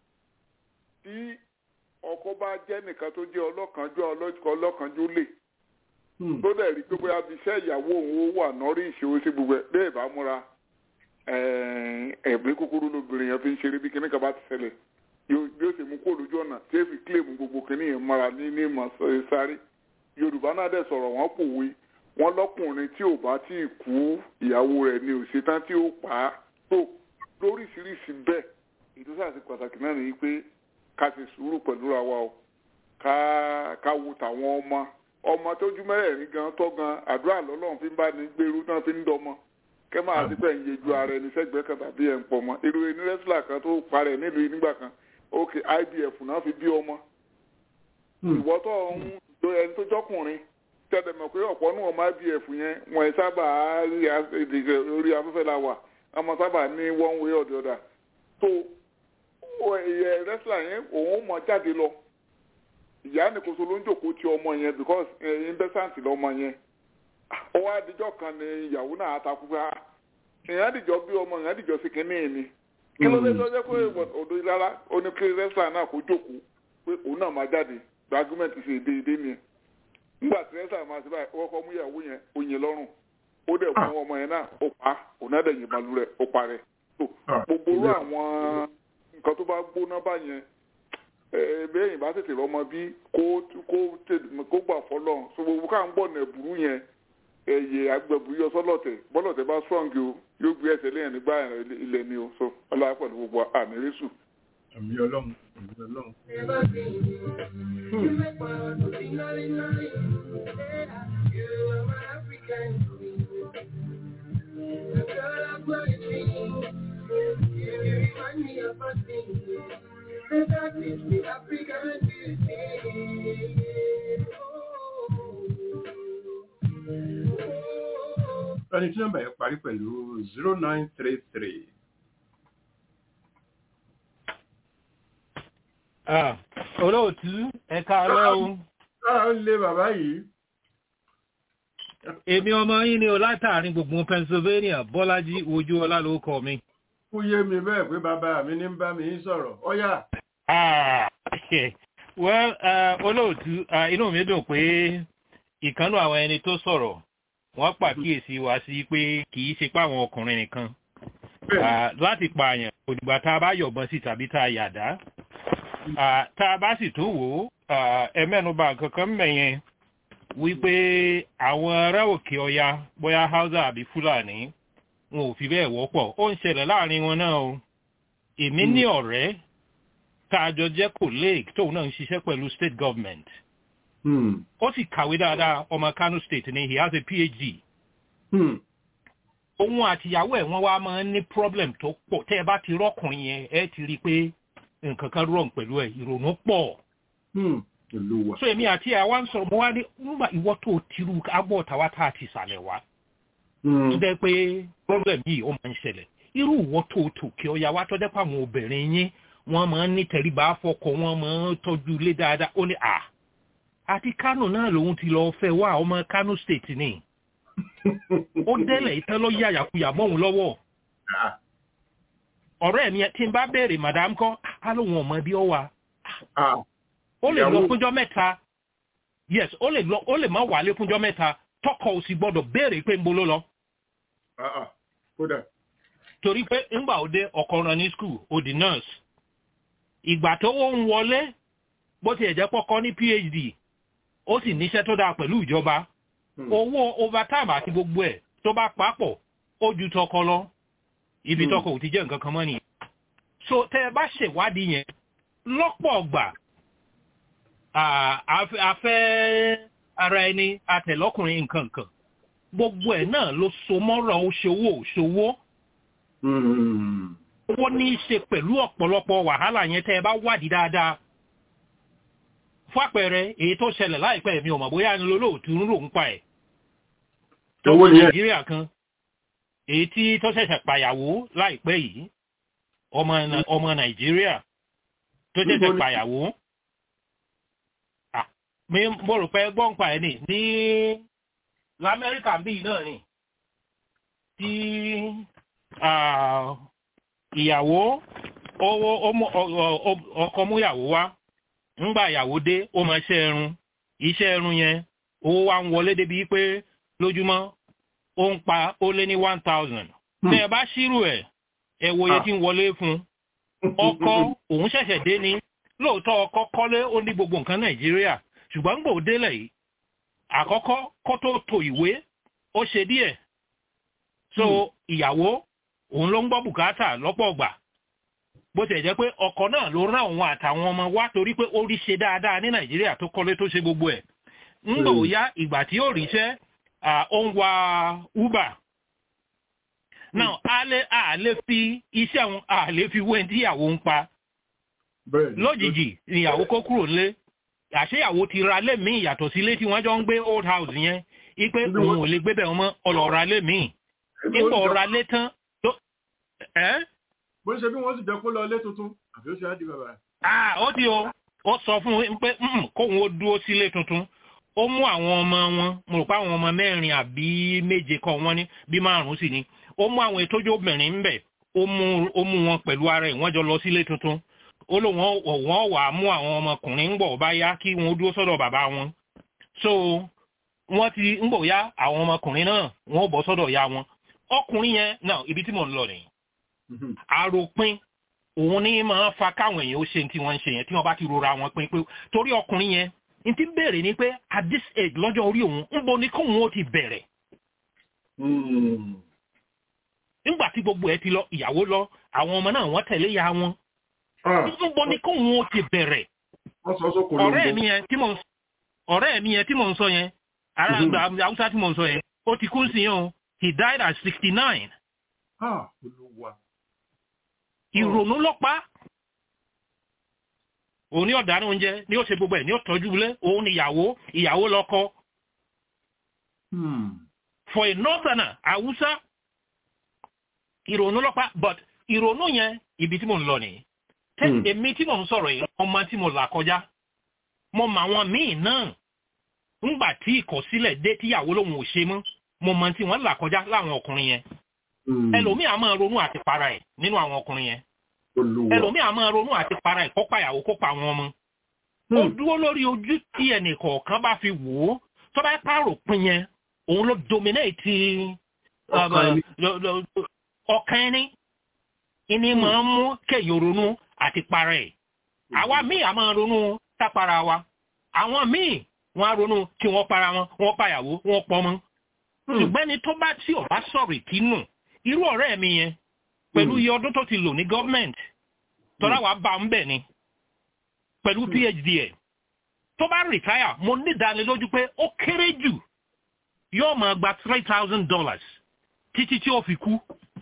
Speaker 7: tí ọkọ bá jẹ́ nìkan tó jẹ́ ọlọ́kànjú ọlọ́kọ̀ ọlọ́kànjú lè
Speaker 3: hmm.
Speaker 7: tó dẹ̀ rí pé bóyá bí iṣẹ́ ìyàwó òun ó wà nọ́rí ìṣòwò sí gbogbo ẹ̀ bẹ́ẹ̀ bá múra ẹ̀ẹ́dẹ́gbẹ́ kúkúrú lóbìnrin yẹn fi ń ṣeré bí kíníkan bá ti ṣẹlẹ̀ yóò bí ó ṣe mú kó lójú ọ̀nà tí èèfì kílèmù gbogbo kíní yẹn mara ní ní ìmọ̀ sáré yorùbá náà dẹ̀ sọ̀rọ̀ wọ́n pòwe wọ́n lọ́kùnrin tí ò bá tí ì kú ìyàwó rẹ̀ ni ò ṣetán tí ó pa á tó lóríṣiríṣi bẹ́ẹ̀ ètò sáà sí pàtàkì náà nìyí pé ká ṣe sùúrù pẹ̀lú ra wa o ká ká wo tàwọn ọmọ ọmọ tójú mẹ́rẹ̀ẹ̀rin gan tọ́ gan àdúrà lọ́lọ́run fi ń bá ní gbèrú náà fi ń dọmọ kẹ́ máa sí pẹ̀ ń yejú ara ẹni sẹ́gbẹ̀ẹ́ kan tàbí ẹ̀ ń pọ̀ mọ́ irú ẹni rẹ́sílà kan tó parẹ́ nílùú yìí nígbà kan ok IBF náà fi bí ọmọ ìwọ tó ń lo ẹni tó jọkùnrin tẹ́lẹ̀ mọ̀ pé ọ̀pọ̀ nù ọmọ IBF yẹn wọ́n sábà rí a- èdè orí afẹ́fẹ́ la wà ọmọ sábà ní one way or the other tó ẹ̀yẹ rẹ́sílà yẹn òun mọ̀ jáde lọ ìyá nìkóso ló ń jòkó ti ọmọ yẹn because investment lọmọ yẹn ó wá dijọ́ kan ní ìyàwó náà àtàkùn pé ah ìyẹn àdìjọ bí ọmọ ìyẹn àdìjọ sí kínní ẹ̀ ni kí ló dé tó jẹ́ pé odò ìlara ó ní kí rẹ́sílà náà kó jókòó pé òun náà máa jáde gba argument ṣe déédéé nìyẹn nígbà tí rẹ́sílà máa ṣe báyìí ó kọ́kọ́ mú ìyàwó yẹn ó yìn lọ́rùn ó dẹ̀ fún ọmọ yẹn náà ó pa á òun náà dẹ̀ yìnbọn lu rẹ̀ ó pa rẹ̀ tó
Speaker 3: Ah,
Speaker 7: gbogbo irú àwọn nǹkan tó bá gbóná báyẹn bẹ́ẹ̀ bá tètè rọmọ bí kó kó tè- kó gbà fọlọ́ so gbogbo ká ń bọ̀ nà ẹ̀bùrú yẹn ẹ̀yẹ agbẹ̀bùrú yọ sọ́lọ̀tẹ̀ bọ́lọ̀tẹ̀ bá strong o yóò gbé ẹsẹ̀ lẹ́yìn nígbà ilẹ̀ ni o so ọlọ́wà pẹ̀lú gbogbo àmì rẹ́sù.
Speaker 3: àmì ọlọ́run àmì ọlọ́run ẹni tí nọ́mbà yẹn parí pẹ̀lú zero nine three three
Speaker 8: Ah, olóòtú ẹ̀ka alẹ́ o
Speaker 3: ah ó lé bàbá yìí
Speaker 8: èmi ọmọ yín ni o látàrin gbogbo Pennsylvania Bọ́lájí ojú ọlá ló kọ mi.
Speaker 3: kú yé mi bẹ́ẹ̀ pé bàbá mi ní ń bá mi sọ̀rọ̀ ọ̀yà
Speaker 8: Ah, well uh, olóòtú uh, inú mi dùn pé ìkànnù àwọn ẹni tó sọ̀rọ̀ wọ́n pàkíyèsí wa sí pé kì í ṣe pé àwọn ọkùnrin nìkan
Speaker 3: bẹ́ẹ̀
Speaker 8: Ah, láti pààyàn òdìgbà tá a bá yọ̀bọ̀n sí tàbí tá a yàdá Ah, tá a bá sì tún wò ó ah, ẹ mẹ́nuba nǹkan kan mẹ́yẹn wípé àwọn ará òkè ọya bóyá Hausa àbí Fúlàní wọn ò fi bẹ́ẹ̀ wọ́pọ̀ ó ń ṣẹlẹ̀ láàrin wọn náà o èmi ní ọ̀rẹ́ tá a jọ jẹ́ colleague tóun náà ń ṣiṣẹ́ pẹ̀lú state government
Speaker 3: Hmm,
Speaker 8: ó sì kàwé dáadáa ọmọ Kano state ni he has a PhD
Speaker 3: hmm,
Speaker 8: òun àtìyàwó ẹ̀ wọ́n wá máa ń ní problem tó pọ̀ tẹ́ ẹ bá ti rọ́kùnrin yẹn ẹ ti rí i pé nǹkan kan wrong pẹ̀lú ẹ̀ ìrònú pọ̀
Speaker 3: hmm, olúwa
Speaker 8: so èmi àti ẹ̀ wá ń sọ̀rọ̀ mo wá ní nígbà ìwọ́ tó tirú agbọ́ tàwa tá a ti sàlẹ̀ wá
Speaker 3: Hmm,
Speaker 8: tó jẹ́ pé problem yìí ó máa ń ṣẹlẹ̀ irú ìwọ́ tó tòkè ọ̀yà wá tó jẹ́ pé àwọn obìnrin yín wọ́n máa ń ní tẹríba fọkọ wọ́n máa ń tọ́jú ilé dáadáa ó ní à àti Kano náà lòun ti lọ fẹ́ wá ọmọ Kano state ni ó délẹ̀ ìtẹ́ lọ yàyàkuyà mọ́hun lọ́wọ́
Speaker 3: ah,
Speaker 8: ọ̀rẹ́ mi tí n bá béèrè madam kọ́ á lóun ọmọ bí ó wà
Speaker 3: ah,
Speaker 8: ó lè lọ
Speaker 3: Ìyàwó-
Speaker 8: fúnjọ́ mẹ́ta yes ó lè lọ ó lè má wálé fúnjọ́ mẹ́ta tọkọ ò sì gbọ́dọ̀ béèrè pé ń bo ló lọ.
Speaker 3: kódà.
Speaker 8: torí pé ńgbà òde ọkọ rán ní skul ó di nurse ìgbà tó ó ń wọlé bó tiẹ̀ jẹ́ pọ́kọ́ ní phd ó sì níṣẹ́ tó dáa pẹ̀lú ìjọba owó overtime àti gbogbo ẹ̀ tó bá papọ̀ ó ju tọkọ lọ ibi tọkọ ò ti jẹ́ nǹkan kan mọ́ nìyẹn so tẹ́ ẹ bá ṣèwádìí yẹn lọ́pọ̀ ọgbà afẹ́ ara ẹni àtẹ̀lọ́kùnrin nǹkan kan gbogbo ẹ̀ náà ló so mọ́rọ̀ òṣòwò òṣòwò owó ní í ṣe pẹ̀lú ọ̀pọ̀lọpọ̀ wàhálà yẹn tẹ́ ẹ bá wádìí dáadáa fún àpẹẹrẹ èyí tó ṣẹlẹ̀ láìpẹ́ mi ò mọ̀ bóyá ni lólóòtú ń rò ń pa ẹ̀ tó wọ nàìjíríà kan èyí tí tó ṣẹ̀ṣẹ̀ pàyàwó láìpẹ́ yìí ọmọ nàìjíríà tó ṣẹ̀ṣẹ̀ pàyàwó mi mo rò pé gbọ́n pa ẹ̀ ní ní lamẹ́ríkà bíi náà ni tí ìyàwó ọkọ múyàwó wá ńgbà ìyàwó dé ó máa ṣe ẹrun iṣẹ́ ẹrun yẹn owó wa ń wọlé débi pé lójúmọ́ ó ń pa ó lé ní one thousand tẹ́ ẹ bá ṣírò ẹ̀ ẹ wo iye tí ń wọlé fún ọkọ òun ṣẹ̀ṣẹ̀ dé ní lóòótọ́ ọkọ kọ́lé ó ní gbogbo nǹkan nàìjíríà ṣùgbọ́n gbòó délẹ̀ yìí àkọ́kọ́ kó tó to ìwé ó ṣe díẹ̀ so ìyàwó òun ló ń gbọ́ bùkátà lọ́pọ̀ ọgbà bó ti jẹ́ pé ọkọ̀ náà ló rán òun àtàwọn ọmọ wá torí pé ó rí ṣe dáadáa ní nàìjíríà tó kọ́lé tó ṣe gbogbo ẹ̀ ń gbò yá ìgbà tí ó ríṣẹ́ ó ń wa uber now a lè a lè fi iṣẹ́ àwọn a lè fi wé tí ìyàwó ń pa lójijì ìyàwó kó kúrò lé àṣeyàwó ti ra lé míì yàtọ̀ sí ilé tí wọ́n jọ ń gbé old house yẹn ipe òun ò lè gbé bẹ̀ mọ́ ọlọ́ọ̀ra lé míì ipò ọ̀ra lé tán
Speaker 3: bó ṣe bí wọ́n sì jẹ́ kó lọ ilé tuntun àbí ó ṣe á di bàbá.
Speaker 8: ah ó ti o ó sọ fún un pé kóun ó dúró sílé tuntun ó mú àwọn ọmọ wọn mo rò pé àwọn ọmọ mẹ́rin àbí méje kan wọ́n ní bí márùn-ún sì ni ó mú àwọn ètòjú obìnrin ń bẹ̀ ó mú ó mú wọn pẹ̀lú ara ẹ̀ wọ́n jọ lọ sílé tuntun ó lò wọ́n wọ́n wà á mú àwọn ọmọkùnrin ń bọ̀ bá yá kí wọ́n dúró sọ́dọ̀ bàbá wọn so wọ́n ti ń bọ̀ yá àwọn ọmọkùnrin náà wọ́n bọ̀ sọ́dọ̀ ya wọn ọkùnrin yẹn náà ibi tí mò ń lọ nìyí àròpin òun ní máa fa káwọn èèyàn ó ṣe tí wọ́n ń ṣe yẹn tí wọ́n bá ti rora wọn pin pé torí ọkùnrin yẹn n ti béèrè ni pé at this age lọ́jọ́ orí òun ń bo ni kóun ó ti bẹ̀rẹ̀. nígbà tí gbogbo ẹ ti lọ ìyàwó lọ àwọn ọmọ náà wọ́n tẹ̀lé ya wọn. ń bo ni kóun ó ti bẹ̀rẹ̀. ọ̀rẹ́ mi yẹn tí mò ń ọ̀rẹ́ mi yẹn tí mò ń sọ yẹn ará àgbà haúsá tí mò ń sọ yẹn ó ti kú sí yẹn o he died at sixty nine ìrònú lọ́pàá òun ní ọ̀daràn oúnjẹ ní ó ṣe gbogbo ẹ̀ ní ó tọ́jú ilé òun ìyàwó ìyàwó lọ́kọ. for a northerner Hausa ìrònú lọ́pàá but ìrònú yẹn ibi tí mo ń lọ nìyí. tẹ́ èmi tí mo ń sọ̀rọ̀ yìí ọmọ tí mo là kọjá mo mọ àwọn míì náà ńgbà tí ìkọ̀sílẹ̀ dé tíyàwó lòun ò ṣe mọ́ mo mọ tí wọ́n là kọjá láwọn ọkùnrin yẹn ẹlòmíì a máa ronú àti para ẹ̀ nínú àwọn ọkùnrin yẹn ẹlòmíì a máa ronú àti para ẹ̀ kópa ìyàwó kópa àwọn ọmọ ó dúró lórí ojú tí ẹnì kọ̀ọ̀kan bá fi wò ó tó bá pààrọ̀ pin yẹn òun ló dominate ọkàn ẹni ìní máa ń mú kéèyàn ronú àti para ẹ̀ àwa míì a máa ronú tápara wa àwọn míì wọ́n á ronú kí wọ́n para wọn wọ́n pàyàwó wọ́n pọ̀ mọ́ ṣùgbọ́n ẹni tó bá tí ò bá sọ̀rọ̀ ìkínú irú ọ̀rẹ́ mi yẹn pẹ̀lú iye ọdún tó ti lò ní gọ́ọ̀mẹ̀ntì tọ́lá wàá bá ń bẹ̀ ni pẹ̀lú phd ẹ̀ tó bá rìtáyà mo ní ìdánilójú pé ó kéré jù yóò máa gba three thousand dollars títí tí ó fi kú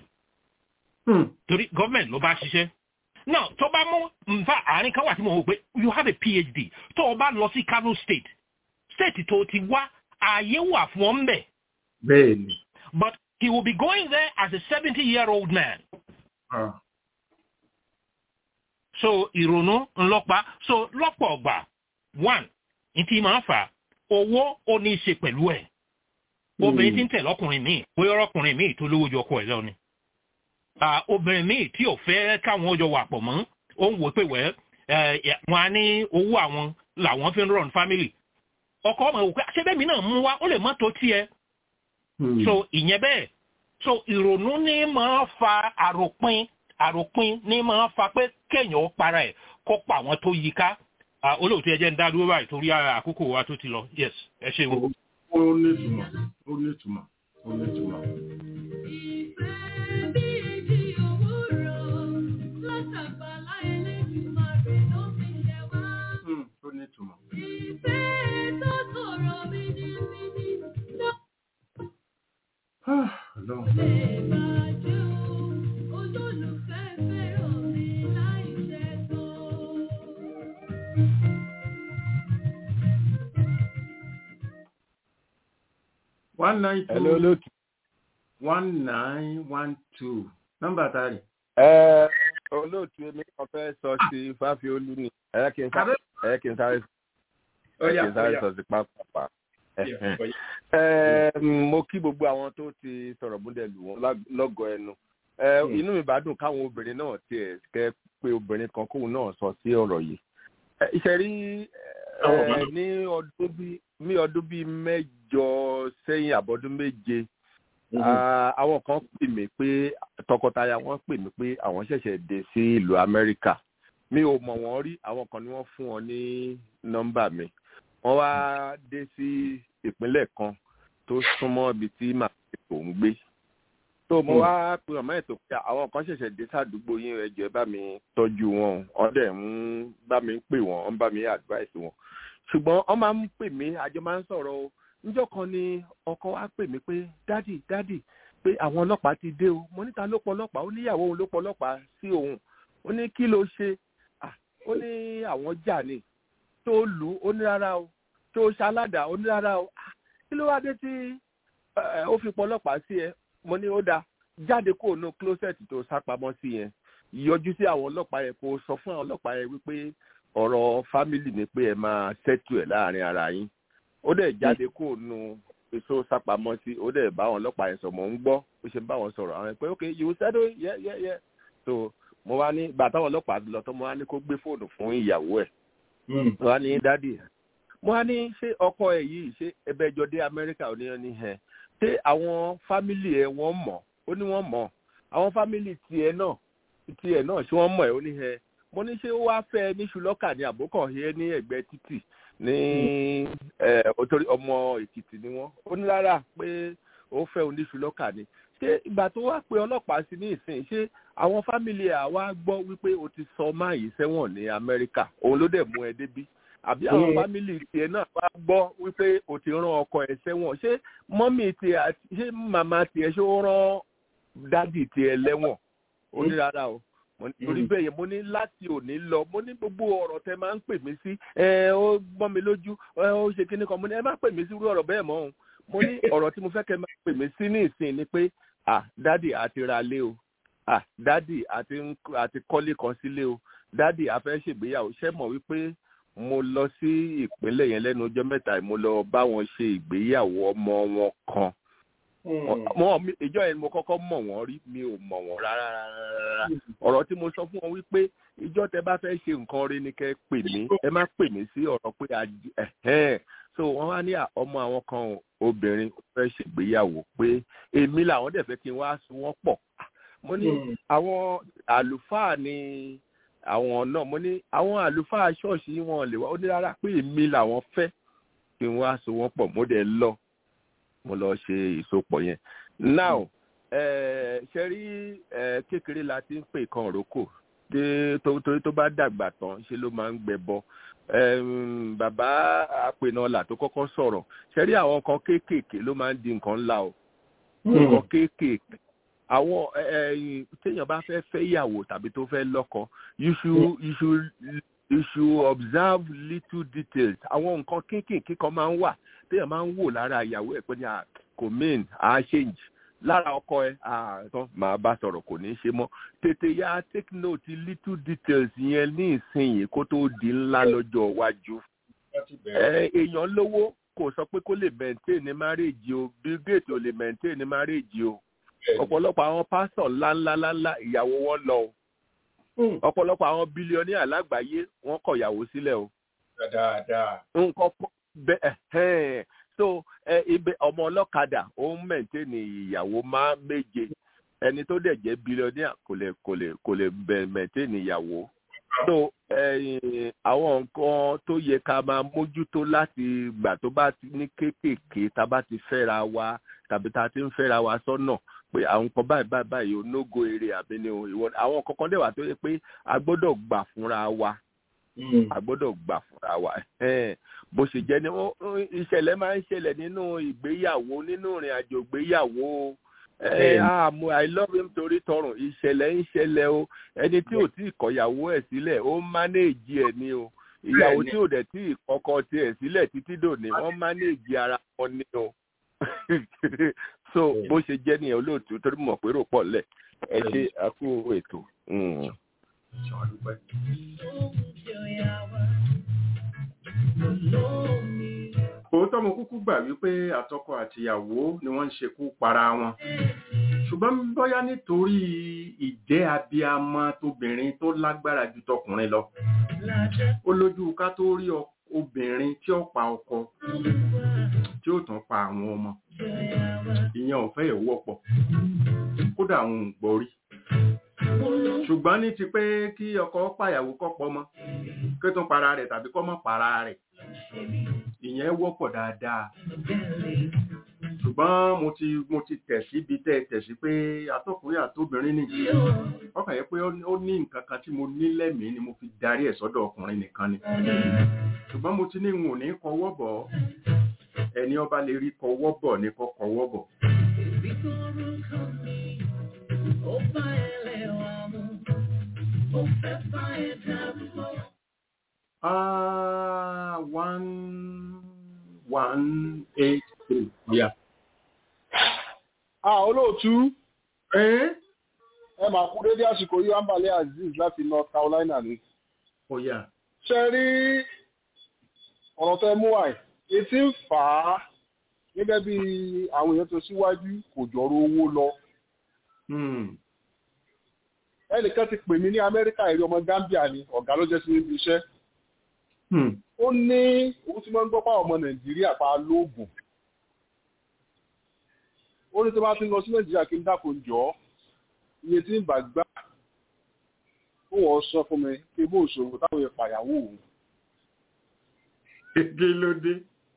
Speaker 8: torí gọ́ọ̀mẹ̀ntì ló bá ṣiṣẹ́ náà tó bá mú nfa àárín kan wà tí mo wò pé you have a phd tó o bá lọ sí Kano state state tó ti wá ààyè wà fún ọ ń bẹ̀.
Speaker 3: bẹ́ẹ̀ni.
Speaker 8: but he will be going there as a seventy year old man.
Speaker 3: Uh.
Speaker 8: so ìrònú ńlọpa so lọ́pọ̀ ọgbà one ntí máa fà owó ó ní í ṣe pẹ̀lú ẹ̀ obìnrin tí ń tẹ̀lé ọkùnrin míì bóyá ọkùnrin míì tó lówó ju ọkọ ẹ̀ lọ ni obìnrin míì tí ò fẹ́ káwọn ọjọ́ wà pọ̀ mọ́ ó ń wò pé wẹ́ wọn á ní owó àwọn làwọn fi ń run family ọkọ ọmọ òkú àṣẹbẹ́mi náà mú wa ó lè má tó tiẹ̀ so ìyẹn bẹ́ẹ̀ so ìrònú ní máa fa àròpin àròpin ní máa fa pé kéèyàn ó para ẹ̀ kó pa àwọn tó yí ká olóòtú ẹ jẹ́ ń dá dúró báyìí torí àkókò wa tó ti lọ yes ẹ ṣe wo.
Speaker 3: ó ní ìtumọ̀ ó ní ìtumọ̀ ó ní ìtumọ̀. ó ní ìtumọ̀. one nine two
Speaker 5: Hello, olóòtú.
Speaker 3: one nine one two nọ́mbà tari.
Speaker 5: ẹ olóòtú èmi kan fẹ́ sọ sí fáfiolú ni ẹ kí n sáré ẹ kí n sáré ẹ kí n sáré sọ sí pápá. ẹ mo kí gbogbo àwọn tó ti sọ̀rọ̀ múlẹ̀ lù wọ́n lọ́gọ̀ ẹnu inú mi bá dùn káwọn obìnrin náà tiẹ̀ kẹ́ pé obìnrin kan kóun náà sọ sí ọ̀rọ̀ yìí. ìṣẹ̀rí ní ọdún bíi ní ọdún bíi mẹ́jọ sẹ́yìn àbọ̀dún méje àwọn kan pè mí pé tọkọtaya wọn pè mí pé àwọn ṣẹ̀ṣẹ̀ dé sí ìlú amẹ́ríkà mi ò mọ̀ wọ́n rí àwọn kan ni wọ́n fún wọn ní nọ́mbà mi wọ́n wá dé sí ìpínlẹ̀ kan tó súnmọ́ ibi tí màá ń gbé tó mo wá pe ọmọ ètò pé àwọn kan ṣẹ̀ṣẹ̀ dé sádùúgbò yín ẹjọ́ bá mi tọ́jú wọn ọ̀dẹ̀ ń bá mi pè wọ́n ń bá mi advice wọn ṣùgbọ́n wọ́n máa ń pè mí àjọ máa ń sọ̀rọ̀ o níjọ́ kan ni ọkọ wa pè mí pé dádì dádì pé àwọn ọlọ́pàá ti dé o mo níta ló pọ̀ ọlọ́pàá ó níyàwó òun ló pọ̀ ọlọ́pàá sí òun ó ní kí ló ṣe ó ní àwọn jà ni tó lù ú ó ní rárá o tó ṣaládàá ó ní rárá o kí ló wá dé tí ó fi pọ̀ ọlọ́pàá sí ẹ mo ní ó dáa jáde kó nu closet tó sápamọ́ sí yẹn yọjú sí àwọn ọlọ́pàá yẹn kó sọ fún àwọn ọlọ́pàá yẹn wípé ọ̀rọ̀ fámìlì ni pé ẹ máa ṣẹ́tù ẹ̀ láàrin ara yín ó dẹ̀ jáde kó nu èso sápamọ́ sí ó dẹ̀ bá àwọn ọlọ́pàá yẹn sọ mọ̀ ń gbọ́ ó ṣe ń bá wọn sọ̀rọ̀ àwọn ẹ̀ pé ok you settle yeah yeah yeah so mo wá ní bàtà àwọn ọlọ́pàá lọ tó mo wá ní kó gbé fóònù fún ìyàwó ẹ̀ mo wá ní dádì mo wá ní ṣé ọkọ ẹ̀ yìí ṣé ẹbẹ̀ jọ dé amẹ́ríkà ò ní ẹ ní ẹ ṣé àwọn fámìlì ẹ̀ wọ́n mọ̀ ó ní wọ́n mọ̀ àwọn fámìlì tiẹ̀ náà tiẹ̀ náà ṣé wọ́n mọ̀ ẹ̀ ó ní ẹ mo ní ṣé ó wá fẹ́ ní ṣùlọ́kà ní àbókàn yẹ ní ẹ̀gbẹ́ títì ní òtórí ọmọ èkìtì ni wọ́n ó ní rárá pé ó fẹ́ oníṣùlọ́kà ni ṣé ìgbà tó wá pé ọlọ́pàá sí ní ìsìn ṣé àwọn fámìlì ẹ̀ wá gbọ́ wípé o ti sọ máàyí sẹ́wọ̀n ní amẹ́ríkà òun ló dẹ̀ mú ẹ débí àbí àwọn fámìlì tiẹ̀ náà wá gbọ́ wípé o ti rán ọkọ ẹ̀ sẹ́wọ̀n ṣé mọ́mì tiẹ̀ ṣé màmá tiẹ̀ ṣé ó rán dádì tiẹ̀ lẹ́wọ̀n ó ní rárá o torí bẹ́ẹ̀ yẹn mo ní láti òní lọ mo ní gbogbo ọ̀rọ̀ tẹ máa ń pè mí sí ẹ ó gbọ́n mi lójú ẹ ó ṣe kíní kan mo ní ẹ má pè mí sí irú ọ̀rọ̀ bẹ́ẹ̀ mọ́ òun mo ní ọ̀rọ̀ tí mo fẹ́ kẹ́ máa pè mí sí ní ìsìn ni pé à dádì àti ra lé o à dádì àti àti kọ́lé kan sílé o dádì a fẹ́ ṣègbéyàwó ṣẹ́ mọ̀ wípé mo lọ sí ìpínlẹ̀ yẹn lẹ́nu ọjọ́ mẹ́ta mo lọ bá wọn ṣe ìgbéyàwó ọmọ wọn kan wọn ìjọ yẹn mo kọ́kọ́ mọ̀ wọ́n rí mi ò mọ̀ wọ́n rárá rárá ọ̀rọ̀ tí mo sọ fún wọn wípé ìjọ tẹ bá fẹ́ ṣe nǹkan rí ni kẹ́ pè mí ẹ má pè mí sí ọ̀rọ̀ pé ẹ̀hẹ́n so wọ́n wá ní ọmọ àwọn kan obìnrin fẹ́ ṣègbéyàwó pé èmi làwọn dẹ̀ fẹ́ kí n wá so wọ́n pọ̀ mo ní àwọn àlùfáà ni àwọn náà mo ní àwọn àlùfáà ṣọ́ọ̀ṣì wọn lè wá ó ní rárá pé èmi làwọn fẹ́ kí n wá so wọ́n pọ̀ mo dẹ̀ lọ mo lọ ṣe ìsopọ̀ yẹn now ṣe rí kékeré la ti ń pè kan òrókò torí tó bá dàgbà tán ṣe ló máa ń gbẹbọ bàbá apènàlà tó kọ́kọ́ sọ̀rọ̀ ṣe rí àwọn kan kéékèèké ló máa ń di nǹkan ńlá o nǹkan kéékèèké àwọn téèyàn bá fẹ́ fẹ́ ìyàwó tàbí tó fẹ́ lọ́kọ you should you should you should observe little details àwọn nǹkan kéékèèké kan máa ń wà téèyàn máa ń wò lára ìyàwó ẹ̀ pé ní kò mean à change lára ọkọ ẹ àtọ màá bá sọ̀rọ̀ kò ní í ṣe mọ́ tètè ya take note little details yẹn ní ìsinyìí kó tó di ńlá lọ́jọ́ iwájú. èèyàn lówó kò sọ pé kó lè maintain ní marriage o bill gates ò lè maintain ní marriage o ọ̀pọ̀lọpọ̀ àwọn pásítọ̀ ńláńláńlá ìyàwó wọn lọ o ọ̀pọ̀lọpọ̀ àwọn bílíọ̀nì alágbàáyé wọ́n kọ̀ ìyàwó sílẹ̀ o.
Speaker 3: dáadáa.
Speaker 5: nǹkan bẹ́ẹ̀ so ibẹ̀ ọmọ ọlọ́kadà ó ń mẹ̀ntẹ́nì ìyàwó máa méje ẹni tó dẹ̀ jẹ́ bílíọ̀nìà kò lè kò lè kò lè mẹ̀ntẹ́nì ìyàwó so àwọn nǹkan tó yẹ ká máa mójútó láti gbà tó bá ti ní kéékèèké tá a bá ti fẹ́ra wa tàbí tá a ti ń fẹ́ra wa sọ́nà pé àwọn nǹkan báyìí báyìí báyìí ò nógo eré àbí ni ìwọ àwọn kankan dẹ̀ wà tó yẹ pé a gbọ́dọ̀ gbà fúnra wa a gbọ́dọ̀ gbà fúnra wa bó ṣe jẹ́ ni ìṣẹ̀lẹ̀ máa ń ṣẹlẹ̀ nínú ìgbéyàwó nínú ìrìn àjò ìgbéyàwó àmú i love him torí tọrùn ìṣẹ̀lẹ̀ ń ṣẹlẹ̀ o ẹni tí ò tí ì kọ̀yàwó ẹ̀ sílẹ̀ ó mánéèjì ẹ̀ ni o ìyàwó tí ò dẹ̀ tí ì kọ́kọ́ tiẹ̀ sílẹ̀ títí dòní wọ́n mánéèjì ara wọn ni o so bó ṣe jẹ́ nìyẹn olóòtú torí mọ̀ pé rò pọ̀ lẹ̀ ẹ ṣe àkú ètò.
Speaker 3: òótọ́ mo kúkú gbà wípé àtọkọ àtìyàwó ni wọ́n ń ṣekú para wọn ṣùgbọ́n bóyá nítorí ìjẹ́ abiyamọ tóbìnrin tó lágbára ju tọkùnrin lọ ó lójú ká tó rí obìnrin tí ó pa ọkọ tí ó tún pa àwọn ọmọ ìyẹn ò fẹ́ ìwọ́pọ̀ kódà àwọn ò gbọ́ rí ṣùgbọ́n ní ti pé kí ọkọ pàyàwó kọ́pọ̀ mọ́ kí ó tún para rẹ̀ tàbí kọ́ mọ́ para rẹ̀ ìyẹn wọ́pọ̀ dáadáa ṣùgbọ́n mo ti mo ti tẹ̀ síbi tẹ́ tẹ̀ sí pé atọ́kùnrin àtóbìnrin ni ọkàn yẹ pé ó ní nǹkan kan tí mo ní lẹ́mìí ni mo fi darí ẹ̀ sọ́dọ̀ ọkùnrin nìkan ni ṣùgbọ́n mo ti ní n ò ní kọwọ́ bọ̀ ẹni ọba lè rí kọwọ́ bọ̀ ní kọ́ kọwọ́ bọ̀. Ah, one, one, eight, three. Yeah.
Speaker 9: Ah, olóòtú.
Speaker 3: Ẹ́
Speaker 9: ẹ máa kú dédé àsìkò yìí Ambale Azeez láti North Carolina ni.
Speaker 3: Ó yá.
Speaker 9: Ṣé rí ọ̀rọ̀ tẹ́ mú àì? Etí ń fà á gẹ́gẹ́ bí àwọn èèyàn tó síwájú kò jọ̀rọ̀ owó lọ. Ẹnìkan ti pè mí ní Amẹ́ríkà èrè ọmọ Gambia ni ọ̀gá ló jẹ́ sí níbi iṣẹ́. Ó ní òun ti máa ń gbọ́ pàwọn ọmọ Nàìjíríà pa lóògùn. Ó ní tó bá ti ń lọ sí Nàìjíríà kí n dákun jọ ọ́ iye tí ń bà gbá ó wọ́n sọ fún mi pé bó ṣòro táwọn ìpàyàwó òun.
Speaker 3: Kí ló dé?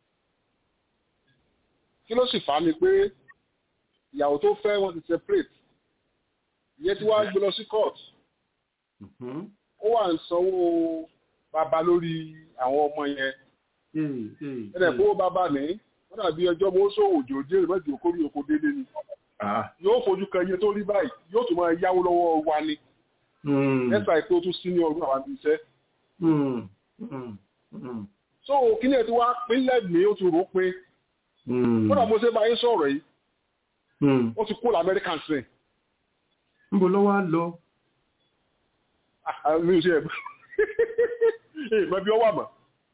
Speaker 9: Kí ló sì fà á ni pé ìyàwó tó fẹ́ wọ́n ti separate. Ìyẹn tí wàá gbé lọ sí court. Ó wà ń sanwó bàbá lórí àwọn ọmọ yẹn. Ẹ̀rẹ̀ kó bàbá ní wọ́n dàbí ọjọ́ mo sọ òjò jẹ́ ìrẹ́jì okòrí oko délé ni yóò fojú kan iye tó rí báyìí yóò tún máa yáwó lọ́wọ́ wa ni ẹ̀sà ìpé ó tún sí ní ọdún àwọn iṣẹ́. so kíní ẹ̀ tí wá pínlẹ̀ mi ó ti rò pé kódà mo ṣe bá yín sọ̀rọ̀ yìí ó ti kó lamẹ́ríkà sí.
Speaker 3: níbo ló wá lọ.
Speaker 9: mi ò ṣe ẹ̀gbọ́n ìgbọ́n bí ó wà mọ́.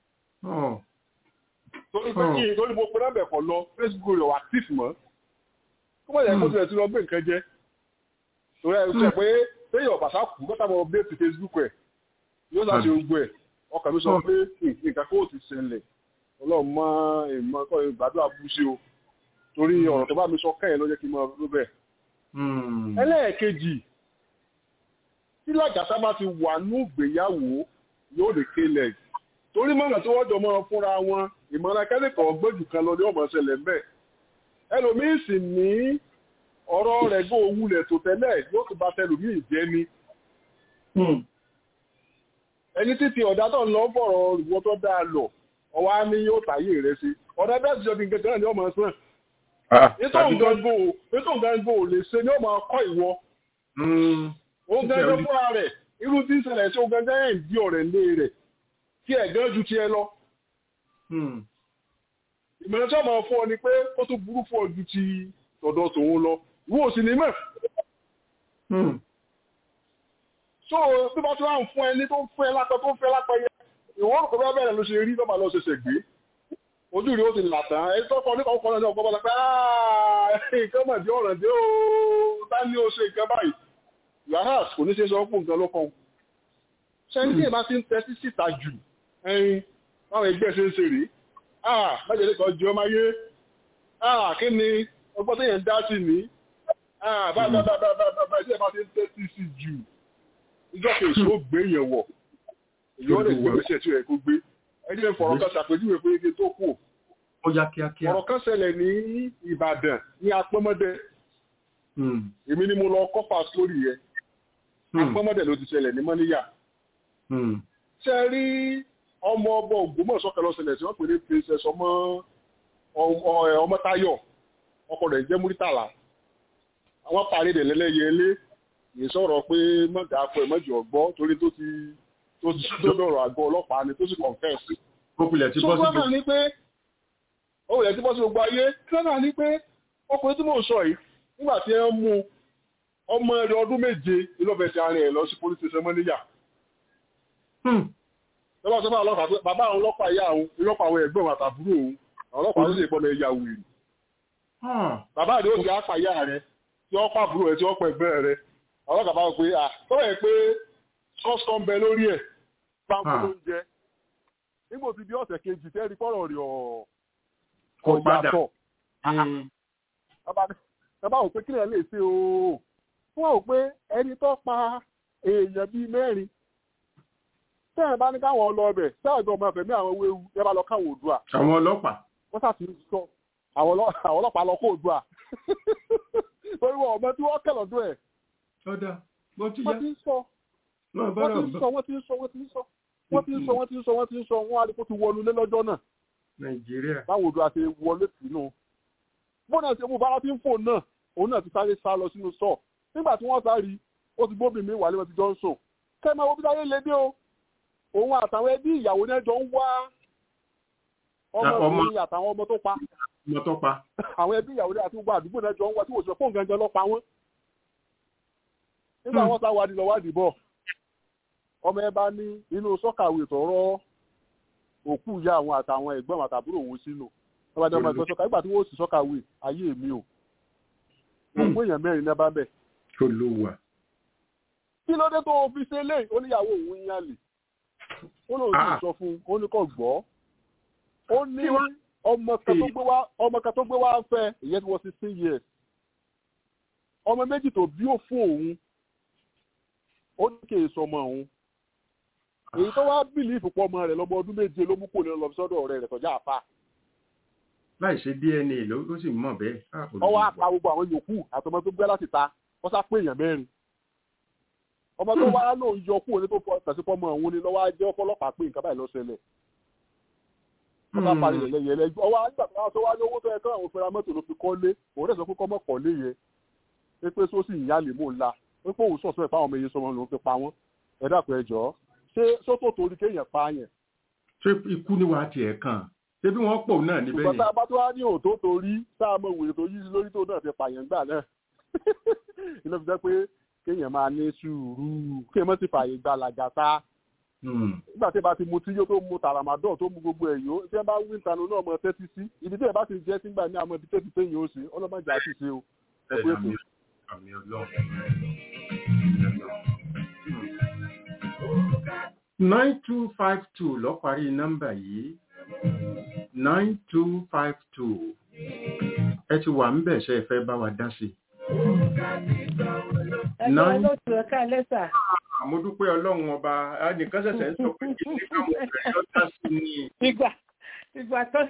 Speaker 9: torí pé kí torí mo pe náà kọ̀ lọ Facebook rẹ̀ wà active mọ́ kó mọ̀ yẹ kó tilẹ̀ tí lọ gbé nǹkan jẹ́ torí ẹ̀ sọ pé téèyàn bàṣà kú kọ́tà mọ́ update Facebook ẹ̀ yóò sá ṣe gbogbo ẹ̀ ọkàn mi sọ pé nǹkan kó ti ṣẹlẹ̀ ọlọ́run mọ ìmọ̀ ẹ̀kọ́ ìgbàdúrà bú sí o torí ọ̀rọ̀ tó bá mi sọ kẹ́yìn ló jẹ́ kí n mọ ló bẹ̀. ẹlẹ́ẹ̀kejì tí làjàtà bá ti wà ní ìgbéyàwó yóò lè kélẹ̀ torí mọ̀nà tí wọ́n jọ mọ́ fúnra wọn ìmọ̀ràn kẹ́lẹ́kọ̀ọ́ gbẹ́jù kan lọ ní ọmọ ṣẹlẹ̀ mbẹ́ ẹlòmíín sì ní ọ̀rọ̀ rẹ̀ gbọ́ owúlẹ̀ tó tẹ́lẹ̀ yóò tún bá tẹlòmíín jẹ́ ni. ẹni títí ọ̀dà tó ń lọ bọ̀rọ̀ ìwọ tó dáa lọ ọwọ́ á ní yóò tàyè rẹ̀ sí ọ̀dà bẹ́ẹ̀ sì jọ bí nǹkan kan ní ọmọ sàn. ètò ìgbàgbọ́ ò lè ṣe ní ọmọ ọkọ ìwọ. òun gẹ́gẹ́ fúnra rẹ̀ irú tí ń ṣẹlẹ̀ sí òun gẹ́gẹ́ ẹ̀ ń di ọ̀rẹ́ lé rẹ̀ kí ẹ̀ gán ju tiẹ̀ lọ ìmọ̀ràn tí wọ́n máa fún ọ ni pé ó tún burú fún ọ ju ti tọ̀dọ̀ tòun lọ ìwọ ò sì ní mọ̀. so bí wọ́n ti wá ń fún ẹni tó ń fún ẹ lápẹ́ tó ń fẹ́ lápẹ́ yẹ ìwọ rò pé bá bẹ̀rẹ̀ ló ṣe rí lọ́ba lọ ṣẹ̀ṣẹ̀ gbé ojú rí ó ti là tán ẹni tó kọ nípa ọkọ náà ọkọ bọ́lá pé nǹkan mọ̀ dé ọ̀ràn dé ó bá ní ó ṣe nǹkan báyìí yàrá kò ní ṣe sọ pé nǹkan ló kàn sẹ́ni tí ìbá ti ń tẹ́tí síta jù ẹyin báwọn ẹgbẹ́ ṣe ń ṣe rèé ah májèlé kan jẹ́ ọmọ ayé ah kí ni ọgbọ́n tó yẹn ń dá sí ní ah bá bá bá bá bá bá bá ilé ẹ̀ bá ti ń tẹ́tí sí jù ìjọ kejì ó gbé yẹn wọ̀ èyí ó lè gbé ìgbésẹ̀ tí ó yẹ kó gbé ẹni ẹ̀ fọ̀rọ̀ kan ṣàpèjúwe pé ike tó kù
Speaker 3: ó yá kíákíá.
Speaker 9: ọ̀rọ̀ kan ṣẹlẹ̀ ní Ìbàdàn ní apọ́mọdé èmi ni mo lọ kọ́pà sórí yẹn apọ́mọdé ló ti ṣẹlẹ̀ ní mọ́níyà ṣe rí ọmọ ọmọ Ògbómọ̀ṣọ́ kan lọ ṣẹlẹ̀ tí wọ́n pè ní princess ọmọ ọmọ Táyọ̀ ọkọ rẹ̀ jẹ́ Múrítàlá àwọn parí rẹ̀ lẹ́lẹ́yẹlé kì í sọ̀rọ̀ pé mọ̀gà akọ ìmọ̀jì ọ̀gbọ́ torí tó ti tó ti tó dọ̀rọ̀ àgọ́ ọlọ́pàá ni tó sì confess.
Speaker 3: Kókulẹ̀ ti bọ́ sí
Speaker 9: gbogbo. ní pé òwúlẹ̀ ti bọ́ sí gbogbo ayé kílánà ní pé ọkùnrin tí mò ń sọ yìí nígbà tí ẹ ń mú ọmọ rẹ̀ ọdún méje ìlọ́fẹ̀ẹ́sì àárín ẹ̀ lọ sí police station mọ́níyà. lọ́wọ́ sọ fún ọlọ́pàá pé bàbá àwọn ọlọ́pàá ìyá àwọn ọlọ́pàá àwọn ẹ̀gbọ́n àtàbúrò òun àwọn ọlọ́pàá ló sì gbọ́n lọ ẹ̀yà wèrè. bàbá rẹ̀ ó ti á pa ìyá rẹ̀ tí wọ́n pàbúrò ẹ̀ tí wọ́n pẹ̀ ẹ̀gbẹ́ rẹ̀ àwọn ọlọ́pàá bá wọ pé à tọ́wọ́ ẹ̀ pé kọ́sítọ́ ń bẹ lórí ẹ̀ pápá ló ń jẹ nígbò tí bí ọ̀sẹ̀ kejì tẹ́rí pọ́rọ̀ rẹ̀ ọ̀yàtọ̀ bàbá wò pé kílẹ̀ lè ṣe ooo fún àwọn pé ẹni tó pa èèyàn bíi mẹ́rin tẹ́yìn bá ní káwọn lọ ọbẹ̀ sáàjọ ọmọ ẹ̀fẹ̀mí àwọn ewu ẹ bá lọ káwọn òdua.
Speaker 3: àwọn ọlọ́pàá.
Speaker 9: wọ́n sà ti sọ àwọn ọlọ́pàá lọ kó òdua torí wọn ọmọ tí wọ́n kẹ̀ lọ́dún ẹ̀.
Speaker 3: ọ̀dà bó ti yá.
Speaker 9: wọ́n ti ń sọ wọ́n ti ń sọ wọ́n ti ń sọ wọ́n ti ń sọ wọ́n ti ń sọ wọ́n ti ń sọ wọ́n ti ń sọ wọ́n á rí kó ti wọnú lé lọ́jọ́ náà.
Speaker 3: nàìjíríà.
Speaker 9: báwo do a ṣe wọlé sínú. bọ́n náà ṣe mú bára tí ń fò náà òun náà ti sáré sá lọ sínú sọ nígbà tí wọ́n sáré ó ti gbóbi mi wàlẹ́ wọn ti jọ ń sùn. kẹ́mẹ́ wo bí sáyé lé dé o òun àtàwọn ẹbí ìyàwó náà jọ ń wá ọmọbìnrin àtàwọn ọmọ tó pa.
Speaker 3: ọmọ tó pa.
Speaker 9: àwọn ẹbí ìyàwó náà àti gbogbo àdúgbò náà jọ ń wá tí wò sọ fóun gangan lọ pa wọ́n. nígbà wọn sá wádìí lọ wádìí bọ̀ ọmọ ẹ bá ní inú sọ́kàwé tọ̀rọ̀ òkú ìyá àwọn àtàwọn ẹ̀gbọ́n àtàbúrò òun sínú ọba ní ọmọ ẹgbẹ́ sọ́kà nígbà tí wọ́n sì sọ́kàwé ayé mi o òkú èèyàn mẹ́rin náà bá bẹ̀.
Speaker 3: tó ló wà.
Speaker 9: kí ló dé tó fi ṣe lé oníyàwó òun yán lè ó lóun sì sọ fún un ó ní kò gbọ́ ó ní ọmọ kan tó gbé wá fẹ́ ìyẹn tí wọ́n sixteen years ọmọ méjì tó bí ó fún òun ó ní kì í sọmọ òun èyí tó wá bìlífù pọ̀ ọmọ rẹ̀ lọ́mọ ọdún méje ló mú kó ní lọ sọ́dọ̀ ọ̀rẹ́ rẹ̀ tọ́jà àfa.
Speaker 3: láì ṣe dna ló ó sì mọ̀ bẹ́ẹ̀.
Speaker 9: ọwọ́ apá gbogbo àwọn yòókù àtọmọ tó gbé láti ta wọ́n sá pé èèyàn mẹ́rin. ọmọ tó wá lóun yọ kúrò ní tó fọ tẹ̀sí fọmọ òun ni lọ́wọ́ jẹ́ ọpọlọpàá pé nǹkan báyìí ló ṣẹlẹ̀. wọ́n bá parí yẹlẹ yẹlẹ ọwọ́ àgbà tó wá ní owó tó yẹ kí àwọn fẹ́ra mọ́tò ló fi kọ́lé òun rẹ̀ sọ pé kọ́mọ́ kọ́lé yẹn pé sósì ìyá lè mú un la wípé òun sọ̀sọ́ ẹ̀ fáwọn ọmọ iye sọmọ lòun fi pa wọ́n ẹ dàpọ̀ ẹ jọ̀ọ́ ṣé sótò torí kéèyàn pa yẹn.
Speaker 3: ṣé ikú ni wàá tiẹ̀ kàn ṣé bí wọ́n pọ̀ náà níbẹ̀ yẹn.
Speaker 9: ṣùgbọ́n tá a bá tó wá ní òótọ́ torí tá a mọ ìwé tó yí lórí tó náà fi pààyàn gbà náà ilé fi jẹ́ pé kéèyàn máa ní sùúrù kéèyàn má ti fààyè gba làgàtà. nígbà tí ẹ bá ti mu tí yóò tó mu tàràmàdọ́ tó mu gbogbo ẹ̀yọ́ tí ẹ bá wí ìtanu náà mọ tẹ́tí sí ibi tí ẹ bá ti jẹ́ sígbà ní àwọn ibi tẹ́tí téèyàn ó sí ọlọ́mọdé àti ṣe o.
Speaker 3: àmì ọlọ́run nine two five two lọ parí nọ́mbà yìí nine two five two ẹ ti wà ń bẹ̀ ṣe ẹ fẹ́ bá wa dá sí.
Speaker 10: ẹgbẹ́ olóòtú ẹ̀ka lẹ́sà.
Speaker 3: àmódúpẹ́ ọlọ́run ọba nìkan ṣẹ̀ṣẹ̀ ń sọ pé kí ní káwọn ọ̀rẹ́ lọ dá sí ni.
Speaker 10: ìgbà ìgbà tó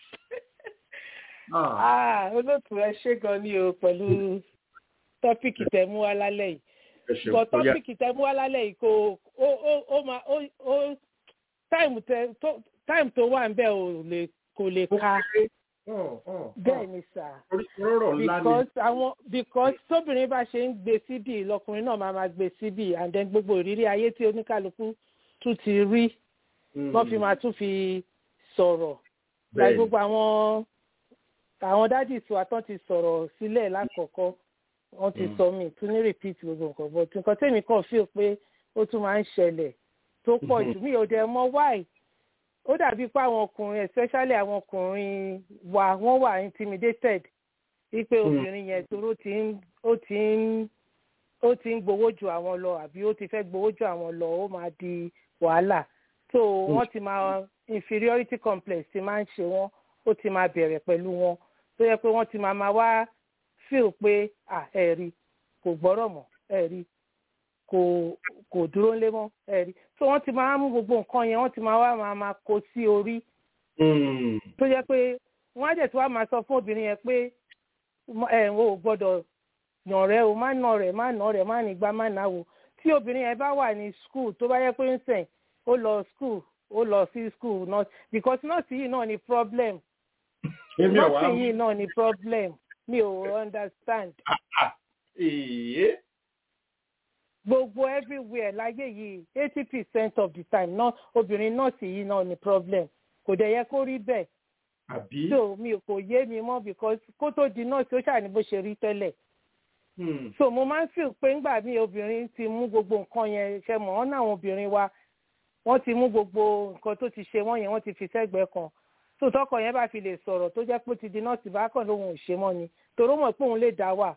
Speaker 10: olóòtú ẹ ṣe gan ni o pẹ̀lú tọ́pìkì tẹ̀ mú wa lálẹ́ yìí bọ̀ tọ́pìkì tẹ mú wá lálẹ́ yìí kò ó ó ó ma ó ó táìmù tẹ tó táìmù tó wà ń bẹ̀ ò lè kò lè ka bẹ́ẹ̀ ni sà because àwọn because tóbìnrin bá ṣe ń gbé síbì lọkùnrin náà máa ma gbé síbì and then gbogbo ìrírí ayé tí oníkálukú tún ti rí wọ́n fi máa tún fi sọ̀rọ̀ láì gbogbo àwọn àwọn dádì tí wàá tán ti sọ̀rọ̀ sílẹ̀ lákọ̀ọ́kọ́ wọ́n ti sọ mí tún ní repeat gbogbo nǹkan but nǹkan tèmi kàn feel pé ó tún máa ń ṣẹlẹ̀ tó pọ̀ jù mí ò dẹ̀ mọ̀ why ó dàbí pé àwọn ọkùnrin especially àwọn ọkùnrin wa wọ́n wà intimidated wípé obìnrin yẹn toró ti ń ó ti ń ó ti ń gbowó ju àwọn lọ àbí ó ti fẹ́ gbowó ju àwọn lọ ó máa di wàhálà so wọ́n ti máa inferiority complex ti máa ń ṣe wọ́n ó ti máa bẹ̀rẹ̀ pẹ̀lú wọn tó yẹ pé wọ́n ti máa máa wá feel pé à ẹ rí kò gbọ́rọ̀ mọ́ ẹ rí kò kò dúró lé mọ́ ẹ rí so wọ́n ti máa mú gbogbo nǹkan yẹn wọ́n ti máa wá máa máa kó sí orí tó yẹ pé wọ́n á dẹ̀ tí wàá máa sọ fún obìnrin yẹn pé ẹ ò gbọ́dọ̀ yàn rẹ o má nà rẹ má nà rẹ má nígbà má náwó tí obìnrin yẹn bá wà ní school tó bá yẹ pé ń sìn ó lọ school ó lọ sí school nurse because nurse yìí náà ni problem nurse yìí náà ni problem mi ò understand. gbogbo everywhere láyé yìí eighty percent of the time náà obìnrin nọ́ọ̀sì yìí náà ni problem kò dẹ̀ yẹ kó rí bẹ́ẹ̀.
Speaker 3: àbí.
Speaker 10: so mi kò yé mi mọ́ because kó tó di nọ́ọ̀sì ó ṣàní bó ṣe rí tẹ́lẹ̀. so mo máa ń feel pé ńgbà míì obìnrin ti mú gbogbo nǹkan yẹn ṣe mọ̀ ọ́n náà àwọn obìnrin wa wọ́n ti mú gbogbo nǹkan tó ti ṣe wọ́n yẹn wọ́n ti fi sẹ́gbẹ̀ẹ́ kan tó tọkọ yẹn bá fi lè sọ̀rọ̀ tó jẹ́ pé ó ti di nọ́ọ̀sì bá kàn lóhun ò ṣe mọ́ ni toró mọ̀ pé òun lè dá wà.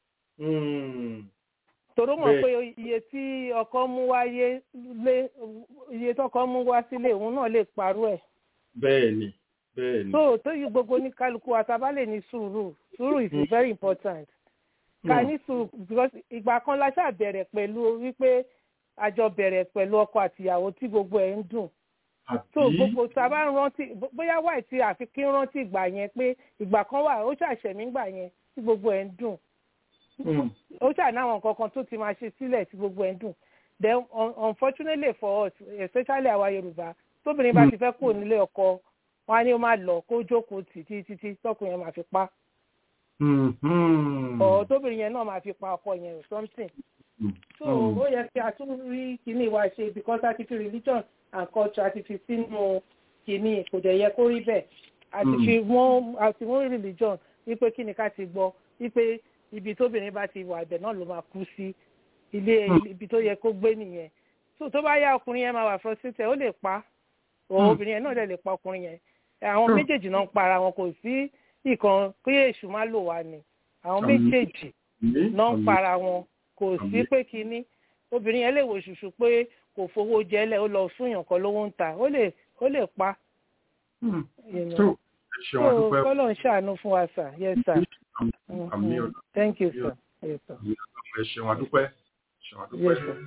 Speaker 10: toró mọ̀ pé iye tí ọkọ mú wáyé lé iye tọkọ mú wá sílé òun náà lè parú ẹ̀.
Speaker 3: bẹ́ẹ̀ni bẹ́ẹ̀ni.
Speaker 10: so tó yí gbogbo ní kálukú àtàbá lè ní sùúrù sùúrù is very important. ká ní sùúrù because ìgbà kan la ṣáà bẹ̀rẹ̀ pẹ̀lú wípé àjọ bẹ̀rẹ̀ pẹ̀lú ọkọ àtìyàwó tí gbogbo ẹ̀ ń dùn so gbogbo sábà ń rántí bóyá wà tí àfi kí ń rántí ìgbà yẹn pé ìgbà kan wà ó ṣàṣẹmí gbà yẹn tí gbogbo ẹ̀ ń dùn ó ṣànáwọn kankan tó ti máa ṣe sílẹ̀ tí gbogbo ẹ̀ ń dùn then unfortunately for us especially àwa yorùbá tóbìnrin bá ti fẹ́ kó nílé ọkọ wọn á ní ó máa lọ kó jókòó títí títí tọkùnrin yẹn máa fi pa ọ̀ tóbìnrin yẹn náà máa fi pa ọkọ yẹn or something so ó yẹ kí a tún rí kíní wa ṣe because a ti fi religion and culture a ti fi sínú kíní kò dẹ̀ yẹ kó rí bẹ́ẹ̀ a ti fi wọ́n a ti wọ́n religion wípé kíni ká ti gbọ́ wípé ibi tóbìnrin bá ti wà ibẹ̀ náà ló máa kú sí ilé ibi tó yẹ kó gbé nìyẹn so tó bá yá ọkùnrin yẹn máa wà frustrated ó lè pa obìnrin yẹn náà dẹ̀ lè pa ọkùnrin yẹn àwọn méjèèjì náà ń para wọn kò sí ìkan pé èṣù má lò wá ni àwọn méjèèjì náà ń para wọn kò sí pé kínní obìnrin yẹn lè wò ṣùṣù pé kò fowó jẹ́lẹ̀ ó lọ fún yàn kan lówó ń ta ó lè ó lè pa. so kọ́lọ̀ ń ṣàánú fún wa sir yes sir thank you sir yes sir.
Speaker 3: ẹ ṣeun adúpẹ́ ṣeun adúpẹ́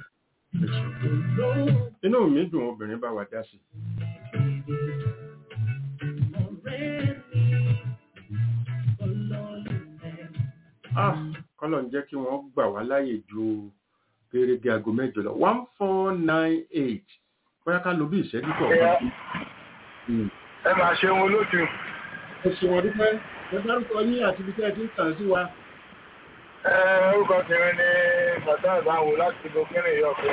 Speaker 3: inú mi dùn obìnrin bá wa dá sí. ah kọ́lọ̀ ń jẹ́ kí wọ́n gbà wá láyè ju gẹ́gẹ́ aago mẹ́jọ lọ one four nine eight bóyá ká lo bí ìṣẹ́jú tó ọ̀gá.
Speaker 11: ẹ máa ṣe wọn lójú.
Speaker 3: ẹ ṣe wọn dúpẹ́ ẹ dárúkọ yín àti ibi tí ẹ ti ń tàn sí wa.
Speaker 11: ẹ orúkọ tèmi ni bàtà ìbáwò láti burkina yọkọ.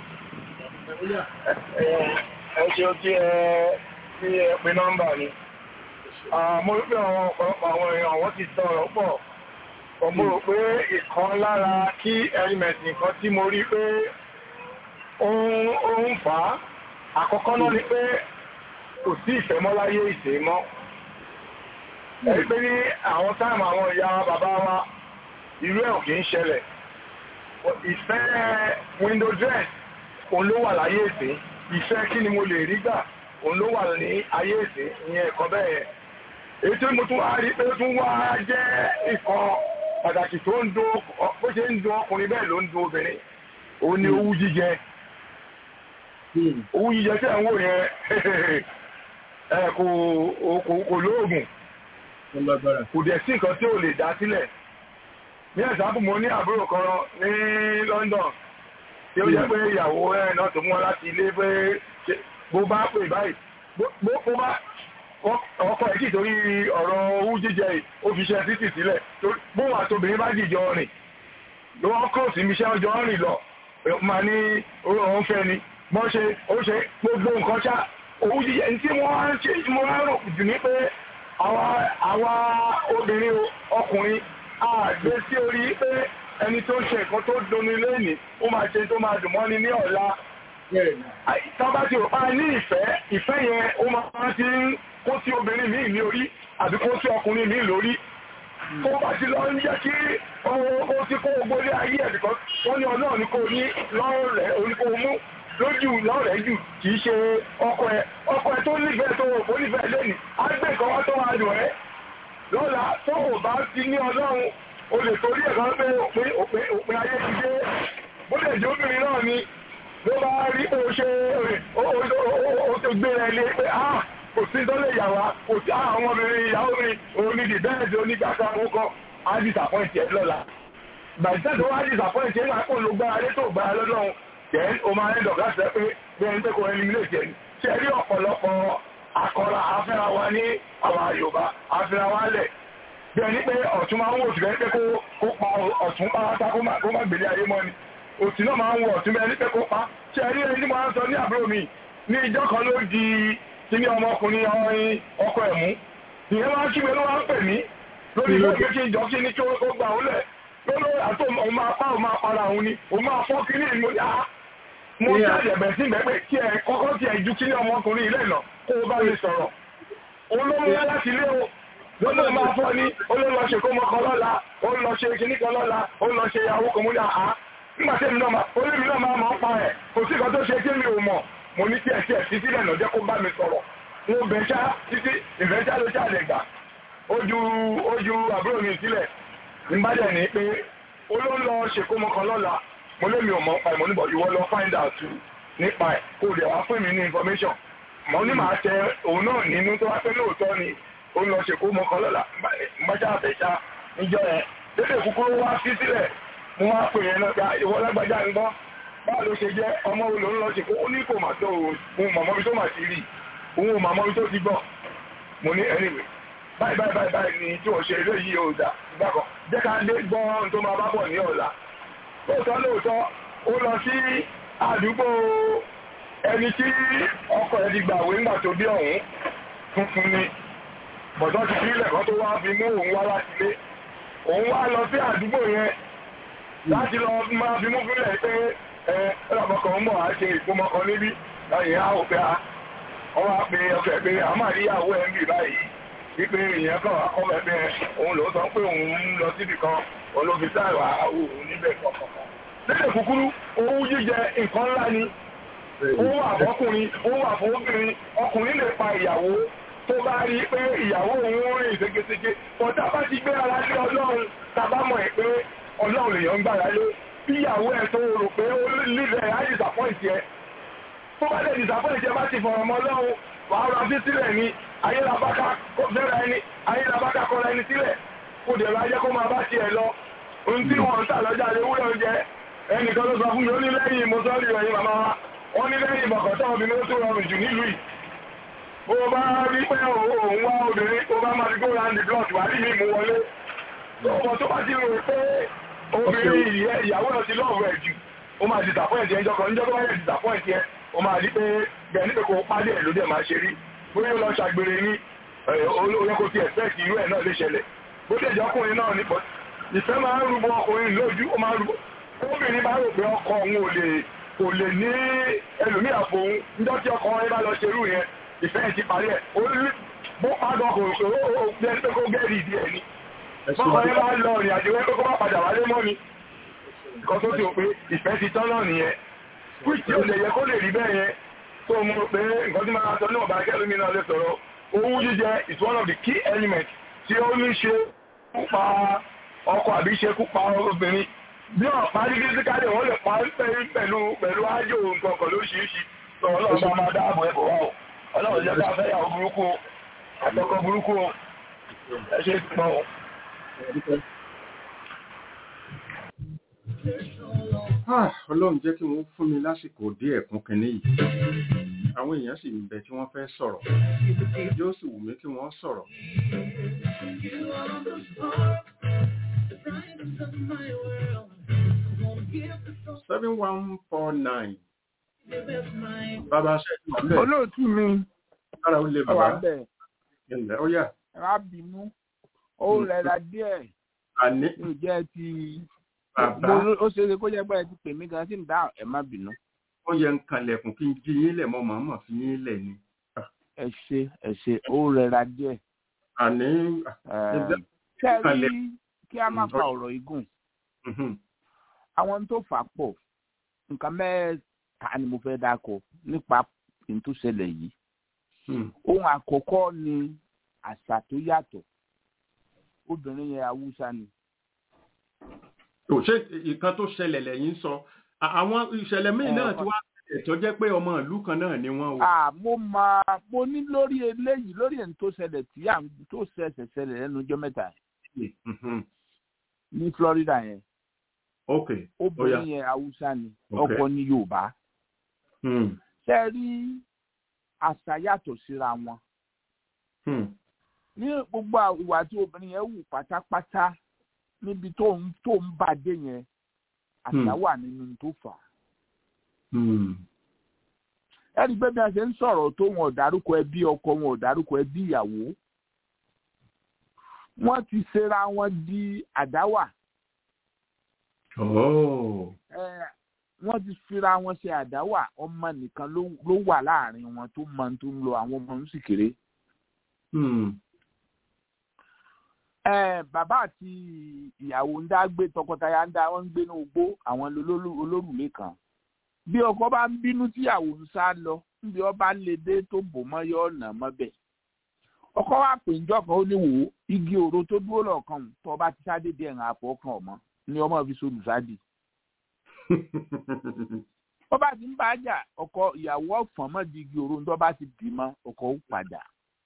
Speaker 11: ẹ ṣe ó kí ẹ kí ẹ pe nọ́mbà mi. mo rí pé àwọn ọ̀pọ̀lọpọ̀ àwọn èèyàn wọ́n ti sọ̀rọ̀ pọ̀ mo rò pé ìkan lára kí element nǹkan tí mo rí pé ó ń fà á àkọ́kọ́ náà ni pé kò sí ìfẹ́ mọ́ láyé ìṣe mọ́ ẹ̀rí pé ní àwọn táàmù àwọn ìyá wa bàbá wa irú ẹ̀ ò kì í ṣẹlẹ̀ ìfẹ́ window dress òun ló wà láyé ìṣe ìfẹ́ kí ni mo lè rí gbà òun ló wà ní ayé ìṣe ìyẹn ẹ̀kọ́ bẹ́ẹ̀ yẹn èyí tí mo tún wá rí pé ó tún wá jẹ́ ìkan pàtàkì tó ń do bó ṣe ń do ọkùnrin bẹ́ẹ̀ ló ń do obìnrin òun ni owú jíjẹ owú jíjẹ tí ẹ̀ ń wò yẹn ẹ kò kò lóògùn kò dẹ̀ sí nǹkan tí ò lè dá sílẹ̀ ní ẹ̀sánpù mo ní àbúrò kan ní London tí ó jẹ́ pé ìyàwó ẹ̀ náà tó mú wọn láti ilé pé bó bá pè báyìí bó bá ọkọ ẹ̀ kì torí ọ̀rọ̀ owó jíjẹ yìí ó fi ṣe títì sílẹ̀ bóun àtobìnrin bá dìjọ rìn ló wọ́n kúrò sí iṣẹ́ ọjọ́ rìn lọ máa ní orí ọ̀hún fẹ́ ni bọ́n ṣe ó ṣe gbogbo nǹkan ṣá owó jíjẹ ní tí wọ́n á ń ṣe mo á rò jù ní pé àwa obìnrin ọkùnrin àgbé sí orí pé ẹni tó ń ṣe nǹkan tó dùnni lẹ́nìí ó máa ṣe tó máa dùn mọ́ni ní ọ̀la tọ́ba ti rò pa ní ìfẹ́ ìfẹ́ yẹn ó máa ti ń kó sí obìnrin míì ní orí àbí kó sí ọkùnrin míì lórí kó bá ti lọ ń jẹ́ kí ó ti kó gbogbo ilé ayé ẹ̀ bìkan wọ́n ní ọlọ́run ní kò ní lọ́rùn rẹ̀ orí kò mú lójú lọ́rẹ̀ẹ́ jù kì í ṣe ọkọ ẹ ọkọ ẹ tó nífẹ̀ẹ́ tó wò nífẹ̀ẹ́ lẹ́nu á gbé nǹkan wá tó máa dùn ẹ́ lọ́la tó o bá ti ní ọlọ́run o lè torí ẹ̀ka pé òpin òpin òpin ayé ti dé bó lè jẹ́ obìnrin náà ni ló bá rí bó ṣe o tó gbéra ẹ lé pé ah kò sí tó lè yà wá kò sí àwọn ọmọbìnrin ìyàwó mi òun ni dìbẹ́ẹ̀dì onígbàkan owó kan á disappoint ẹ lọ́la gbàgbé tó wá disappoint ẹ máa kó ló gbára lé tó gbára lọ́lọ́run then o máa ń dọ̀gá sẹ́ pé bí ẹni pé kò eliminate ẹni ṣe rí ọ̀pọ̀lọpọ̀ akọ́ra afẹ́ra wa ní àwọn Yorùbá afẹ́ra wa lẹ̀ bí ẹni pé ọ̀tún máa ń wò sí pé kó pa ọ̀tún pátá kó má gbélé ayé mọ́ ni òtún náà máa ń wò ọ̀tún bí ẹni pé kó pa ṣe rí ẹni tí mo máa ń sọ ní àbúrò mi ní ìjọ kan ló di kíní ọmọkùnrin ọrin ọkọ ẹ̀mú ìyẹn máa ń kí mi ló máa ń pè mí lórí ìlú méjì ìjọ kí ní kí ó gbà ó lẹ̀ lọ́lọ́ àti òun máa pa òun máa para òun ni òun máa fọ́ kíní ìlú yá mo jáde ẹ̀bẹ̀ sí ìgbẹ́pẹ̀ kí ẹ kọ́kọ́ tí ẹ ju kíní ọmọkùnrin ilé náà kó o bá lè sọ̀rọ̀ olóhùn wá láti ilé o lọ́nà máa fọ́ ní olóńlọ ṣe kó mọ́kàn lọ́la ó ń lọ ṣe kíní kan lọ́la ó ń lọ ṣe ìyàwó kan mú ní àá nígbà tí èmi náà máa olómi náà máa mọ̀ ń pa ẹ̀ kò sí kan tó ṣe kí mi ò mọ̀ mo ní kí ẹ tí ẹ fi sílẹ̀ náà jẹ́ kó bá mi sọ̀rọ̀ mo bẹ̀ ṣá títí ìfẹ́ṣá ló ṣàlẹ̀ gbà ojú ojú àbúrò mi sílẹ̀ nígbàdẹ̀ ní pé olóńlọ ṣe kó mọ́kàn lọ́la mo lé mi ò mọ̀ pa ìmọ̀ níbọ̀ ìwọ lọ find out nípa ẹ̀ kó lè wá fún mi ní information mo ní màá tẹ òun náà nínú tó wá pé lóòótọ́ ni ó ń lọ ṣe kó mọ́kàn lọ́la mbájá àfẹ́ṣá níjọ yẹn lédè kúkúrú wá sí sílẹ̀ mo wá pè yẹn náà gba ìwọ lágbájá ń gbọ́ báwo ló ṣe jẹ́ ọmọ wo ló ń lọ ṣe kó ó ní kò mà tó òun mọ̀mọ́ bí tó mà ti rí òun ò mọ̀mọ́ bí tó ti gbọ́ mo ní anyway báyìí báyìí báyìí báyìí ni tí wọ́n ṣe eléyìí ò dà gbà kan jẹ́ ká lé gbọ́n tó máa bá bọ̀ ní ọ̀la lóòótọ́ lóòótọ́ ó lọ sí àdúgbò ẹni tí ọkọ ẹ̀ ti gbàwé ńgbà tó dé ọ̀hún tuntun ni bọ̀dọ́ ti fi ilẹ̀kọ́ tó wá fi mú òun wá láti lé òun wá lọ sí àdúgbò yẹn láti lọ máa fi mú fílẹ̀ pé ẹ ọlọ́mọkàn ń bọ̀ á ṣe ìgbọ́mọkàn níbí láyé á ò pé a wọ́n wá pe ọkọ̀ pé a máa rí ìyàwó ẹ̀ ń bì báyìí wípé ìyẹn kan akọ́mọ ẹgbẹ́ òun ló sọ pé òun ń lọ síbì kan òun ló fi sáìwà òun níbẹ̀ kọ̀ọ̀kan. lédè kúkúrú owó jíjẹ nǹkan ńlá ni owó àbọ́kùnrin owó àfọwọ́bìnrin ọkùnrin lè pa ìyàwó tó bá rí pé ìyàwó òun rìn ségesège pọ̀tà bá ti gbé ara lé ọlọ́run tàbá mọ̀ ẹ̀ pé ọlọ́run lèèyàn ń gbára lé bí ìyàwó ẹ̀ tó rò pé ó lílẹ̀ á disappoint ẹ̀ tó bá lè disappoint ẹ̀ bá ti fọ̀rọ̀ mọ́ ọlọ́run wàá ra bí sílẹ̀ ni ayélabáká kó fẹ́ra ẹni ayélabáká kọ́ra ẹni sílẹ̀ kó dẹ̀ ra jẹ́ kó máa bá tiẹ̀ lọ ohun tí wọ́n ń tà lọ́jà lè wúlò oúnjẹ ẹnìkan ló sọ fún mi ó ní lẹ́yìn mọ́sọ́rì ẹ̀yìn màmá wa wọ́n ní lẹ́yìn bọ̀kọ̀tọ́ obìnrin ó tó rọrùn jù nílùú yìí bó o bá rí pé òun wá obìnrin tó bá máa fi go round the block wà rí mi mú wọlé ọmọ tó bá ti rò pé obìnrin ìyàwó náà ti lọ́ọ̀rọ̀ ẹ̀ jù ó máa disappoint ẹ̀ ńjọkọ̀ níjọ́ tó bá yẹ disappoint ẹ̀ ó máa rí pé bẹ́ẹ̀ nípe kó pàdé ẹ̀ ló dẹ̀ máa ṣe rí bóyá ó lọ ṣàgbèrè ní olóyè kò ti expect irú ẹ̀ náà lè ṣẹlẹ̀ bó dẹ̀ jẹ́ ọkùnrin náà ní pọ̀ ìfẹ́ máa ń rúbọ ọkùnrin lójú ó máa ń rúbọ obìnrin bá rò pé ọkọ òun ò lè kò lè ní ẹlòmíì àpò òun níjọ́ tí ọkọ ẹ bá lọ ṣerú yẹn ìfẹ́ ẹ̀ ti parí ẹ̀ ó rí bó padà ọkọ̀ òṣèré ó bí ẹni pé kó gẹ́rì ìdí ẹ̀ ni bọ́kọ̀ ẹ bá lọ ìrìn àjò ẹ pé kó má padà wálé mọ́ ni nǹkan tó ti rò pé ìfẹ́ ti tán náà nìyẹn which ò lè yẹ kó lè rí bẹ́ẹ̀ yẹn tó mú pé nǹkan tí máa sọ ní ọ̀bá kẹ́lómi náà lè sọ̀rọ̀ owó jíjẹ is one of the key elements tí ó ní ṣe kú pa ọkọ àbí ṣe kú pa obìnrin bí ọ̀pá ní físíkálì wọ́n lè pa pẹ̀lú pẹ̀lú ájò nǹkan kan lóríṣiríṣi tó ọlọ́run bá máa dáàbò ẹ̀bọ̀ wá o ọlọ́run jẹ́ ká fẹ́ yàwó burúkú o àtọkọ burúkú o ẹ ṣe pọ̀ o.
Speaker 3: ọlọ́run jẹ́ kí wọ́n fún mi lásìkò díẹ̀ kún kínní yìí àwọn èèyàn sì ń bẹ tí wọ́n fẹ́ sọ̀rọ̀ yóò sì wù mí kí wọ́n sọ̀rọ̀. seven one four nine. bàbá ṣe é wà bẹ́ẹ̀.
Speaker 12: olóòtú mi
Speaker 3: kára ó lè
Speaker 12: wà
Speaker 3: bàbá
Speaker 12: bẹ́ẹ̀
Speaker 3: ilẹ̀ ó yà.
Speaker 12: ẹ má bínú ó rẹra díẹ̀
Speaker 3: àní
Speaker 12: ní ìjẹ́ ti
Speaker 3: bàbá
Speaker 12: mo ó ṣe é ṣe kó jẹ́ pé ẹ ti pè mí gan sí ń dá ẹ má bínú.
Speaker 3: ó yẹ ń kanlẹ̀kùn kí n jí yín lẹ̀ mọ́ màmá fi yín lẹ̀ ni.
Speaker 12: ẹ ṣe ẹ ṣe ó rẹra díẹ̀.
Speaker 3: àní
Speaker 12: ṣe rí
Speaker 3: kalẹ̀.
Speaker 12: kí a má
Speaker 3: Mm,
Speaker 12: fa
Speaker 3: ó-
Speaker 12: ọ̀rọ̀ igun
Speaker 3: mhm,
Speaker 12: àwọn tó fà á pọ̀ nǹkan mẹ́ mẹ́ta ni mo fẹ́ dákọ̀ nípa ìtúsẹ̀lẹ̀ yìí. ohun àkọ́kọ́ ni àṣà tó yàtọ̀ obìnrin yẹn haúsá ni.
Speaker 3: ò ṣe ìkan tó ṣẹlẹ̀ lẹ́yìn sọ àwọn ìṣẹ̀lẹ̀ míì náà tí wàá ẹ̀tọ́ jẹ́ pé ọmọ ìlú kan náà ni wọ́n o.
Speaker 12: mo máa mo ní lórí eléyìí lórí ẹni tó ṣẹlẹ̀ tí à ń tó ṣẹ̀ṣẹ̀ ṣẹlẹ̀ lẹ́nu ọjọ́ mẹ́ta ní Florida yẹn.
Speaker 3: ok
Speaker 12: obìnrin yẹn haúsá ni ọkọ ní Yorùbá. ṣe rí àṣà yàtọ̀ síra wọn. ní gbogbo ìwà tí obìnrin yẹn wù pátápátá níbi tó ń tó ń bàdé yẹn àṣà wà nínú tó fà á ẹni pé bí a ṣe ń sọ̀rọ̀ tó wọn ò dárúkọ ẹbí ọkọ wọn ò dárúkọ ẹbí ìyàwó wọ́n ti ṣera wọn di àdáwà. wọ́n ti fira wọn ṣe àdáwà ọmọ nìkan ló wà láàrin wọn tó mọ tó ń lo àwọn ọmọ ń sì kéré. bàbá àti ìyàwó ń dá gbé tọkọtaya ń dá wọn ń gbé ní ogbó àwọn olórùlé kan bí ọkọ bá ń bínú tíyàwó ń sá lọ níbi ọba lè dé tó bò mọ yọ ọ̀nà mọ́bẹ̀ ọkọ wa pè ń jọkàn ó ní wò ó igi òro tó dúró lọ́ọ̀kan tó ọba ti sáde díẹ̀ ń àpò ọkàn ọmọ ni ọmọ fi sọlù sáde. ọba ti ń bá a jà ọkọ ìyàwó ọ̀fọ̀n mọ́ di igi òro tó bá ti dì mọ́ ọkọ ó padà.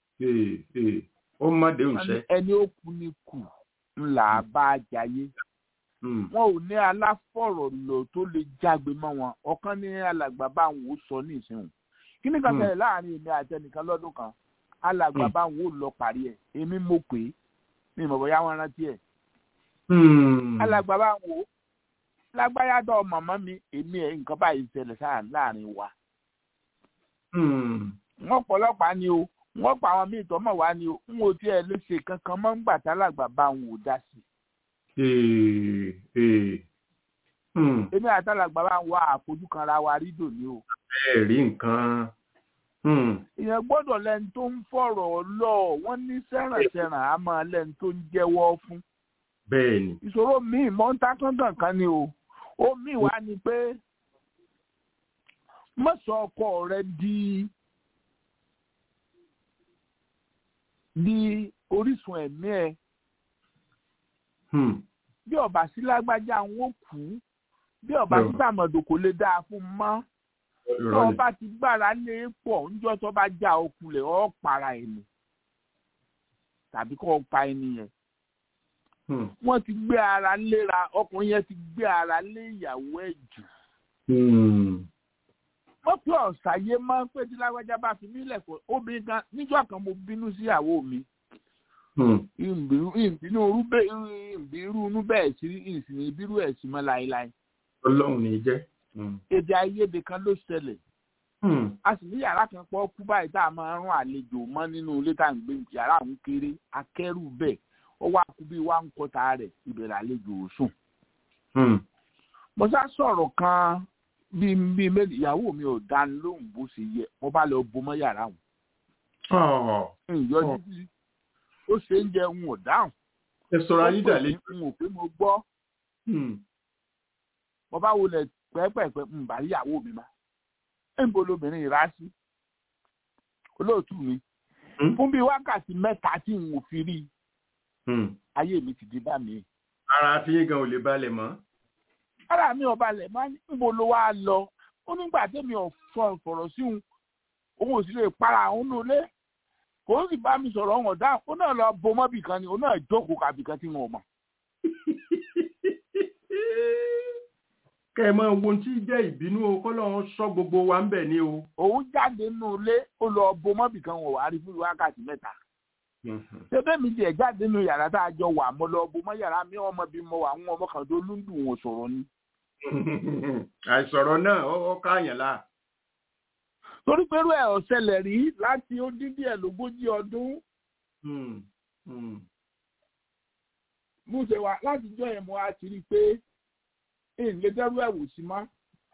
Speaker 3: ó má dé òṣè.
Speaker 12: ẹni ó kú ní kù ńlá bá a jayé wọn ò ní aláfọ̀rọ̀lọ̀ tó lè jágbe mọ́ wọn ọ̀kan ní alàgbà bá ń wò sọ ní ìsìn kí ni kan ṣẹlẹ̀ láàrin èmi àti ẹnìkan lọ́dún kan alàgbà bá ń wò lọ parí ẹ̀ èmi mo pè é ní ìmọ̀ bóyá wọn rántí ẹ̀ alàgbà bá ń wò lágbáyàdọ̀ màmá mi èmi ẹ̀ nǹkan báyìí ṣẹlẹ̀ sáà láàrin wa wọ́n pọ̀lọ́pàá ni o wọ́n pa àwọn míì tọ́mọ̀ wá ni o n ò tiẹ̀ lè ṣe kankan mọ́ ń gbà tá alàgbà bá ń wò dá sí i èmi àtàlàgbà bá ń wá àfojú kan ra wa rí dòní o.
Speaker 3: bẹ́ẹ̀ rí nǹkan.
Speaker 12: èèyàn gbọ́dọ̀ lẹ́ni tó ń fọ̀rọ̀ lọ wọ́n ní sẹ́rànsẹ́ràn á máa lẹ́ni tó ń jẹ́wọ́ fún.
Speaker 3: bẹ́ẹ̀ni.
Speaker 12: ìṣòro míì mọ́ńtà kankan kan ni o ó míì wá ni pé mọ́sọ̀ ọkọ rẹ di di orísun ẹ̀mí ẹ̀ bí ọba sí lágbájá ń wó kú bí ọba sí sàmọdò kò lè dáa fún mọ́ tí ọba ti gbára lé pọ̀ níjọ́ tó bá já okulẹ̀ ọ́ para ẹni tàbí kó pa ẹni yẹn wọ́n ti gbé ara léra ọkùnrin yẹn ti gbé ara lé ìyàwó ẹ̀ jù wọ́n pé ọ̀sàyé máa ń pè tí lágbájá bá fi mí lẹ̀kọ́ obìnrin kan níjọ́ kan mo bínú sí ìyàwó mi ìbínú irú inú bẹ́ẹ̀ sí ìsìn ìbírú ẹ̀ sí mọ́ láéláé.
Speaker 3: ọlọ́run ní í jẹ́.
Speaker 12: èdè àìyedè kan ló ṣẹlẹ̀. a sì ní yàrá kan pọ̀ kú báyìí tá a máa ń rún àlejò mọ́ nínú ilé tá à ń gbé yàrá àwọn kéré akẹ́rù bẹ́ẹ̀ ó wá kú bí wá ń kọta rẹ̀ ìbẹ̀rẹ̀ àlejò sùn. mo sá sọ̀rọ̀ kan bíi bíi méjì ìyàwó mi ò dáni lóhùn bó ṣe yẹ mo bá lọ bomọ́ yàrá wọn. ìyọjú sí ó ṣe ń jẹ ń ò dáhùn.
Speaker 3: ẹ sọ̀rọ̀ ayé dà lé.
Speaker 12: n ò pé mo gbọ́. mo bá wọlé pẹ́ẹ́pẹ́ẹ́pẹ́ ń bá ìyàwó mi ma. níbo lobìnrin ìrá sí. olóòtú mi. fún bíi wákàtí mẹ́ta tí n ò fi rí i. ayé mi ti di bá mi.
Speaker 3: ara tí yín gan ò lè balẹ̀ mọ́.
Speaker 12: ara mi ò balẹ̀ mọ́ níbo ló wá lọ. ó nígbà tẹ́mi ò fọ̀rọ̀ sí òun òun ò sì lè para òun lólé kò sì bá mi sọ̀rọ̀ ọ̀hún ọ̀dá ó náà lọ bo mọ́bì kan ni ó náà jókòó kàbì kan tí wọn ò mọ̀.
Speaker 3: kẹ́ ẹ máa wo ohun tí jẹ́ ìbínú o kọ́ lọ́wọ́ sọ gbogbo wa ń bẹ̀ ni o.
Speaker 12: òun jáde nínú ilé ó lọ bo mọ́bì kan wọ̀ wá rí fún wákàtí mẹ́ta. ṣé bẹ́ẹ̀ mi tiẹ̀ jáde nínú yàrá tá a jọ wà mo lọ bo mọ́ yàrá mi ọmọ bí mo wà àwọn ọmọ kan tó lúndùn wọn sọ̀rọ̀ ni.
Speaker 3: àìsọ̀rọ̀ náà ó káàyàn láà
Speaker 12: torí pẹ̀lú ẹ̀ ọ̀sẹ̀lẹ̀ rí láti ó dín díẹ̀ lógójì ọdún. mo ṣe wá láti jọ ẹ̀ mo á ti rí i pé ìlé dẹ́rù ẹ̀ wò sí má.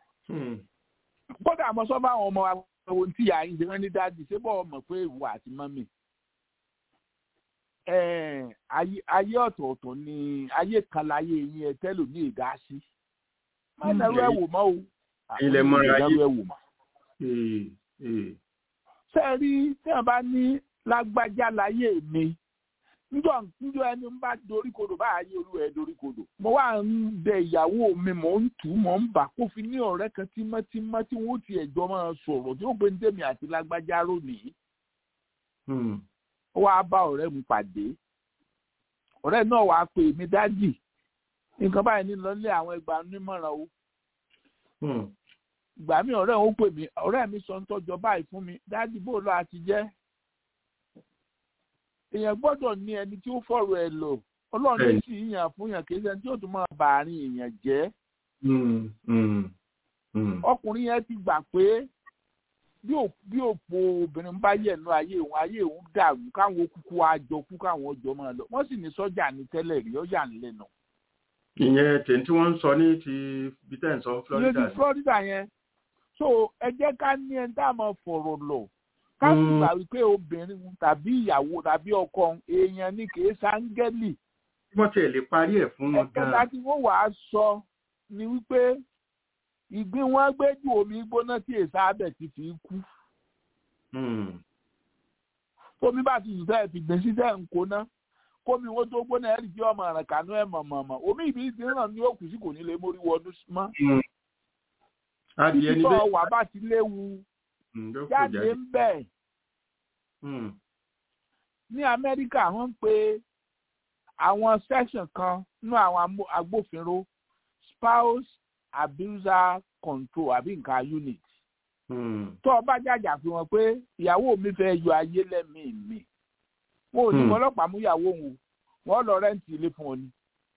Speaker 12: kódà mo sọ bá àwọn ọmọ àwọn tí ìyá yín ṣe wọ́n ní dájú ṣé bọ́ mọ̀ pé ìwọ àti mọ́mì. ayé ọ̀tọ̀ọ̀tọ̀ ni ayé kan láyé yín ẹ tẹ́lò ní ìdásí. má dẹ́rù ẹ̀ wò mọ́ o
Speaker 3: ilẹ̀ mọ́ra yìí.
Speaker 12: ìdáwó ẹ̀wò mà. ṣé ẹ rí tí wọn bá ní lágbájá láyé mi njọ njọ ẹni ń bá dorí kodò báyìí olú ẹ dorí kodò mo wá ń bẹ ìyàwó mi mò ń tù ú mò ń bà kó fi ní ọ̀rẹ́ kan tímọ́tímọ́ tí wọ́n ti ẹ̀jọ́ máa sọ̀rọ̀ tí ó gbé ní tèmi àti lágbájá rónìí. ó wáá bá ọ̀rẹ́ mi pàdé ọ̀rẹ́ náà wàá pè mí dájì nǹkan báyìí ní lọ́lé àwọn ẹgbàá onímọ̀ràn o. ìgbà mi ọ̀rẹ́ òun pè mí ọ̀rẹ́ mi sọ ń tọ́jọ́ báyìí fún mi dájì bó lọ àti jẹ́ èèyàn gbọ́dọ̀ ní ẹni tí ó fọ̀rọ̀ ẹ̀ lò ọlọ́run ló sì yàn fún yàn kì í ṣe tí ó tún máa bà àárín èèyàn jẹ́. ọkùnrin yẹn ti gbà pé bí òpó obìnrin bá yẹ̀nu ayé òun ayé òun dàrú káwọn kúkú àjọ kú káwọn ọjọ́ máa lọ wọ́n sì ní sọ́jà ní tẹ́lẹ̀ rí ọjà ńlẹ̀ náà.
Speaker 3: ìyẹn tèmi tí wọ́n ń sọ ní ti bíntẹ́ sọ Florida.
Speaker 12: ìyẹn ti Florida yẹn so ẹ jẹ́ ká ní ẹni tá a máa fọ̀rọ̀ lọ káàsì gbà wípé obìnrin tàbí ìyàwó tàbí ọkọ èèyàn ní kì í sáńgẹ́lì.
Speaker 3: wọ́n tiẹ̀ lè parí ẹ̀ fún wọn gan-an.
Speaker 12: ẹ̀ka tí wọ́n wàá sọ ni wípé ìgbín wọn gbé ju omi gbóná tí èsà abẹ ti fi kú. tómi bá ti sùsẹ́ fi gbé sísẹ́ nkóná kómi wọn tó gbóná ẹ̀rì tí ọmọ rẹ̀ kànú ẹ̀ mọ̀mọ̀mọ̀ omi ìbí ti ràn ní òkú sí kò ní lè mórí wọnú mọ́.
Speaker 3: adìẹ
Speaker 12: títí
Speaker 3: níbẹ̀.
Speaker 12: tó wà bá ti léwu jáde ń bẹ̀. ní amẹ́ríkà wọ́n ń pe àwọn section kan nínú àwọn agbófinró spouse abuser control àbí nǹkan unit. tó o bá jàjà fi wọn pé ìyàwó mi fẹ́ yọ ayé lẹ́mìí mi wọn ò ní mọ ọlọ́pàá mú ìyàwó wọn wọn lọ rẹ́ǹtì ilé fún ọ ni.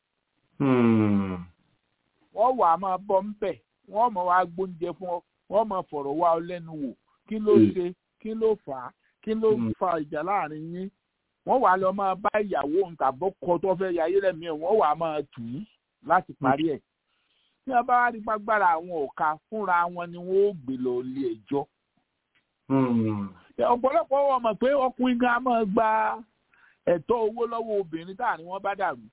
Speaker 12: wọ́n wà á máa bọ́ ń bẹ̀ wọ́n mọ̀ wá gbóúnjẹ fún ọ wọ́n mọ̀ fọ̀rọ̀ wá ọ lẹ́nu wò kí ló ṣe kí ló fà á kí ló fa ìjà láàrin yín wọ́n wà á lọ máa bá ìyàwó òun tàbọ̀ kọ tó fẹ́ yayé lẹ́mìí ẹ̀ wọ́n wà á máa tù ú láti parí ẹ̀ tí wọ́n bá wá rí gbàgbára àwọn ọ̀ka fúnra wọn ni wọ́n ó gbé lọ ilé ẹjọ́. ọ̀pọ̀lọpọ̀ wọn mọ̀ pé ọkùnrin gan máa gba ẹ̀tọ́ owó lọ́wọ́ obìnrin táàrin wọn bá dàrú.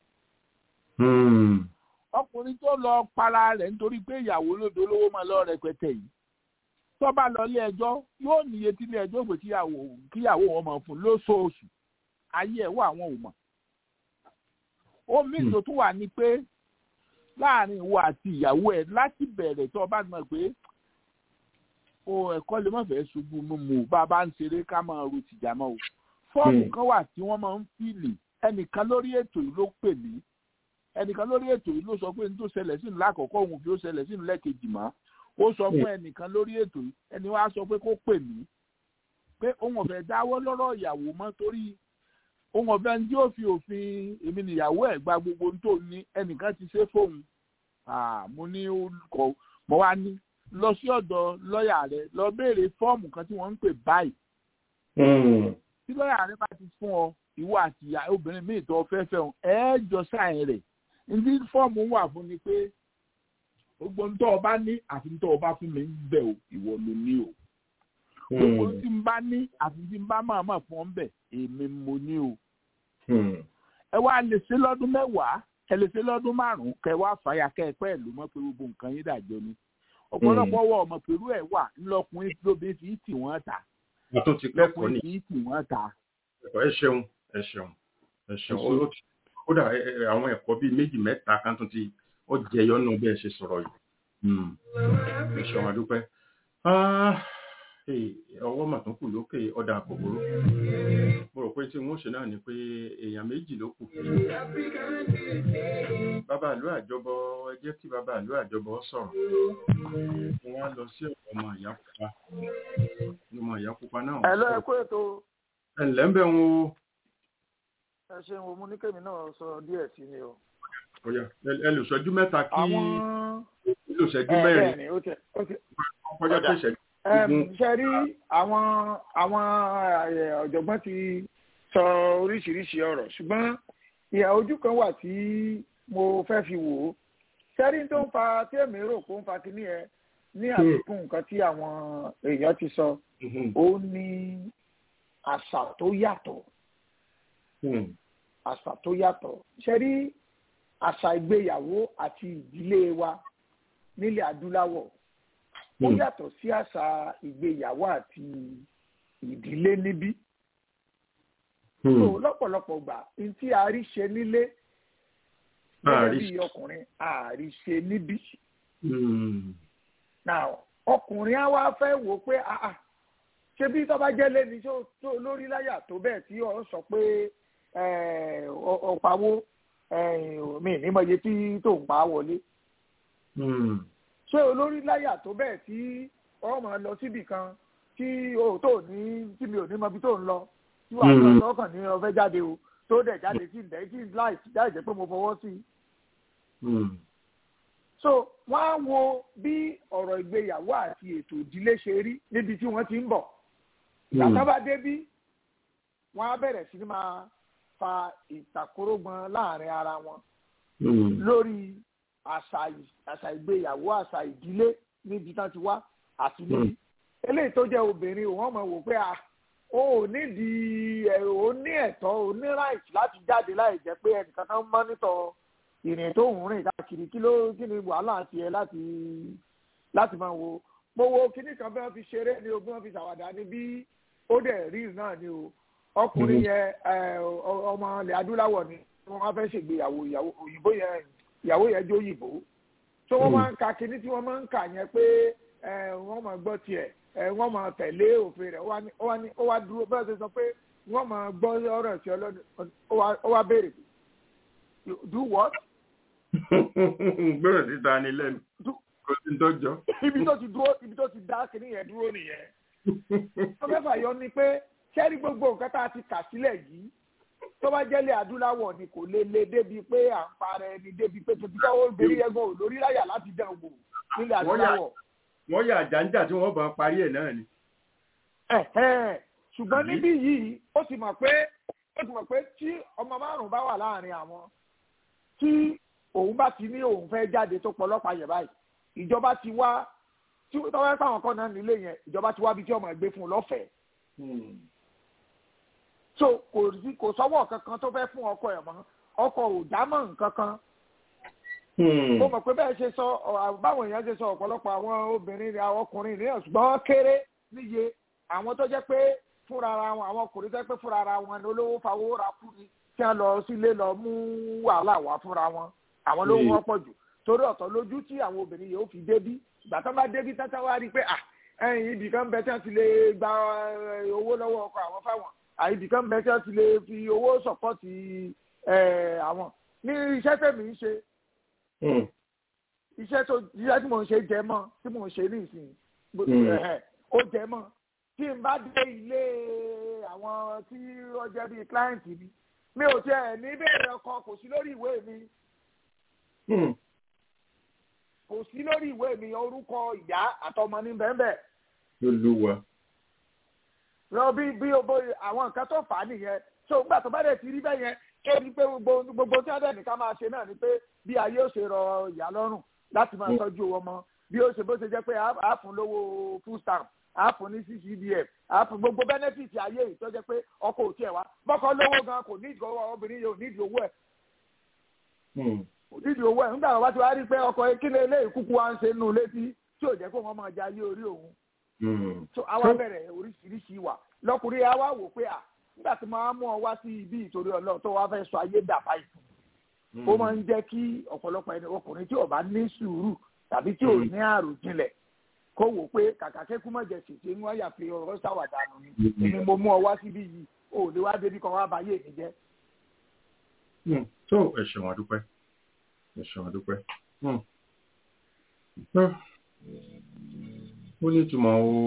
Speaker 12: ọkùnrin tó lọ para rẹ̀ nítorí pé ìyàwó lódò lówó máa lọ rẹpẹtẹ yìí tó bá lọ ilé ẹjọ́ yóò níye tí ilé ẹjọ́ pé kíyàwó wọn máa fún lóṣooṣù ayé ẹ̀ wà wọn ò mọ̀. omi tó tún wà ní pé láàrin ìwọ àti ìyàwó ẹ láti bẹ̀rẹ̀ tó o bá mọ̀ pé o ẹ̀kọ́ lè má fẹ́ ṣubú mímu bá a bá ń ṣeré ká máa ro tìjà mọ́ o fọ́ọ̀mù kan wà tí wọ́n máa ń fìlì ẹnìkan lórí ètò yìí ló pè mí ẹnìkan lórí ètò yìí ló sọ pé n tó ṣẹlẹ̀ sínú lákọ̀ọ́kọ́ òun fi ó ṣẹlẹ̀ sínú lẹ́ẹ̀kejì mọ́ ó sọ fún ẹnìkan lórí ètò yìí ẹni wá sọ pé kó pè mí pé òun ọ̀fẹ́ dáwọ́ lọ́rọ̀ ìyàwó mọ́ torí òun ọ̀fẹ́ ní tí ó fi òfin èmi nìyàwó ẹ̀ gba gbogbo ohun tó ní ẹnìkan ti ṣe fóun mo ní kọ mo wá ní lọ sí ọ̀dọ̀ lọ́ọ̀yà rẹ lọ béèrè fọ́ọ̀mù kan tí wọ́n ń pè báyìí. tí lọ́ọ̀yà rẹ bá ti fún ọ ìwọ àti ìyá obìnrin míì tó fẹ́ fẹ́ ọ ẹ jọ sáyẹn rẹ̀ ní fọ́ọ̀mù wà fún ni pé gbogbo ń tọ́ ọ bá ní àfi ń tọ́ ọ bá fún mi ń bẹ̀ o ìwọ ló ní o. gbogbo tí ń bá ní àfi tí ń bá máa máa fún ọ ń bẹ̀ èmi mo ní o. ẹ wá lè ṣe lọ́dún mẹ́wàá ẹ lè ṣe lọ́dún márùn-ún kẹ wá fàyà kẹ ẹ pẹ́ ìlú mọ́ pé gbogbo nǹkan yín dàjọ́ ni ọ̀pọ̀lọpọ̀ wọ ọmọ pẹ̀lú ẹ̀ wà ńlọkùnrin lóbìnrin fi tì wọ́n ta
Speaker 3: tó ti kẹ́kọ̀ọ́ ni
Speaker 12: fi tì wọ́n ta.
Speaker 3: ẹ ṣeun ẹ ṣeun ẹ ṣeun kódà àwọn ẹ̀kọ́ bíi méjì mẹ́ta kan tó ti ó jẹyọ nù bí ẹ ṣe sọ̀rọ̀ yìí ẹ ṣeun àdúpẹ́ ọwọ́ mà tún kù lókè ọ̀dà àkọ́kọ́rọ́ mo rò pé tí wọ́n ṣe náà ni pé èèyàn méjì ló kù bàbá àlú àjọbọ ẹ jẹ́ kí bàbá àlú àjọbọ sọ̀rọ̀ wọ́n á lọ sí ọmọ ìyá pupa ọmọ ìyá pupa náà.
Speaker 4: ẹ lọ ẹ kó ètò.
Speaker 3: ẹ ǹlẹ́ ń bẹ̀ wọn o.
Speaker 4: ẹ ṣeun o mo ní kémi náà sọ díẹ̀ sí ni o.
Speaker 3: ọ̀yà ẹ lò ṣẹ́jú mẹ́ta kí
Speaker 4: àwọn
Speaker 3: ẹ lò ṣẹ́jú mẹ́rin
Speaker 4: ẹ ó tẹ ó tẹ
Speaker 3: kọjá pé ṣẹ́jú
Speaker 4: ṣe rí àwọn àwọn ọ̀jọ̀gbọ́n ti sọ oríṣiríṣi ọ̀rọ̀ ṣùgbọ́n ìhà ojú kan wà tí mo fẹ́ fi wò ó sẹ́rí tó ń fa tí èmi rò pé ó ń fa kíní ẹ ní àfikún nǹkan tí àwọn èèyàn ti sọ ó ní àṣà tó yàtọ̀ àṣà tó yàtọ̀ sẹ́rí àṣà ìgbéyàwó àti ìdílé wa nílẹ̀ adúláwọ̀ ó yàtọ̀ sí àṣà ìgbéyàwó àti ìdílé níbí. so lọ́pọ̀lọpọ̀ gbà ntí a rí ṣe nílé gẹ́gẹ́ bí ọkùnrin a rí ṣe níbí. now ọkùnrin á wá fẹ́ wò pé ṣé bí tọ́ba jẹ́ lẹ́ni tó lórí láyà tó bẹ́ẹ̀ tí ọ̀ sọ pé ọ̀pàwó mi nímọ̀ye tí tó ń pa wọlé. ṣé olórí láyà tó bẹ́ẹ̀ tí ọ máa lọ síbì kan tí o tó ní tí mi ò ní mọbi tó ń lọ tí wàá lọ sọ́kàn ní ọfẹ́ jáde o tó dẹ̀ jáde sí ìdẹ́ tí láì jáde jẹ́ pé mo fọwọ́ sí i. so wọ́n á wo bí ọ̀rọ̀ ìgbéyàwó àti ètò ìdílé ṣe rí níbi tí wọ́n ti ń bọ̀. ìyàtọ̀ bá dé bí wọ́n á bẹ̀rẹ̀ sí ní máa fa ìtàkórógbọn láàrin ara wọn lórí àṣà ìgbéyàwó àṣà ìdílé níbi tán ti wá àti níbi eléyìí tó jẹ́ obìnrin òun mọ̀ wò pé o ò nídìí o ní ẹ̀tọ́ o ní right láti jáde láì jẹ́ pé ẹnìkan kan mọ́nítọ̀ ìrìn tó ń rìn káàkiri kí ló kí ni wàhálà tiẹ̀ láti láti máa wo mo wo kíní kan bí wọ́n fi ṣeré ni o bí wọ́n fi ṣàwàdà ni bí ó dẹ̀ rí náà ni o ọkùnrin yẹn ọmọ ilẹ̀ adúláwọ̀ ni wọ́n máa fẹ́ ṣègbéyàwó òyìnbó yẹn ìyàwó yẹn jó òyìnbó tó wọ́n máa ń ka kíní tí wọ́n máa ń kà yẹn pé wọ́n máa gbọ́ tiẹ̀ wọ́n máa tẹ̀lé òfin rẹ̀ ó wá dúró bẹ́ẹ̀ ṣe sọ pé wọ́n máa gbọ́ ọ̀rọ̀ sí ọlọ́dún ó wá béèrè do what.
Speaker 3: gbọ́dọ̀ ti ta ni lẹ́nu kò sí tọ́jọ́.
Speaker 4: ibi tó ti dúró ibi tó ti dá kíní yẹn dúró nìyẹn. wọ́n fẹ́ fàyọ ni pé sẹ́rí gbogbo nǹkan tá a ti kà sílẹ̀ yìí tó bá jẹ́lẹ̀ adúláwọ̀ ni kò lè le débi pé à ń parẹ́ ni débi pé tòbí káwọ́ obìnrin yẹn gan ò lórí láyà láti dán wò nílẹ̀ adúláwọ̀.
Speaker 3: wọ́n yà àjàǹjà tí wọ́n bá parí ẹ̀ náà ni.
Speaker 4: ṣùgbọ́n níbí yìí ó ti mọ̀ pé ó ti mọ̀ pé tí ọmọ márùn-ún bá wà láàrin àwọn tí òun bá ti ní òun fẹ́ jáde tó pọlọ́pàá yẹ̀ báyìí ìjọba ti wá tí tọ́wọ́ pàwọn kan náà nílé yẹn ìjọba ti wá bí tí ọmọ ẹgbẹ́ fún un lọ́fẹ̀ẹ́ so kò sí kò sọ́wọ́ kankan tó fẹ́ fún ọkọ ẹ̀ mọ́ ọkọ ò dámọ̀ nǹkan kan. ó mọ̀ pé bẹ́ẹ̀ ṣe sọ báwọn èèyàn ṣe sọ ọ̀pọ̀lọpọ̀ àwọn obìnrin àwọn ọkùnrin ní ṣùgbọ́n kéré níye àwọn tó jẹ́ pé fúnra ara wọn àwọn ọkùnrin tó jẹ́ pé fúnra ara wọn ni olówó fawó ra kú ni tí wọ́n lọ sílé lọ mú wàhálà wá fúnra wọn àwọn ló wọ́n pọ̀ jù torí ọ̀tọ̀ lójú tí àwọn obìnrin yìí ó fi débí ìgbà tó bá débí tátá wá rí i pé ẹ̀yìn ibì kan bẹ tí wọ́n ti lè gba owó lọ́wọ́ ọkọ àwọn fáwọn àìdí kan bẹ tí wọ́n ti lè fi owó sọ̀pọ̀tì àwọn ní iṣẹ́ tèmi ń ṣe iṣẹ́ tó iṣẹ́ tí mò ń ṣe jẹ mọ́ tí mò ń ṣe ní ìsìn ó jẹ mọ́ tí n bá dé ilé àwọn tí ó jẹ́ bíi client mi mi ò tiẹ̀ ní bẹ́ẹ̀rẹ̀ ọkọ kò sí lórí ìwé mi kò sí lórí ìwé mi orúkọ ìyá àtọmọ ní bẹ́ẹ̀ bẹ́ẹ̀.
Speaker 3: Olúwa
Speaker 4: lọ bí bí o bó àwọn nǹkan tó fà á nìyẹn tó gbà tó bá dẹ̀ ti rí bẹ́ẹ̀ yẹn ó ní pé gbogbo tí wọ́n dẹ̀ nìkan máa ṣe náà ni pé bí ayé ó ṣe rọ ìyá lọ́rùn láti máa tọ́jú ọmọ bí ó ṣe bó ṣe jẹ́ pé a fún lówó full stamp a fún ní ccdf a fún gbogbo benefit ayé yìí tó jẹ́ pé ọkọ ò tiẹ̀ wá bọ́kọ lówó gan kò ní ìdíwọ́ obìnrin yìí ò ní ìdí owó ẹ̀ kò ní ìdí owó ẹ̀ nígbà wọn bá ti wá rí pé ọkọ kí lè lé ìkúkú wa ń ṣe nù létí tí ò jẹ́ kó wọ́n máa jayé orí òun so àwa bẹ̀rẹ̀ oríṣiríṣi wà lọkùnrin àwa wò pé à nígbà tí máa mú ọ wá sí ibi ìtorí ọlọ́run tó wá fẹ́ sọ ayé dàbá ìfún ó máa ń jẹ́ kí ọ̀pọ̀lọpọ̀ ẹni ọkùnrin tí ò bá ní sùúrù tàbí tí ò ní àròjinlẹ̀ kó wò pé kàkà kékú mọ̀jẹ̀ ṣèṣe ní wọ́n yà fi ọ̀rọ̀ ṣàwàdànù ni èmi mo mú ọ wá síbí yìí ò lè wá débi kan wá bá yé mi jẹ́.
Speaker 3: tó ẹ ṣeun àdúpẹ́ ẹ ṣeun àdúpẹ́ ó ní ìtumọ̀ o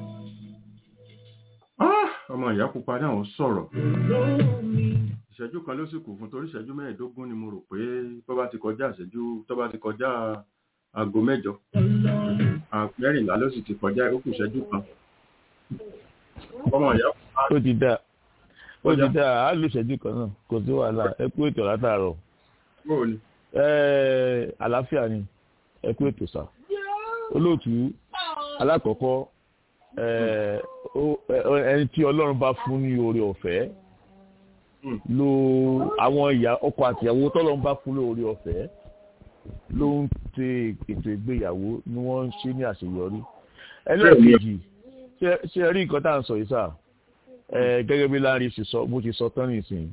Speaker 3: ọmọ ìyá pupa náà ń sọ̀rọ̀ ìṣẹ́jú kan ló sì kù fún torí ìṣẹ́jú mẹ́ẹ̀ẹ́dógún ni mo rò pé tó bá ti kọjá ìṣẹ́jú tó bá ti kọjá aago mẹ́jọ mẹ́rìnlá ló sì ti kọjá ó kù ìṣẹ́jú kan ọmọ ìyá pupa.
Speaker 13: ó ti dáa ó ti dáa á lù ìṣẹ́jú kan náà kò sí wàhálà ẹ kú ètò látàárọ̀ àlàáfíà ni ẹ kú ètò sá olóòtú alákọ̀ọ́kọ́ ẹni tí ọlọ́run bá fún ní oore ọ̀fẹ́ lo àwọn ìyá ọkọ àtìyàwó tọ́lọ́run bá fún ní oore ọ̀fẹ́ ló ń tẹ ètò ìgbéyàwó ni wọ́n ń ṣe ní àṣeyọrí ẹlẹ́ẹ̀kejì ṣe rí nǹkan tá à ń sọ yìí sà gẹ́gẹ́ bí láàrin ṣe sọ bó ti sọ tán nìsín